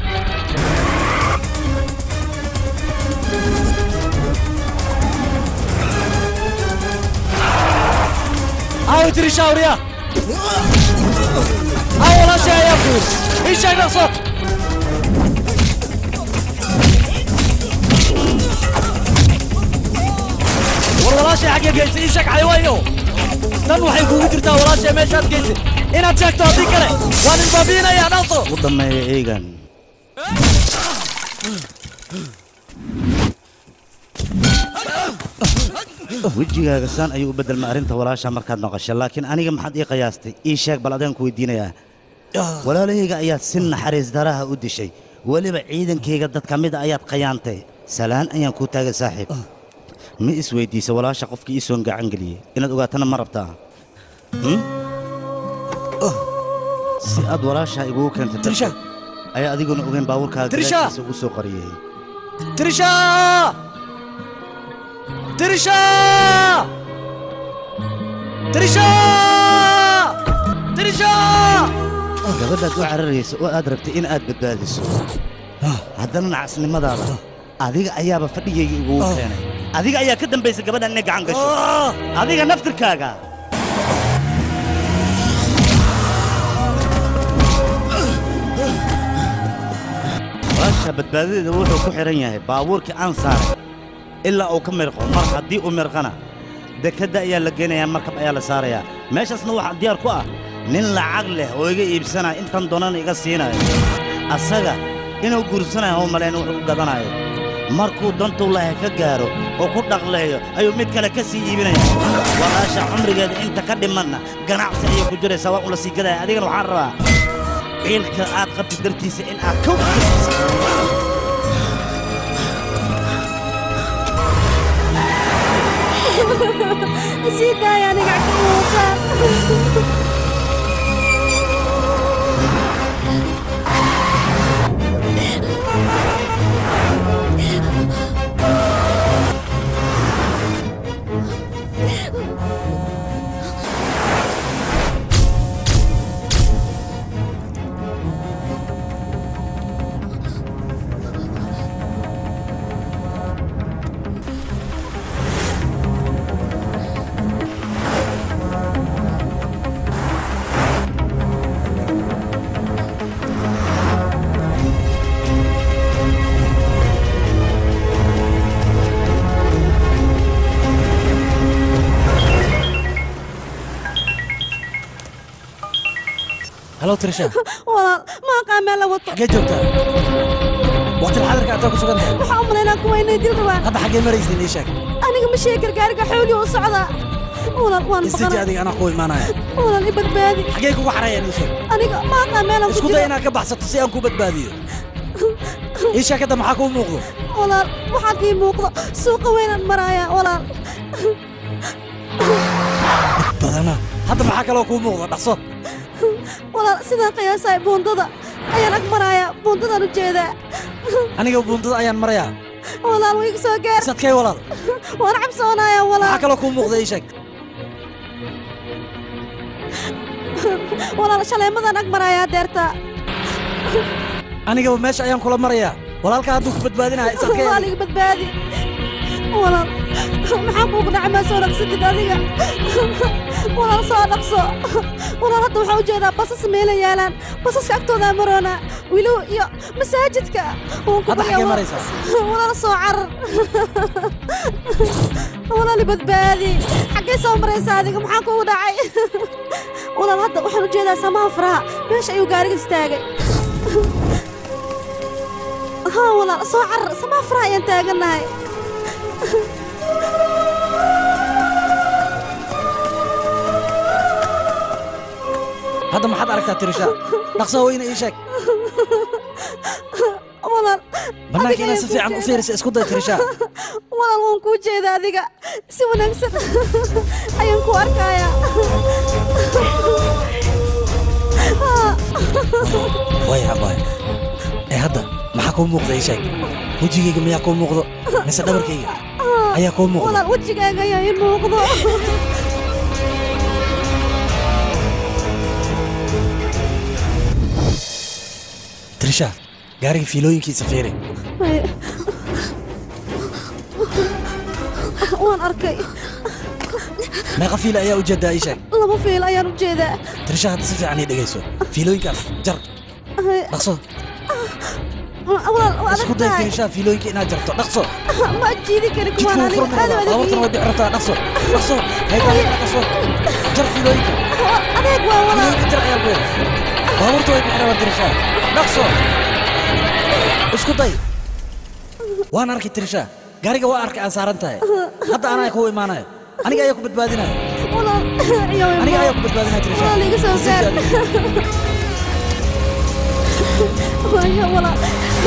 awe tirisha awriya awe walaasha ayaa ku yiri ii sheeg dhaqso war walaashay xaggee geysay ii sheeg xaywaayo tan waxay kuugu jirtaa walaashay meeshaad geysay inaad sheegto haddii kale waan isbaabiinayaa dhaqso u dammeeya eegan wejigaaga saan ayuu u beddelma arrinta walaasha markaad noqosha laakiin aniga maxaad ii qiyaastay ii sheeg bal adaan ku weydiinayaa walaalahayga ayaad si naxariis daraha u dishay weliba ciidankayga dad ka mid a ayaad khayaantay salaan ayaan kuu taagay saaxiib ma isweydiisa walaasha qofkii ii soon gacan geliyey inaad ogaatana ma rabtaa Hmm? si aad walaashaa igugu keentay Trisha! ayaa adiguna ogeyn baabuurkaaga Trisha! gadaashiisa ugu soo qariyey tirisha tirisha tirisha tirisha gabadhaad u cararaysa oo aad rabtay in aad badbaadiso haddana nacasnimadaada adiga ayaaba fadhigayga igugu keenay adiga ayaa ka dambaysa gabadhan inay gacan gasho adiga naftirkaaga walaasha badbaadadeeda wuxuu ku xidhan yahay baabuurkii aan saaray ilaa uu ka mirqo mar haddii uu mirqana dekedda ayaa la geynayaa markab ayaa la saarayaa meeshaasna waxaa diyaar ku ah nin lacag leh oo iga iibsanaya intan doonana iga siinayo asaga inuu guursanayo oo malayn wuxuu u gadanayo markuu dantuu lahay ka gaaro oo ku dhaqleeyo ayuu mid kale ka sii iibinaya walaasha cumrigeeda inta ka dhimanna ganacsi ayay ku jiraysaa waa un la sii gadaya adigana waxaan rabaa ciilka aad qabtid dartiisa in aad kow iska siiso sii daaya aniga cagta halo tirisha walaal ma aqaan meel la wato xaggee joogtaa waqtil xadarka aad ku sugan tahay waxaa u malaynaa kuwa inay dil rabaan hadda xaggee maraysiin ii sheeg aniga ma sheegi gargaariga xoogii u socdaa walaal waan isiji baqanaa adiga anaa kuu imaanaya walaal i badbaadi xaggee kugu xarayaan ii sheeg aniga ma aqaan meel aan ku isku day jiro inaad ka baxsato si aan kuu badbaadiyo ii sheeg hadda maxaa kuu muuqdo walaal waxaad ii muuqdo suuqa weynaan maraaya walaal badana hadda maxaa kaloo kuu muuqdo dhaqso walaal sidaan qiyaasahay buundada ayaan ag maraaya buundadaan u jeedaa aniga buundada ayaan marayaa walaal wiiga soo gaar sadkay walaal waan cabsoonaaya walaal maxaa kaloo kuu muuqda ii sheeg walaal shaleemadaan ag maraayaa deerta anigaba meesha ayaan kula marayaa walaalka hadduu ku badbaadinaya sadkay walaal iga badbaadi walaal maxaa kuugu dhacay maa soo dhaqsatid adiga walaal soo dhaqso walaal hadda waxaa u jeedaa basas meela yaalaan basaska agtoodaa maroona wilow iyo masaajidka waan ku Hadda baryaa xaggee walaal. maraysaa? walaal soo carar walaal i badbaadi xaggee soo maraysaa adiga maxaa kuugu dhacay walaal hadda waxaan u jeedaa samaha faraha meesha ayuu gaariga istaagay ها والله soo carar samaha faraha ayaan taaganahay hadda maxaad aragtaa tirisha dhaqso weyne ii sheeg walaal bannaanka inaad si fiican u fiirisa isku day tirisha walaal waan kuu jeeda adiga si wanaagsan ayaan ku arkayaa way habaay ee hadda maxaa kuu muuqda ii sheeg wejigayga miyaa kuu muuqdo mise dhabarkayga ayaa kuu muuqda walaal wejigaaga ayaa ii muuqdo tirisha gaariga fiilooyinkiisa fiiri Ay. waan arkay meeqa fiila ayaa ujeedaa ii sheeg laba fiil ayaan u jeedaa tirisha hadda si fiican ii dhegayso fiilooyinkaas jar Ay. dhaqso walaal waa isku adag day tahay tirisha fiilooyinka inaad jarto dhaqso ma jiidi kari jidka kuwaan wuu aniga furmi aad rabaa u adag baabuurtana way dhici rabtaa dhaqso dhaqso haydaaya dhaqso jar fiilooyinka adeeg waa walaal fiilooyinka jar ayaa kuya baabuurta way dhici rabaa tirisha dhaqso isku day waan arkay tirisha gaariga waa arkay aan saaran tahay hadda anaa kuu imaanayo aniga ayaa ku badbaadinaya walaal iyo aniga ayaa ku badbaadinaya tirisha walaal iga soo gaar Isii waayo walaal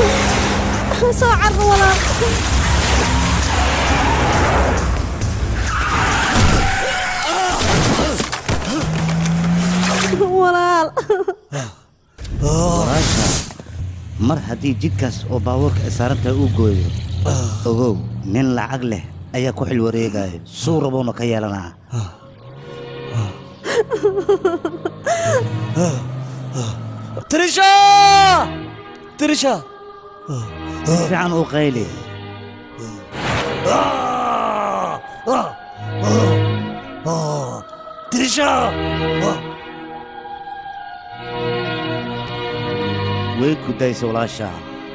soo carro walaal walaal walaasha mar haddii jidkaas oo baabuurka ay saaran tahay uu gooyo ogow nin lacag leh ayaa ku xil wareegaya suu rabuuna ka yeelanaa tirisha tirisha si fiican u qayli tirisha way gudaysa walaasha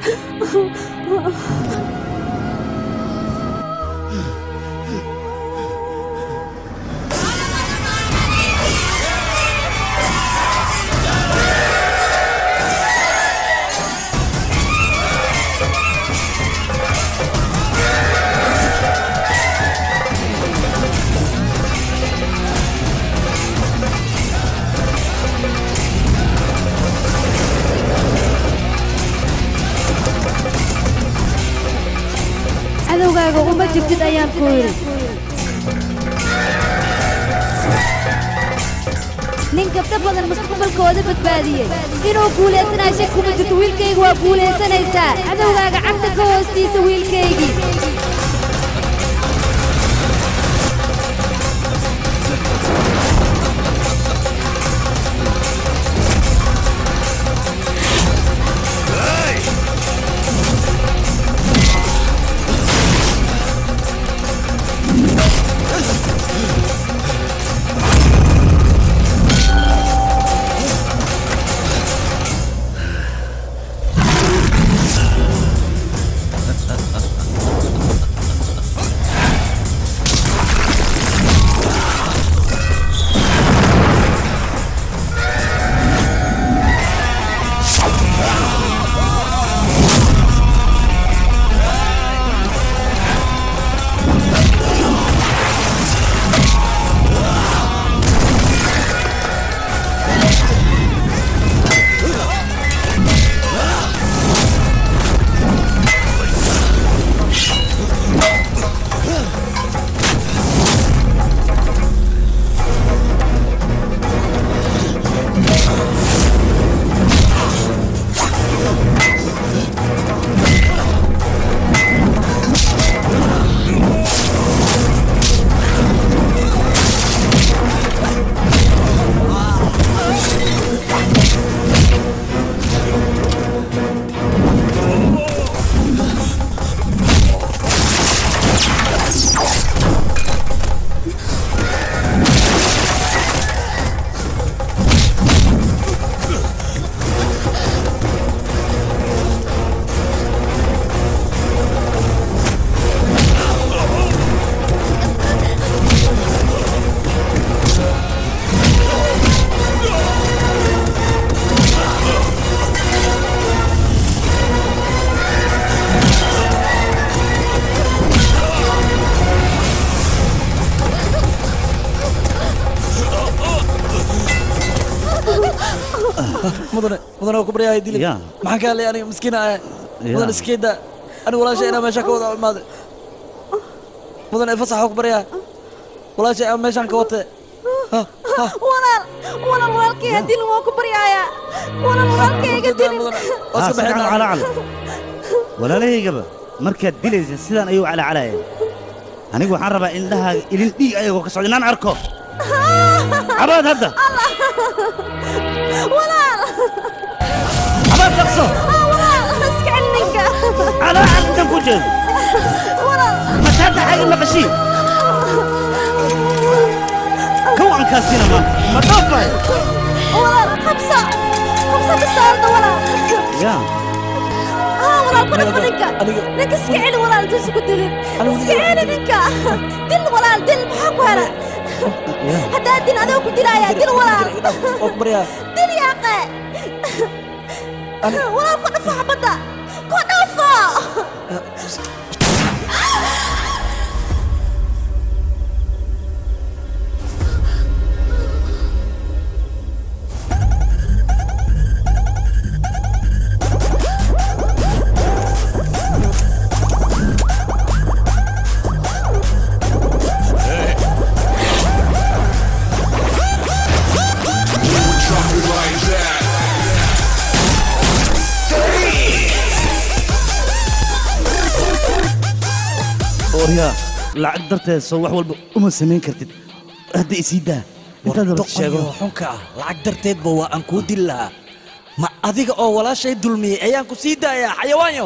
cadowgaaga uma jirtid ayaan ku yidhi nin gabdho badan mustaqbalkooda badbaadiyey inuu guulaysanaa shak kuma jirto wiilkayga waa guulaysanaysaa cadowgaaga cagta ka hoostiisa wiilkaygii mudane mudane waa ku baryahay dilib Ya. maxaan ka hadlay aniga miskiina ah Ya. mudane iskeeda aniga walaasha inaa meesha ka wada imaaday mudane fasax waa ku baryahay walaasha aan meeshaan ka watay walaal walaal walaalkayga dilin waa ku baryaaya walaal walaalkayga dilin Ah, si fiican u calaacal walaalahaygaba markaad dilaysa sidaan ayuu calaacalayeen anigu waxaan rabaa indhahaaga ilin dhiig ayagoo ka socda inaan arko cabaad hadda walaal cabaad dhaqso Ah, walaal iska celi ninka calaacal intaan ku jeedo walaal mataada xagi maqashii kawankaasina maanta ma dhaafay walaal qabso qabso bistaarda walaal ya ها ولا كنا فلنكا لك اسكعلي ولا تسكو دلين اسكعلي نكا دل ولا دل بحق ولا هدا دل هذا كنت لا دل ولا دل يا اخي ولا كنا فحبطة كنا فا waryaa lacag darteed soo wax walba uma samayn kartid hadda isii daa intaad rabto sheego doqonyo xunka ah lacag darteedba waa aan kuu dili lahaa ma adiga oo walaashay dulmiyey ayaan ku sii daayaa xayawaanyo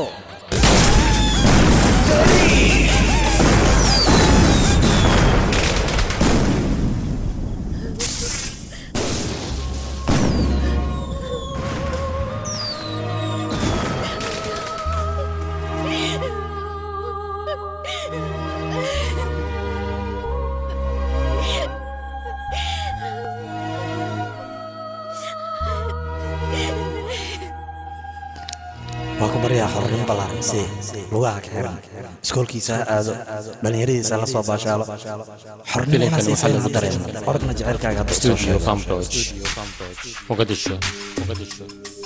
waa ku baryaa xornimo ballaaran si lugaha ka xiran iskoolkiisa ha aado dhallinyaradiisa la soo baashaalo xornimona si fal ma dareemo ordna jecelkaaga hadda soo Studio sheego Cambroj, Mogadishu, Mogadishu.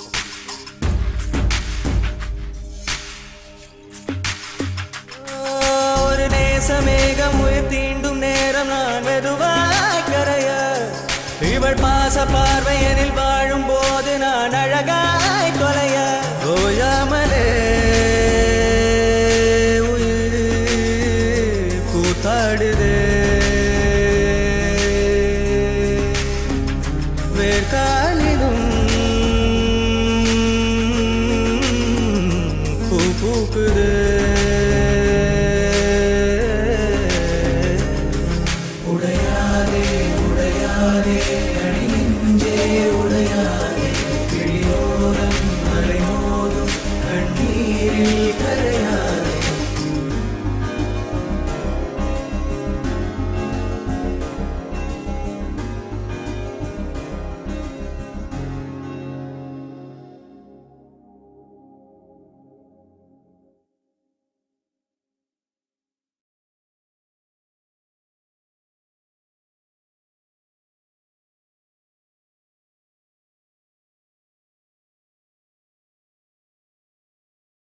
ஒரு நேசமேகம் உயிர் தீண்டும் நேரம் நான் மெதுவாய் கரைய இவள் பாச பார்வையனில் வாழும் போது நான் அழகாய் தொலைய ஓயாமலே உயிர் கூத்தாடுதே வேர்காலிலும் பூ பூக்குதே